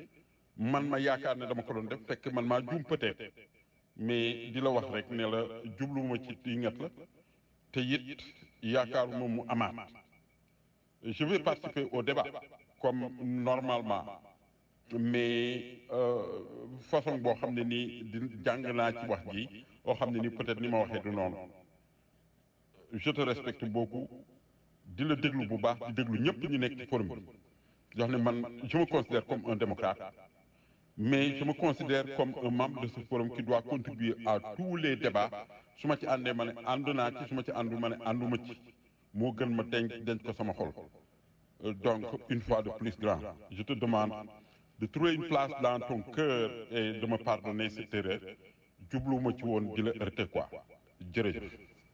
man ma yaakaar ne dama ko doon def fekk man maa juum peut-être mais di la wax rek ne la jubluwuma ci dingat la te it yaakaaruma mu amaat je vais participer au débat comme normalement mais façon boo xam ne nii di jàng naa ci wax ji boo xam ne nii peut-être ni ma waxee du noonu je te respecte beaucoup di la déglu bu baax di déglu ñëpp ñu nekk ci forum bi jox ne man je me considère comme un démocrate mais je me considère comme un membre de ce forum qui doit contribuer à tous les débats su ma ci àndee ma ne ànd naa ci su ma ci àndu ma ne ànduma ci moo gën ma denc denc ko sama xol donc une fois de plus grand je te demande de trouver une place dans ton cœur et de me pardonner cette erreur jubluwuma ci woon di la heurter quoi jërëjëf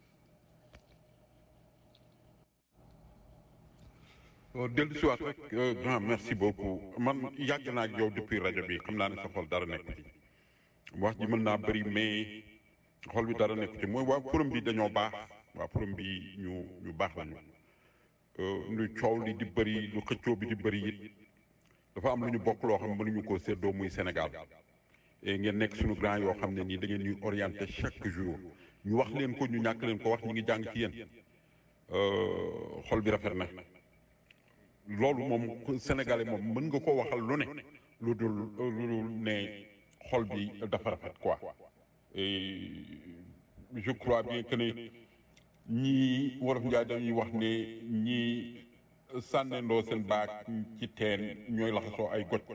dellu si waat rek grand merci beaucoup man yàgg naa ak yow depuis rajo bi xam naa ne sa xol dara nekk ci wax ji mën naa bëri mais xol bi dara nekk ci mooy waa forum bi dañoo baax waa forum bi ñu ñu baax lañu lu coow li di bëri lu xëccoo bi di bëri it dafa am lu ñu bokk loo xam mënuñu koo séddoo muy Sénégal et ngeen nekk suñu grand yoo xam ne nii da ngeen ñuy orienté chaque jour ñu wax leen ko ñu ñàkk leen ko wax ñu ngi jàng ci yéen xol bi rafet na loolu moom sénégalais moom mën nga ko waxal lu ne lu dul lu dul ne xol bi dafa rafet quoi et je crois bien que ne ñii wolof njaay dañuy wax ne ñii sànnendoo seen baag ci teen ñooy laxasoo ay goj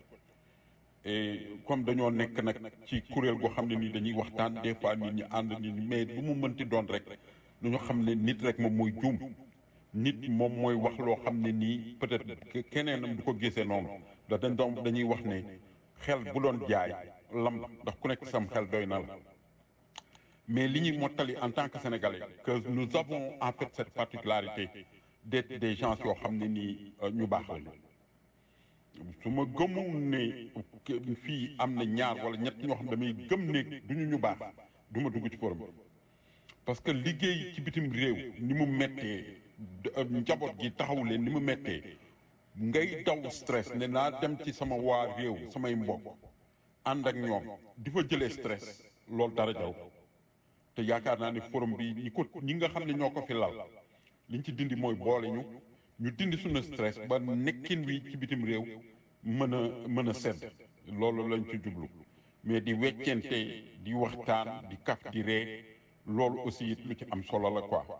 et comme dañoo nekk nag ci kuréel goo xam ne nii dañuy waxtaan des fois nit ñi ànd nit ñi mais lu mu mënti doon rek dañoo xam ne nit rek moom mooy juum nit moom mooy wax loo xam ne nii peut-être keneenam du ko gisee noonu da dañ doon dañuy wax ne xel bu doon jaay lam ndax ku nekk sam xel doy na la mais li ñuy mottali en tant que sénégalais que nous avons en fait cette particularité d'être des gens yoo xam ne nii ñu baax lañu su ma gëmul ne fii am na ñaar wala ñett ñoo xam ne damay gëm ne duñu ñu baax du ma dugg ci forum parce que liggéey ci bitim réew ni mu mettee njaboot gi taxawu leen ni mu mettee ngay daw stress ne naa dem ci sama waa réew samay mbokk ànd ak ñoom di fa jëlee stress loolu dara jaw te yaakaar naa ne forum bi ñi ko ñi nga xam ne ñoo ko fi lal liñ ci dindi mooy boole ñu ñu dindi suñu stress ba nekkin wi ci bitim réew mën a mën a sedd loolu lañ ci jublu mais di weccente di waxtaan di kaf di ree loolu aussi lu ci am solo la quoi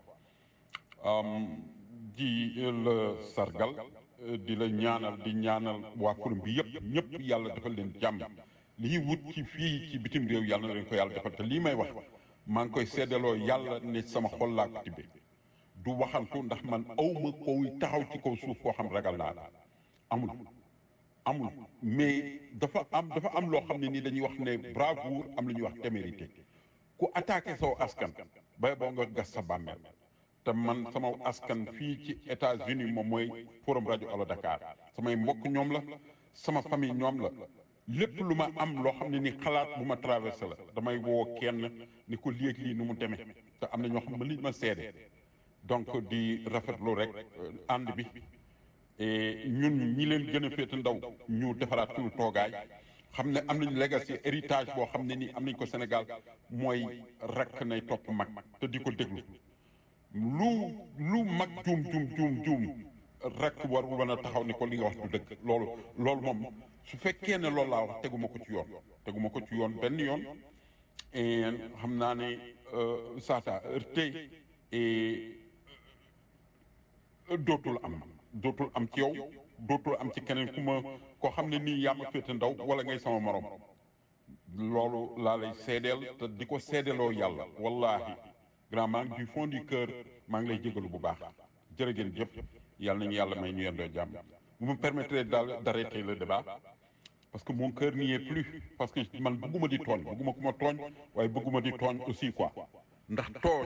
di la sargal di la ñaanal di ñaanal waa forum bi yëpp ñëpp yàlla defal leen jàmm li ñuy wut ci fii ci bitim réew yàlla na leen ko yàlla defal te lii may wax maa ngi koy seddaloo yàlla ne sama xol laa ko tibbee du waxantu ndax man awma koy taxaw ci kaw suuf koo xam ragal naa la amul amul mais dafa am dafa am loo xam ne nii dañuy wax ne bravoure am lu ñuy wax témérité ku attaqué saw askan bay boo nga gas sa bàmmeel te man sama askan fii ci États-Unis moom mooy forum rajo Allo Dakar samay mbokk ñoom la sama famille ñoom la lépp lu ma am loo xam ne ni xalaat bu ma traversé la damay woo kenn ni ko léeg lii nu mu demee te am na ñoo xam ne li ma seede donc di rafetlu rek ànd bi et ñun ñi leen gën a féete ndaw ñu defaraat suñu toogaay xam ne am nañ legacy héritage boo xam ne nii am nañ ko Sénégal mooy rakk nay topp mag te di ko déglu lu lu mag juum juum juum juum rek war mën a taxaw ni ko li nga wax du dëgg loolu loolu moom su fekkee ne loolu laa wax teguma ko ci yoon teguma ko ci yoon benn yoon et xam naa ne ça t'a heurté et dootul am dootul am ci yow dootul am ci keneen ku ma koo xam ne nii yaa ma féete ndaw wala ngay sama morom loolu laa lay seedeel te di ko seedeeloo yàlla wallahi grand maa ngi du fond du cœur maa ngi lay jégalu bu baax jërë ngeen jëf yàlla nañu yàlla may ñu yendoo jàmm vous me permettrez d'arrêter le débat parce que mon cœur n'y est plus parce que man bëgguma di tooñ bëgguma ku ma tooñ waaye bëgguma di tooñ aussi quoi ndax tooñ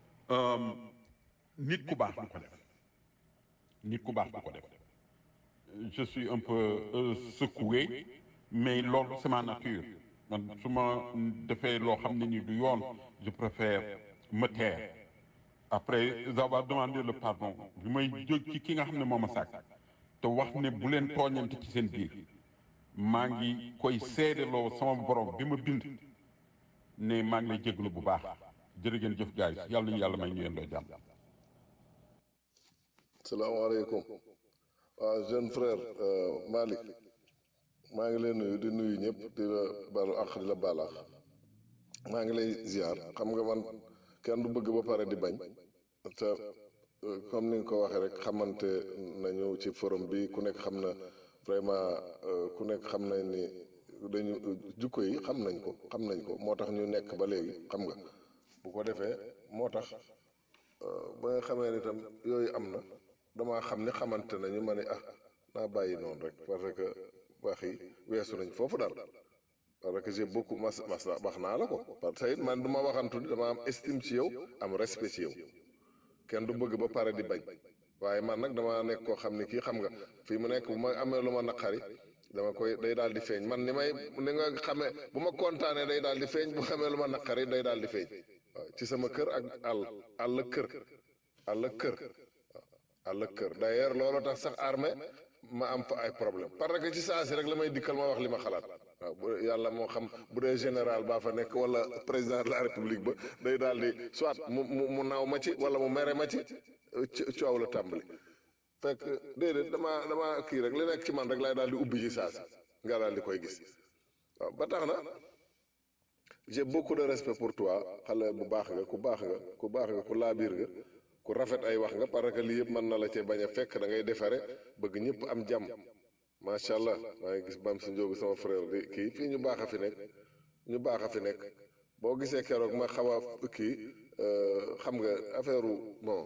nit ku baax du ko def nit ku baax du ko def je suis un peu euh, secoué mais loolu c'est ma nature man su ma defee loo xam ne ni du yoon je préfère me taire après avoir demandé le pardon bi may jóg ci ki nga xam ne moo ma sàkk te wax ne bu leen tooñante ci seen biir maa ngi koy seedeloo sama borom bi ma bind ne maa ngi lay jéglu bu baax jërë ngeen jëf gaay yàlla nañu yàlla may ñu yendoo jàmm salaamaaleykum waaw jeune frère Malick maa ngi lay nuyu di nuyu ñëpp di la balu àq di la baal àq maa ngi lay ziar xam nga man kenn du bëgg ba pare di bañ te comme ni nga ko waxee rek xamante nañu ci forum bi ku nekk xam na vraiment ku nekk xam na ni dañu jukko yi xam nañ ko xam nañ ko moo tax ñu nekk ba léegi xam nga bu ko defee moo tax ba nga xamee ni tam yooyu am na damaa xam ni xamante nañu ma ne ah naa bàyyi noonu rek parce que wax yi weesu nañ foofu daal parce que j'ai beaucoup mas mas wax naa la ko parce que it man du ma waxantu ni dama am estime ci yow am respect ci yow kenn du bëgg ba pare di bañ waaye man nag dama nekk koo xam ni kii xam nga fii mu nekk bu ma amee lu ma naqari dama koy day daal di feeñ man ni may ni nga xamee bu ma kontaanee day daal di feeñ bu xamee lu ma naqari day daal di feeñ waaw ci sama kër ak àll àll kër àll kër àll kër d'ailleurs loolu tax sax armée ma am fa ay problème parce que ci saa si rek la may dikkal ma wax li ma xalaat waaw bu yàlla moo xam bu dee général baa fa nekk wala président de la république ba day daal di soit mu mu mu naaw ma ci wala mu mere ma ci coow la tàmbali fekk déedéet damaa damaa kii rek li nekk ci man rek lay daal di ubbi ci saa si nga daal di koy gis waaw ba tax na j'ai beaucoup de respect pour toi xale bu baax nga ku baax nga ku baax nga ku laabiir nga ku rafet ay wax nga parce que lii yëpp mën na la cee bañ a fekk da ngay defare bëgg ñëpp am jàmm macha allah maa ngi gis bam si njóogu sama frère di kii fii ñu baax a fi nekk ñu baax a fi nekk boo gisee keroog ma xaw a kii xam nga affaire bon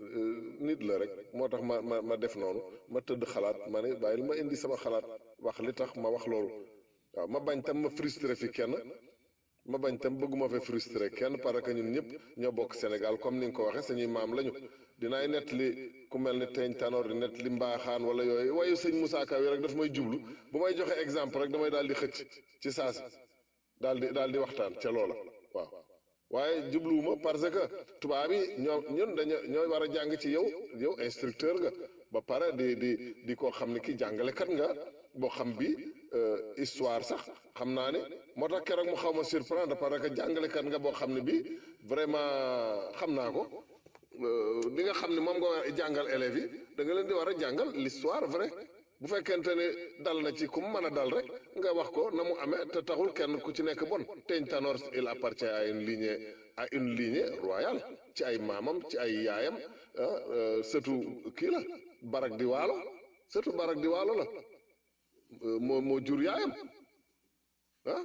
nit la rek moo tax ma ma ma def noonu ma tëdd xalaat ma ne bàyyil ma indi sama xalaat wax li tax ma wax loolu waaw ma bañ tam ma frustré fi kenn ma bañ tam bëgguma fa frustré kenn parce que ñun ñëpp ñoo bokk Sénégal comme ni nga ko waxee sañuy maam lañu dinaay nett li ku mel ni teeñ tanoor di nett li mbaaxaan wala yooyu wayu sëñ Moussa Ka yi rek daf may jublu bu may joxe exemple rek damay daal di xëcc ci saasi daal di daal di waxtaan ca loola waaw waaye jubluwuma parce que tubaab yi ñoo ñun dañu ñooy war a jàng ci yow yow instructeur nga ba pare di di di koo xam ne ki jàngalekat nga boo xam bi histoire sax xam naa ne moo tax keroog mu xaw ma surprendre parce que jàngalekat nga boo xam ne bi vraiment xam naa ko li nga xam ne moom nga war a jàngal élèves yi da nga leen di war a jàngal l'histoire vrai bu fekkente ne dal na ci ku mu mën a dal rek nga wax ko na mu amee te taxul kenn ku ci nekk bon teñ Tanor il appartient à une lignée à une lignée royale ci ay maamam ci ay yaayam ah surtout kii la barak di waalo surtout barak di waalo la moo moo jur yaayam ah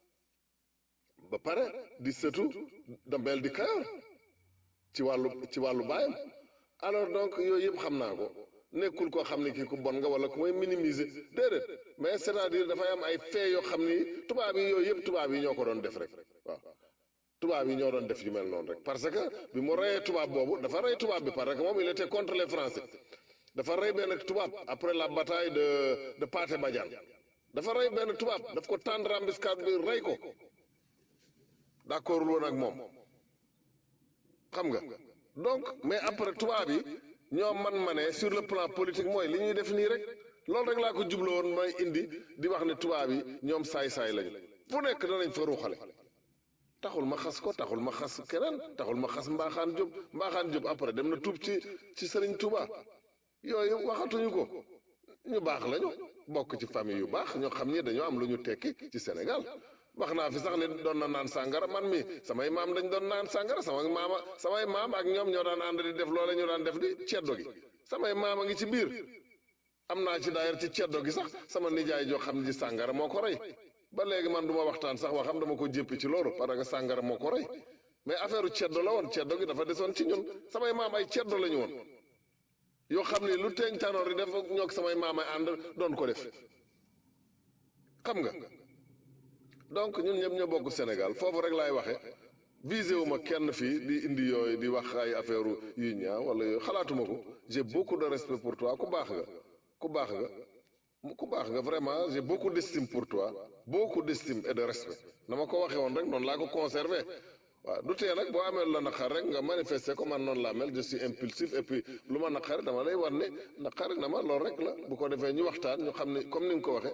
ba pare di sëtu dambeel di kayoor ci wàllu ci wàllu baayam alors donc yooyu yëpp xam naa ko nekkul koo xam ne kii ku bon nga wala ku may minimiser déedéet mais c'est-à-dire dafay am ay fee yoo xam ni tubaab yi yooyu yëpp tubaab yi ñoo ko doon def rek waaw tubaab yi ñoo doon def yu mel noonu rek parce que bi mu reyee tubaab boobu dafa rey tubaab bi parce que moom il était contre les français dafa rey benn tubaab après la bataille de de Pathé Badiane dafa rey benn tubaab daf ko tendre embuscade bi rey ko d'accord woon ak moom xam nga donc mais après tubaab yi ñoo man ma ne sur le plan politique mooy li ñuy def nii rek loolu rek laa ko jublu woon may indi di wax ne tubaab yi ñoom saay-saay lañu fu nekk danañ fa ruuxale taxul ma xas ko taxul ma xas keneen taxul ma xas mbaaxaan Jóob mbaaxaan Jóob après dem na tuub ci ci Sëriñ Tuuba yooyu waxatuñu ko ñu baax lañu bokk ci famille yu baax ñoo xam ni dañoo am lu ñu tekki ci Sénégal wax naa fi sax ne doon na naan sàngara man mi samay maam dañ doon naan sàngara sama maama samay maam ak ñoom ñoo daan ànd di def loola ñu daan def di ceddo gi samay maam a ngi ci biir am naa ci daayar ci ceddo gi sax sama nijaay joo xam ne ji sàngara moo ko rey ba léegi man du ma waxtaan sax waxam dama ko jéppi ci loolu parce que sàngara moo ko rey mais affaire ceddo la woon ceddo gi dafa desoon ci ñun samay maam ay ceddo la ñu woon yoo xam ne lu teeñ tanoor di def ñoo samay maam ay ànd doon ko def xam nga donc ñun ñëpp ñoo bokk Sénégal foofu rek laay waxe visé wu ma kenn fii di indi yooyu di wax ay affaire yu ñaaw wala yooyu xalaatuma ko j'ai beaucoup de respect pour toi ku baax nga ku baax nga ku baax nga vraiment j'ai beaucoup d'estime pour toi beaucoup d'estime et de respect na ma ko waxee woon rek noonu laa ko conservé waaw du tee nag boo amee la naqar rek nga manifester ko man noonu laa mel je suis impulsif et puis lu ma naqari dama lay wan ne naqari na ma loolu rek la bu ko defee ñu waxtaan ñu xam ne comme ni nga ko waxee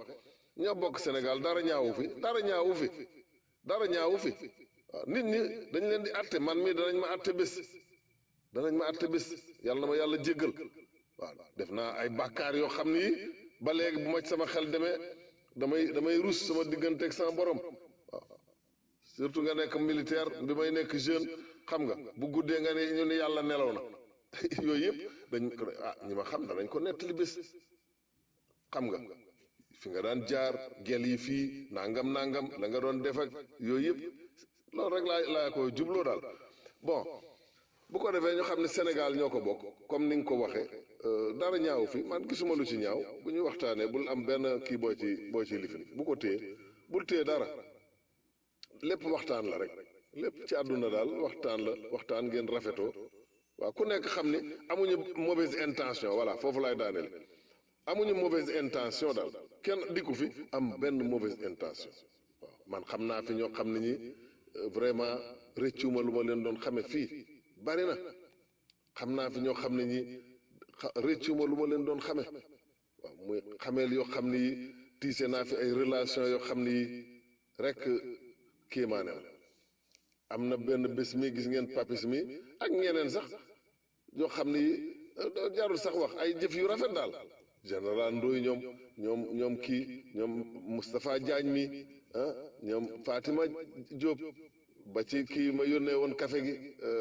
ñoo bokk Sénégal dara ñaawu fi dara ñaawu fi dara ñaawu fi waaw nit ñi dañ leen di atte man mii danañ ma atte bés danañ ma atte bés yàlla na ma yàlla jéggal waaw def naa ay bàkkaar yoo xam ni ba léegi bu ma sama xel demee damay damay rus sama diggante ak sama borom waaw surtout nga nekk militaire bi may nekk jeune xam nga bu guddee nga ne ñu ne yàlla nelaw na yooyu yëpp dañ ko ah ñi ma xam danañ ko nettali bés xam nga fi nga daan jaar gel yi fii nangam nangam la nga doon def ak yooyu yëpp loolu rek laa laa koy jubloo daal bon bu ko defee ñu xam ne Sénégal ñoo ko bokk comme ni nga ko waxee dara ñaaw fi man gisuma lu ci ñaaw bu ñuy waxtaanee bul am benn kii boo ci boo ci lifin bu ko téye bul téye dara lépp waxtaan la rek lépp ci àdduna daal waxtaan la waxtaan ngeen rafetoo waaw ku nekk xam ni amuñu mauvaise intention voilà foofu laay daaneel amuñu mauvaise intention daal kenn dikku fi am benn mauvaise intention waaw man xam naa fi ñoo xam ne ñi vraiment rëccuma lu ma leen doon xame fii bari na xam naa fi ñoo xam ne ñi rëccuma lu ma leen doon xame waaw muy xameel yoo xam ne yi tiise naa fi ay relation yoo xam ne yi rek kéemaane la am na benn bés mi gis ngeen papis mi ak ñeneen sax yoo xam ne yi jarul sax wax ay jëf yu rafet daal général Ndoy ñoom ñoom ñoom kii ñoom Moustapha Diagne mi ah ñoom Fatima Diop ba ci kii ma yónnee woon café gi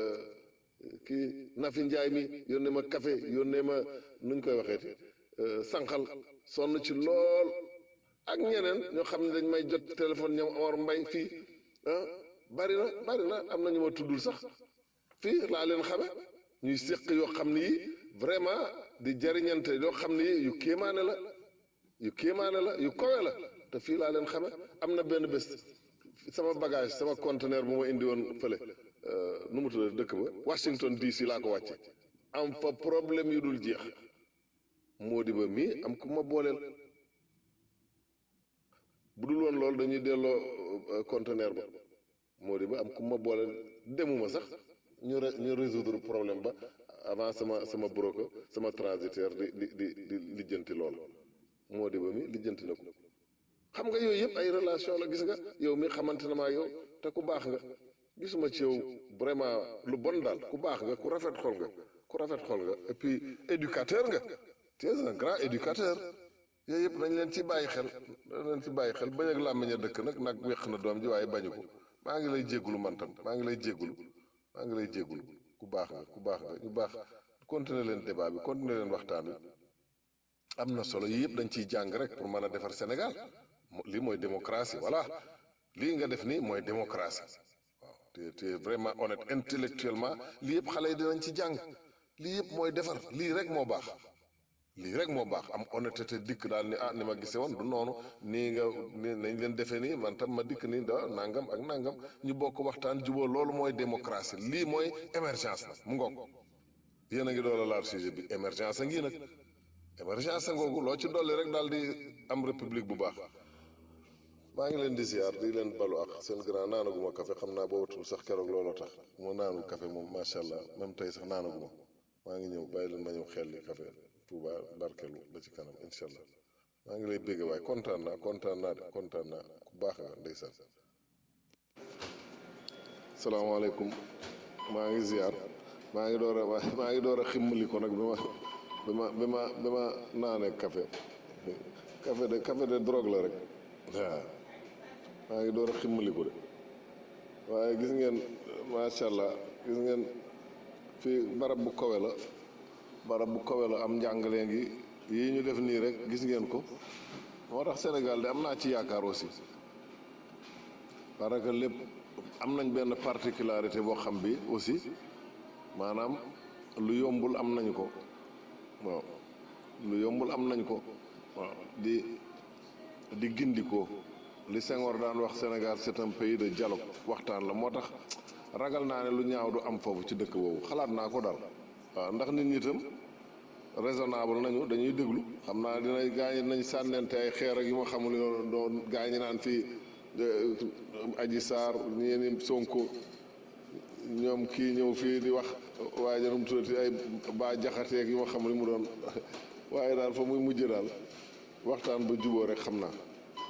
kii Nafi Njaay mi yónnee ma café yónnee ma nuñ koy waxeeti sànqal sonn ci lool ak ñeneen ñoo xam ne dañ may jot téléphone ñoom Omar Mbay fii ah bari na bari na am na ñu ma tuddul sax fii laa leen xame ñuy séq yoo xam ne yi vraiment di jariñante yoo xam ne yi yu kéemaane la yu kéemaane la yu kowe la te fii laa leen xame am na benn bés sama bagage sama conteneur bu ma indi woon fële nu mu tudd dëkk ba Washington DC laa ko wàcce am fa problème yu dul jeex moo di ba mii am ku ma booleel bu dul woon loolu dañuy delloo conteneur ba moo di ba am ku ma booleel demuma sax ñu ñu résoudre problème ba avant sama sama broker sama transitaire di di di di lijjanti loolu moo di ba mi lijjanti na ko xam nga yooyu yëpp ay relation la gis nga yow mi xamante na maa yow te ku baax nga gisuma ci yow vraiment lu bon daal ku baax nga ku rafet xol nga ku rafet xol nga et puis éducateur nga tu es un grand éducateur yooyu yëpp nañ leen ci bàyyi xel nañ leen ci bàyyi xel bañ ak làmmiñ a dëkk nag nag wéq na doom ji waaye bañu ko maa ngi lay jéggulu man tam maa ngi lay jéggulu maa ngi lay jéggulu ku baax nga ku baax nga ñu baax continuer leen débat bi continuer leen waxtaan wi am na solo yii yëpp dañ ciy jàng rek pour mën a defar Sénégal lii mooy démocratie voilà lii nga def nii mooy démocratie waaw te te vraiment honnête intellectuellement lii yëpp xale yi dinañ ci jàng lii yëpp mooy defar lii rek moo baax lii rek moo baax am honnêteté dikk daal ni ah ni ma gisee woon du noonu nii nga ni nañ leen defee nii man tam ma dikk nii da nangam ak nangam ñu bokk waxtaan juboo loolu mooy démocratie lii mooy émergence nag mu ngoog yéen a ngi doon laal sujet bi émergence a ngi nag émergence a ngoogu loo ci dolli rek daal di am république bu baax maa ngi leen di ziar di leen balu ak seen grand naanaguma café xam naa boobatul sax keroog looloo tax moo naanul café moom macha allah même tey sax naanaguma maa ngi ñëw bàyyi leen ma ñëw xel li café Touba barkelu ba ci kanam incha allah maa ngi lay bégg waaye kontaan naa kontaan naa de kontaan naa ku baax nga ndeysaan salaamaaleykum maa ngi ziar maa ngi door a maa ngi door a ximmali ko nag bi ma bi ma bi ma bi ma naanee café café de café de drogue la rek waaw maa ngi door a ximmali ko de waaye gis ngeen macha allah gis ngeen fii barab bu kowe la barab bu kowe la am njàngale ngi yii ñu def nii rek gis ngeen ko moo tax Sénégal de am naa ci yaakaar aussi parce que lépp am nañ benn particularité boo xam bi aussi maanaam lu yombul am nañu ko waaw lu yombul am nañ ko waaw di di gindikoo li Senghor daan wax Sénégal c'est un pays de dialogue waxtaan la moo tax ragal naa ne lu ñaaw du am foofu ci dëkk boobu xalaat naa ko daal waaw ndax nit ñi itam raisonnable nañu dañuy déglu xam naa dina gaañi nañ sànnente ay xeer ak yu ma xamul yoon doon gaañi naan fii aji saar ñeeni sonko ñoom kii ñëw fii di wax waaye janum tuddati ay ba jaxateeg yu ma xamul mu doon waaye daal fa muy mujj daal waxtaan ba juboo rek xam naa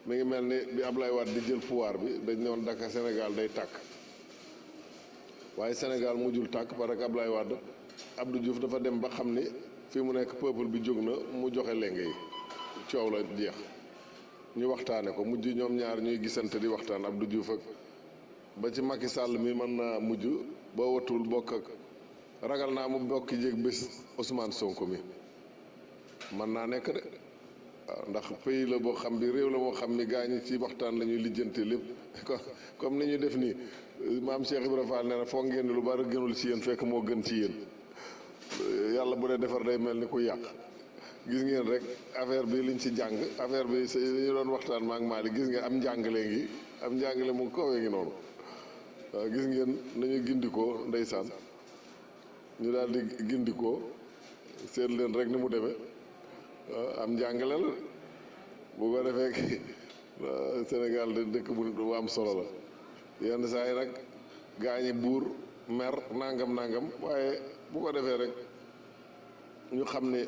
mi ngi mel ni bi Ablaye Wade di jël pouvoir bi dañ ne woon Dakar Sénégal day tàkk waaye Sénégal mujjul tàkk parce que Ablaye Wade Abdou Diouf dafa dem ba xam ni fii mu nekk peuple bi jóg na mu joxe lenge yi coow la jeex ñu waxtaane ko mujj ñoom ñaar ñuy gisante di waxtaan Abdou Diouf ak ba ci Macky Sall mi mën naa mujj boo watul bokk ak ragal naa mu bokk jéeg bés Ousmane Sonko mi mën naa nekk de waaw ndax pays la boo xam bi réew la moo xam ni gaa ñi ci waxtaan la ñuy lijjante lépp comme ni ñu def nii maam Cheikh Ibrahima Fall nee na foog ngeen lu bari gënul ci yéen fekk moo gën ci yéen yàlla bu dee defar day mel ni ku yàq gis ngeen rek affaire bi liñ ci jàng affaire bi sa ñu doon waxtaan maak Mali gis ngeen am njàngale ngi am njàngale mu kawee ngi noonu waaw gis ngeen nañu gindikoo ndeysaan ñu daal di gindikoo seet leen rek ni mu demee am njàngale la bu ko defee Sénégal de dëkk bu am solo la yenn saa yi nag gaañi buur mer nangam nangam waaye bu ko defee rek ñu xam ne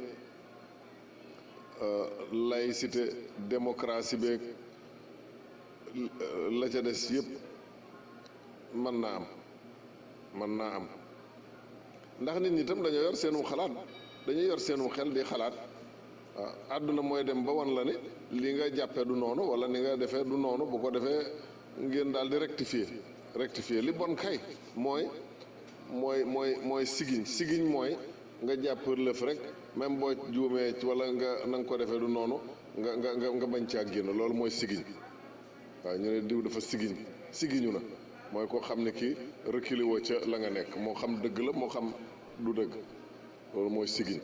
laïcité démocratie beeg la ca des yëpp mën naa am mën naa am ndax nit ñi itam dañoo yor seenu xalaat dañuy yor seenu xel di xalaat waaw àdduna mooy dem ba wan la ni li nga jàppee du noonu wala ni nga defee du noonu bu ko defee ngeen daal di rectifier rectifier li bon kay mooy mooy mooy mooy sigiñ sigiñ mooy nga jàpp lëf rek même boo juumee wala nga na nga ko defee du noonu nga nga nga nga bañ caa génn loolu mooy sigiñ waaw ñu ne diw dafa sigiñ sigiñu na mooy koo xam ne kii reculé woo ca la nga nekk moo xam dëgg la moo xam du dëgg loolu mooy sigiñ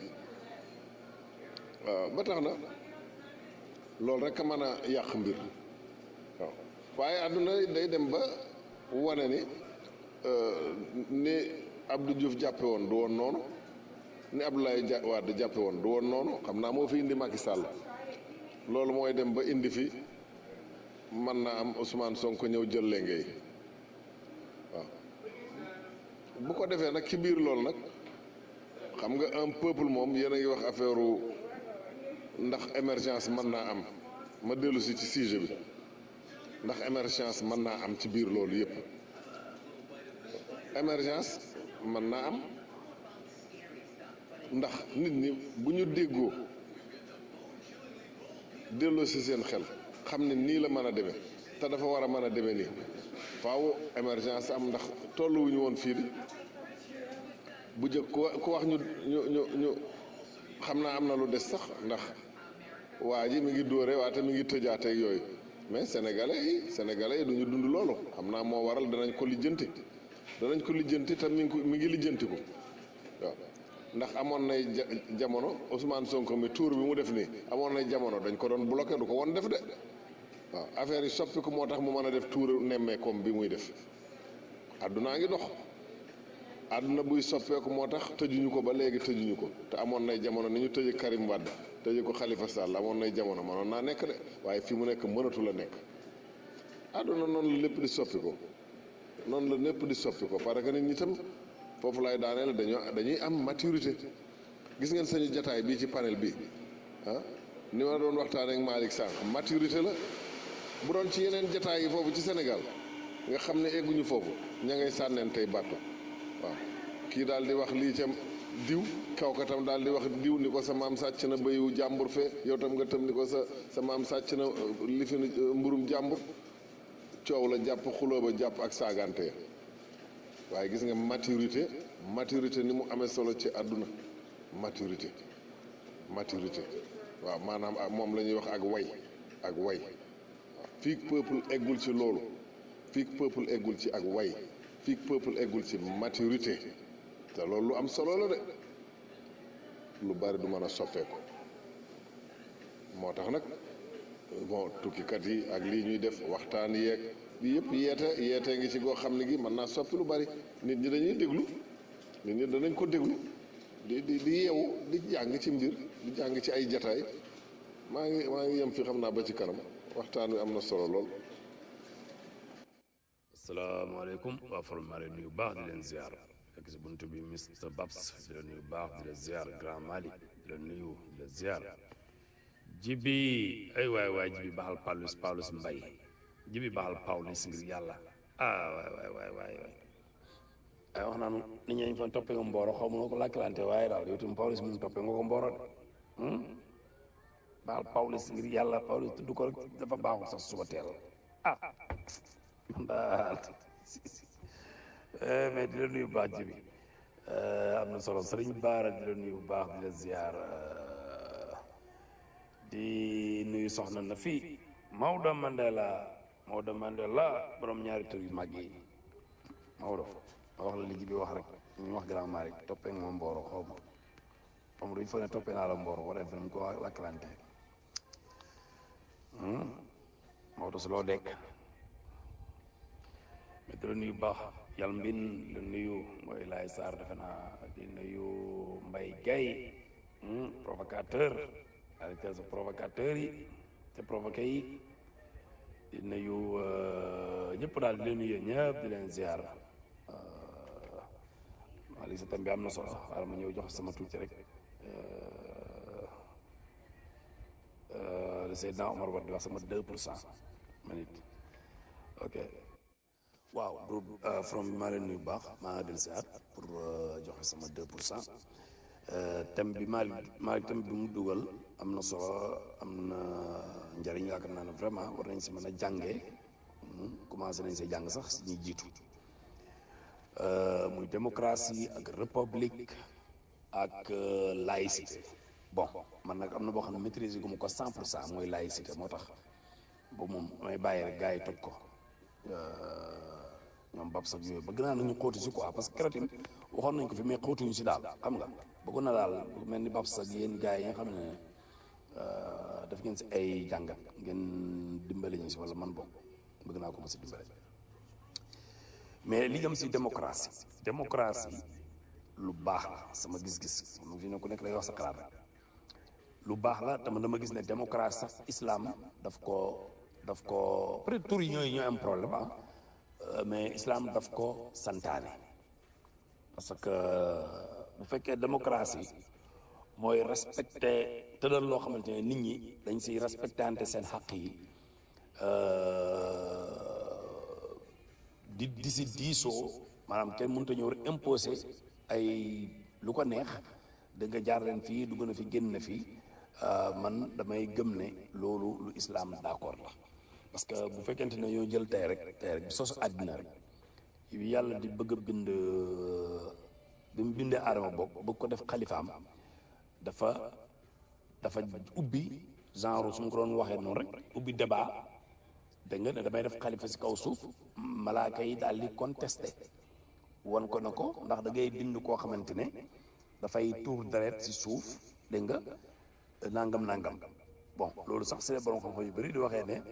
waaw ba tax na loolu rek a mën a yàq mbir waaw waaye àdduna day dem ba wane ni ni Abdou Diouf jàppe woon du woon noonu ni Abdoulaye ja Wade jàppe woon du woon noonu xam naa moo fi indi Macky Sall loolu mooy dem ba indi fi mën naa am Ousmane Sonko ñëw jël lenge yi waaw bu ko defee nag ci biir loolu nag xam nga un peuple moom yéen a ngi wax affaire ndax émergence mën naa am ma dellu si ci sujet bi ndax émergence mën naa am ci biir loolu yépp émergence mën naa am ndax nit ñi bu ñu déggoo delloo si seen xel xam ne nii la mën a demee te dafa war a mën a demee nii faaw émergence am ndax tolluwuñu woon fii di bu jëkk ku wax ñu ñu ñu ñu xam naa am na lu des sax ndax waa ji mi ngi dóore waate mi ngi tëjaateeg yooyu mais sénégalais yi sénégalais yi duñu dund loolu xam naa moo waral danañ ko lijjanti danañ ko lijjanti te mi ngi ko mi ngi lijjanti ko waaw ndax amoon nay jamono Ousmane Sonko mi tour bi mu def nii amoon nay jamono dañ ko doon bloqué du ko woon def de waaw affaire yi soppiku moo tax mu mën a def tour nemmee comme bi muy def àddunaa ngi dox àdduna buy soppeeku moo tax tëjuñu ko ba léegi tëjuñu ko te amoon nay jamono ni ñu tëjee Karim Wade tëjee ko Khalifa Sall amoon nay jamono mënoon naa nekk de waaye fi mu nekk mënatu la nekk àdduna noonu la lépp di soppi ko noonu la lépp di soppi ko parce que nit ñi tam foofu lay daaneel dañoo dañuy am maturité gis ngeen sañu jataay bii ci panel bi ah ni ma doon waxtaanee ak Malick Sànq maturité la bu doon ci yeneen jataay yi foofu ci Sénégal nga xam ne egguñu foofu ña ngay sànneen tey bàttu waaw kii daal di wax lii ca diw kaw ka tam daal di wax diw ni ko sa maam sàcc na béyu jàmbur fee yow tam nga tam ni ko sa sa maam sàcc na li fi mburum jàmbur coow la jàpp xuloo ba jàpp ak saagante waaye gis nga maturité maturité ni mu amee solo ci àdduna maturité maturité waaw maanaam ak moom la ñuy wax ak way ak way waaw fii peuple eggul ci loolu fii peuple eggul ci ak way fii peuple eggul ci maturité te loolu lu am solo la de lu bari du mën a soppeeku moo tax nag bon tukkikat yi ak lii ñuy def waxtaan yeeg bi yëpp yeete yeete ngi ci goo xam ne gi mën naa soppi lu bari nit ñi dañuy déglu nit ñi danañ ko déglu di di di yeewu di jàng ci mbir di jàng ci ay jataay maa ngi maa ngi yem fi xam naa ba ci kanam waxtaan wi am na solo lool. asalaamaaleykum waa forum maa leen nuyu baax di leen ziar fekk si buntu bi Mr Babs di la nuyu baax di la ziar Grand Mali di la nuyu di la ziar jibi ay waay waay jibi baxal Paulus Paulus Mbay jibi baxal Paulus ngir yàlla ah waay waay waay waay waay ay wax naanu nit ñi dañ fa toppee nga mbooro xaw ma noo ko làkkalante waaye daal yow tam Paulus mu toppee nga ko mbooro de baxal Paulus ngir yàlla Paulus tudd ko rek dafa baaxul sax suba teel ah man daal mais di la nuyu bu baax jibi am na solo sëriñ Baara di la nuyu bu baax di la ziar di nuyu soxna na fii Maodo Mandela Maodo Mandela borom ñaari tur yu mag yi Maodo ma wax la li ji bi wax rek ñu wax grand mari toppee nga ma mbooro xaw ma xam nga duñ fa ne toppee naa la mbooro wala def nañ ko lakkalante Maodo su loo dekk mais di la nuyu baax yàlla mbin la nuyu mooy Laay Sarr defe naa di nuyu Mbay Gay provocateur arrêté sa provocateur yi te provoqué yi di nuyu ñëpp daal di leen nuyu ñëpp di leen ziar maa li sa tam bi am na solo xaaral ma ñëw jox sama tuuti rek le Seydina Omar Wade di wax sama deux pour cent ma nit ok waaw groupe from bi maa leen nuyu bu baax maa ngi del ziar pour joxe sama deux pour cent thème bi maa maa thème bi mu dugal am na solo am na njëriñ yaakaar naa ne vraiment war nañ si mën a jàngee commencé nañ see jàng sax ñuy jiitu muy démocratie ak république ak laïcité bon man nag am na boo xam ne maîtriser gu ma ko cent pour cent mooy laïcité moo tax boobu moom may bàyyi rek gars yi toj ko ñoom bab sax yooyu bëgg naa nañu xóotu si quoi parce que keroog tamit waxoon nañ ko fi mais xóotuñu si daal xam nga bëggoon na daal mel ni bab sax yéen gars yi nga xam ne daf ngeen si ay jàngat ngeen dimbali ñu si wala man bokk bëgg naa ko ma si dimbale mais li jëm si démocratie démocratie lu baax la sama gis-gis moom fi ne ku nekk lay wax sa xalaat rek lu baax la te man dama gis ne démocratie sax islam daf ko daf ko peut-être tur yi ñooy ñooy am problème ah mais islam daf ko santaane parce que bu fekkee démocratie mooy respecté tëddal loo xamante ne nit ñi dañ siy respectante seen xaq yi di di si diisoo maanaam kenn mënut a ñëw rek imposé ay lu ko neex da nga jaar leen fii dugg na fi génn na fii man damay gëm ne loolu lu islam d'accord la parce que bu fekkente ne yoo jël tey rek tey rek sosu àddina rek yàlla di bëgg a bind bi mu bindee aadama bokk bëgg ko def xalifaam dafa dafa ubbi genre su ma ko doon waxee noonu rek ubbi débat dégg nga ne damay def xalifa si kaw suuf malaaka yi daal di contesté wan ko na ko ndax da ngay bind koo xamante ne dafay tuur deret si suuf dégg nga nangam nangam bon loolu sax c'est borom xam-xam yu bëri di waxee ne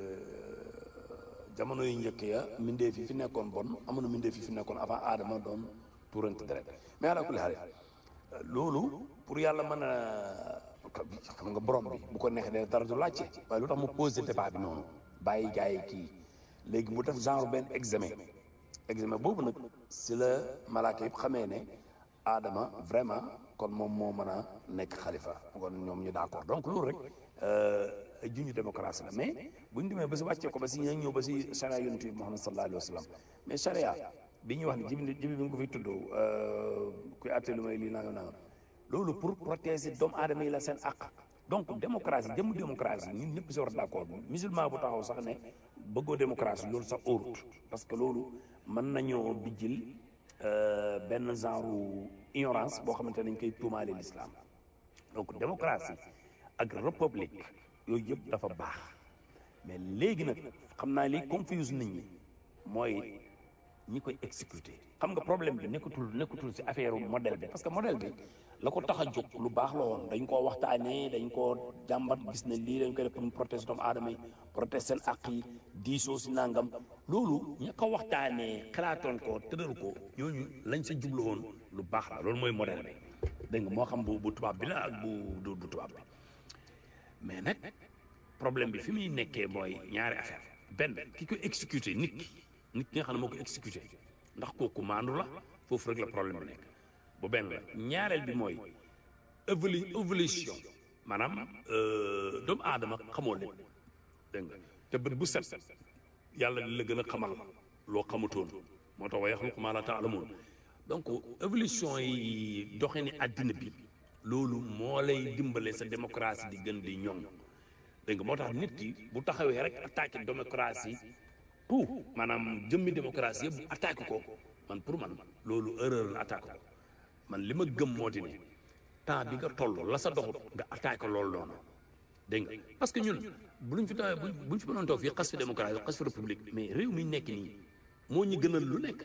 jamono yu njëkk ya mbindee fi fi nekkoon bon amoon mbindee fi fi nekkoon avant aadama doon tuurante deret mais ala kulli xaal loolu pour yàlla mën a xam nga borom bi bu ko neexee ne dara du laajte waaye lu tax mu posé débat bi noonu bàyyi gars yi kii léegi mu def genre benn examen examen boobu nag si la malaaka yëpp xamee ne aadama vraiment kon moom moo mën a nekk xalifa kon ñoom ñu d'accord donc loolu rek ay junju démocratie la mais bu ñu demee ba si wàccee ko ba si ñëw ba si charia yonent bi Muhammad sallallahu alayhi wa sallam mais charia bi ñuy wax ne jibi jibi bi nga ko fi tudd kuy àtte lu may lii nangam nangam loolu pour protéger doomu aadama yi la seen àq donc démocratie jëmm démocratie ñun ñëpp si war a d'accord musulman bu taxaw sax ne bëggoo démocratie loolu sax óorut parce que loolu mën nañoo bijjil benn genre ignorance boo xamante ne dañ koy tuumaale l'islam donc démocratie ak république yooyu yëpp dafa baax mais léegi nag xam naa li confuse nit ñi mooy ñi koy exécuter xam nga problème bi nekkatul nekkatul ci affaire modèle bi parce que modèle bi la ko tax a jóg lu baax la woon dañ koo waxtaanee dañ koo jàmbat gis ne lii dañ koy def pour mu protéger doomu aadama yi protéger seen àq yi diisoo si nangam loolu ña ko waxtaanee xalaatoon ko tëral ko ñooñu lañ sa jublu woon lu baax la loolu mooy modèle bi dégg nga moo xam bu bu tubaab bi la ak bu du bu tubaab bi mais nag problème bi fi muy nekkee mooy ñaari affaire benn ki ko exécuté nit ki nit ki nga xam ne moo ko exécuté ndax kooku maandu la foofu rek la problème bi nekk bu benn la ñaareel bi mooy évolu évolution maanaam doomu aadama xamoo leen dégg nga te bët bu set yàlla di la gën a xamal loo xamutoon moo tax wa yaxluqu maa laa ta'lamuun donc évolution yi doxe ni àddina bi loolu moo lay dimbale sa démocratie di gën di ñoŋ dégg nga moo tax nit ki bu taxawee rek attaqué démocratie tout maanaam jëmmi démocratie yëpp attaqué ko man pour man loolu erreur la attaqué ko man li ma gëm moo di ne temps bi nga toll la sa doxut nga attaqué loolu noonu dégg nga parce que ñun bu luñ fi tawee bu buñ fi mënoon toog fii xas fi démocratie xas fi république mais réew mi nekk nii moo ñu gënal lu nekk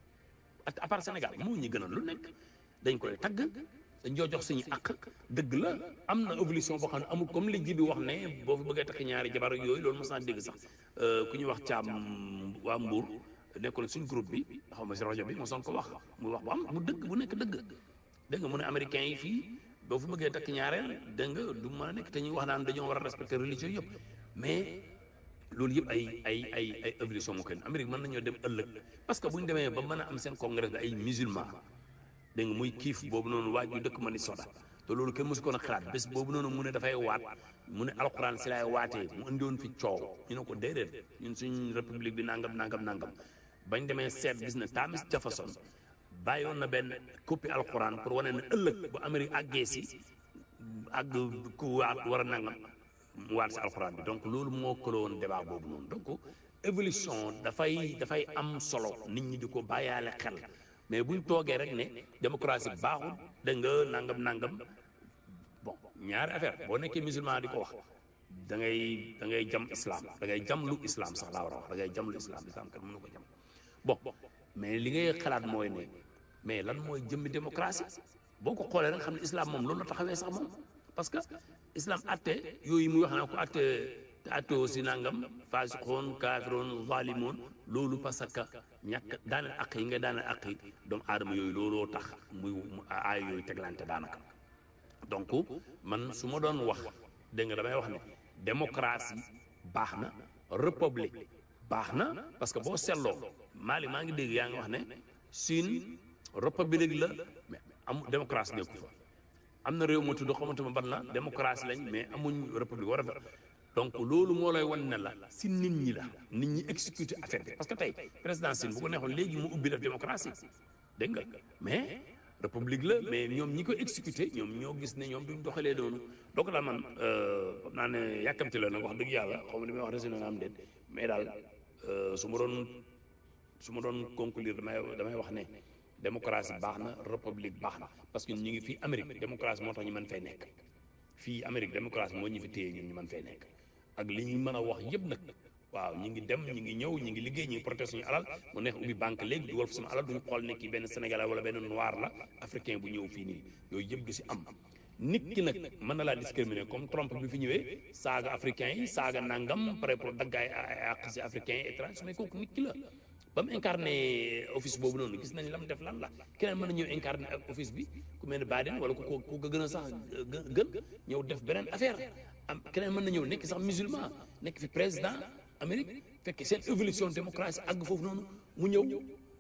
à part Sénégal moo ñu gënal lu nekk dañ koy tagg dañ joo jox suñu àq dëgg la am na évolution boo xam ne amul comme li ji bi wax ne boo fi bëggee takk ñaari jabar ak yooyu loolu mos naa dégg sax ku ñuy wax caam waa Mbour nekkoon suñ groupe bi xaw ma si rajo bi mosoon ko wax muy wax bu am bu dëgg bu nekk dëgg dégg nga mu ne américain yi fii boo fi bëggee takk ñaareel dégg nga du mën a nekk te ñuy wax naan dañoo war a respecter religion yëpp mais loolu yëpp ay ay ay ay évolution moo koy Amérique mën nañoo dem ëllëg parce que bu ñu demee ba mën a am seen congrès bi ay musulman dégg nga muy kiif boobu noonu waaj yu dëkk Minnesota te loolu kenn mosu ko na xalaat bés boobu noonu mu ne dafay waat mu ne alxuraan si laay waatee mu indiwoon fi coow ñu ne ko déedéet ñun suñ république bi nangam nangam nangam bañ demee seet gis ne Thomas Jefferson bàyyoon na benn copie alxuraan pour wane ne ëllëg bu Amérique àggee si àgg ku waat war a nangam mu waat si alxuraan bi donc loolu moo këloo woon débat boobu noonu donc évolution dafay dafay am solo nit ñi di ko bàyyaale xel mais buñ toogee rek ne démocratie baaxul dégg nga nangam nangam bon ñaari affaire boo nekkee musulman di ko wax da ngay da ngay jam islam da ngay jam lu islam sax laa war a wax da ngay jam lu islam islam kat mënu ko jam bon mais li ngay xalaat mooy ne mais lan mooy jëmmi démocratie boo ko xoolee rek xam ne islam moom loolu la taxawee sax moom parce que islam atte yooyu muy wax naa ko atte te atte aussi nangam faasiqoon kaafiroon zalimoon loolu parce que ñàkk daaneel àq yi nga daaneel àq yi doomu aadama yooyu looloo tax muy aay yooyu teglante daanaka donc man su ma doon wax dégg nga damay wax ne démocratie baax na république baax na parce que boo seetloo Mali maa ngi dégg yaa ngi wax ne Chine république la mais am démocratie nekku fa am na réew moo tudd xamante ma ban la démocratie lañ mais amuñ république war a donc loolu moo lay wan ne la si nit ñi la nit ñi exécuté affaire bi parce que tey président Chine bu ko neexoon léegi mu ubbi def démocratie dégg nga mais république la mais ñoom ñi ko exécuté ñoom ñoo gis ne ñoom duñ doxalee noonu donc daal man xam naa ne yàkkamti la nag wax dëgg yàlla xaw ma li may wax résumé na am déet mais daal su ma doon su ma doon conclure damay damay wax ne démocratie baax na république baax na parce que ñu ngi fii Amérique démocratie moo tax ñu mën fay nekk fii Amérique démocratie moo ñu fi téye ñun ñu mën fay nekk ak li ñu mën a wax yëpp nag waaw ñi ngi dem ñi ngi ñëw ñi ngi liggéey ñi ngi protéger suñu alal mu neex ubbi banque léegi dugal fa suñu alal duñu xool ne kii benn sénégalais wala benn noir la africain bu ñëw fii nii yooyu yëpp du si am nit ki nag mën na laa discriminer comme Trump bi fi ñëwee saaga africain yi saaga nangam pare pour daggaay àq si africain yi étranger mais kooku nit ki la ba mu incarné office boobu noonu gis nañ lam def lan la keneen mën na ñëw incarné ak office bi ku mel ne Biden wala ku ko ku ko gën a sax gën ñëw def beneen affaire am keneen mën na ñëw nekk sax musulman nekk fi président Amérique fekk seen évolution démocratie àgg foofu noonu mu ñëw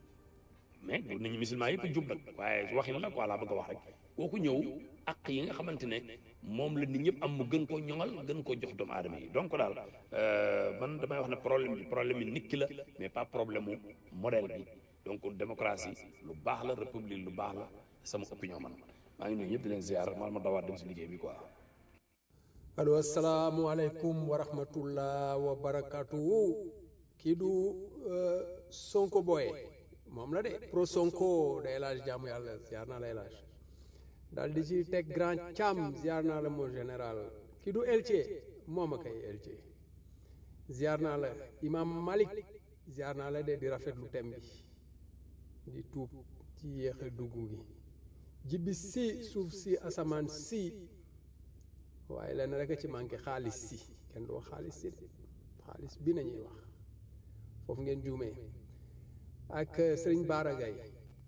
mais du nañu musulman yëpp jub nag waaye waxin la quoi laa bëgg a wax rek kooku ñëw ak yi nga xamante ne moom la nit ñëpp am mu gën koo ñoŋal gën koo jox doomu aadama yi donc daal man damay wax ne problème bi problème yi nit ki la mais pas problème mu modèle bi donc démocratie lu baax la république lu baax la sama opinion man maa ngi nuyu ñëpp di leen ziar man ma dawaat dem si liggéey bi quoi. allo asalaamualeykum wa rahmatullah wa barakatuhu kii du Sonko boye moom la de pro Sonko da El Hadj jaamu yàlla ziar naa la El Hadj daal di ci teg grand cam ziar naa la mon général kii du Elche moom a kay Elche ziar naa la imam Malik ziar naa la de di rafetlu tem bi di tuub ci yéexe dugg gi jibi si suuf si asamaan si waaye lenn rek a ci manqué xaalis si kenn du wax xaalis si de xaalis bi nañuy wax foofu ngeen juumee ak sëriñ Baara Gaye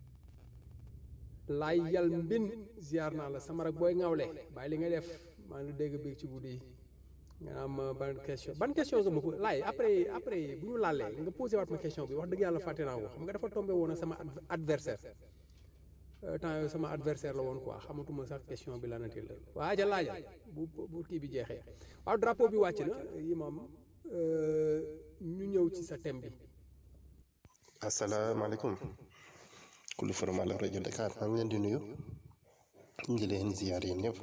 laay yal mbin ziar naa la sama rak booy ŋawle bàyyi li nga def maa ngi dégg bi ci guddi nga am ban question ban question nga ma ko laay après après bu ñu laalee nga posé waat ma question bi wax dëgg yàlla fàtte naa ko xam nga dafa tombé woon ak sama adversaire temps yooyu sama adversaire la woon quoi xamatuma sax question bi lanati la waa ja laajal bu bu kii bi jeexee waaw drapeau bi wàcc na imam ñu ñëw ci sa thème bi asalaamaaleykum kulli forum ala rajo Dakar maa ngi leen di nuyu ñu ngi leen ziyaar yéen ñëpp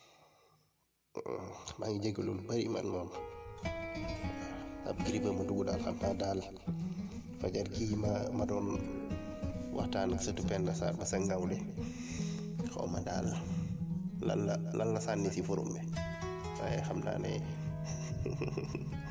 maa ngi jégalu lu bari man moom ab grippe ma dugg daal xam naa daal fajar kii ma ma doon waxtaan ak sëtu Penda Sarr ba sa ngawle xaw ma daal lan la lan la sànni si forum bi waaye xam naa ne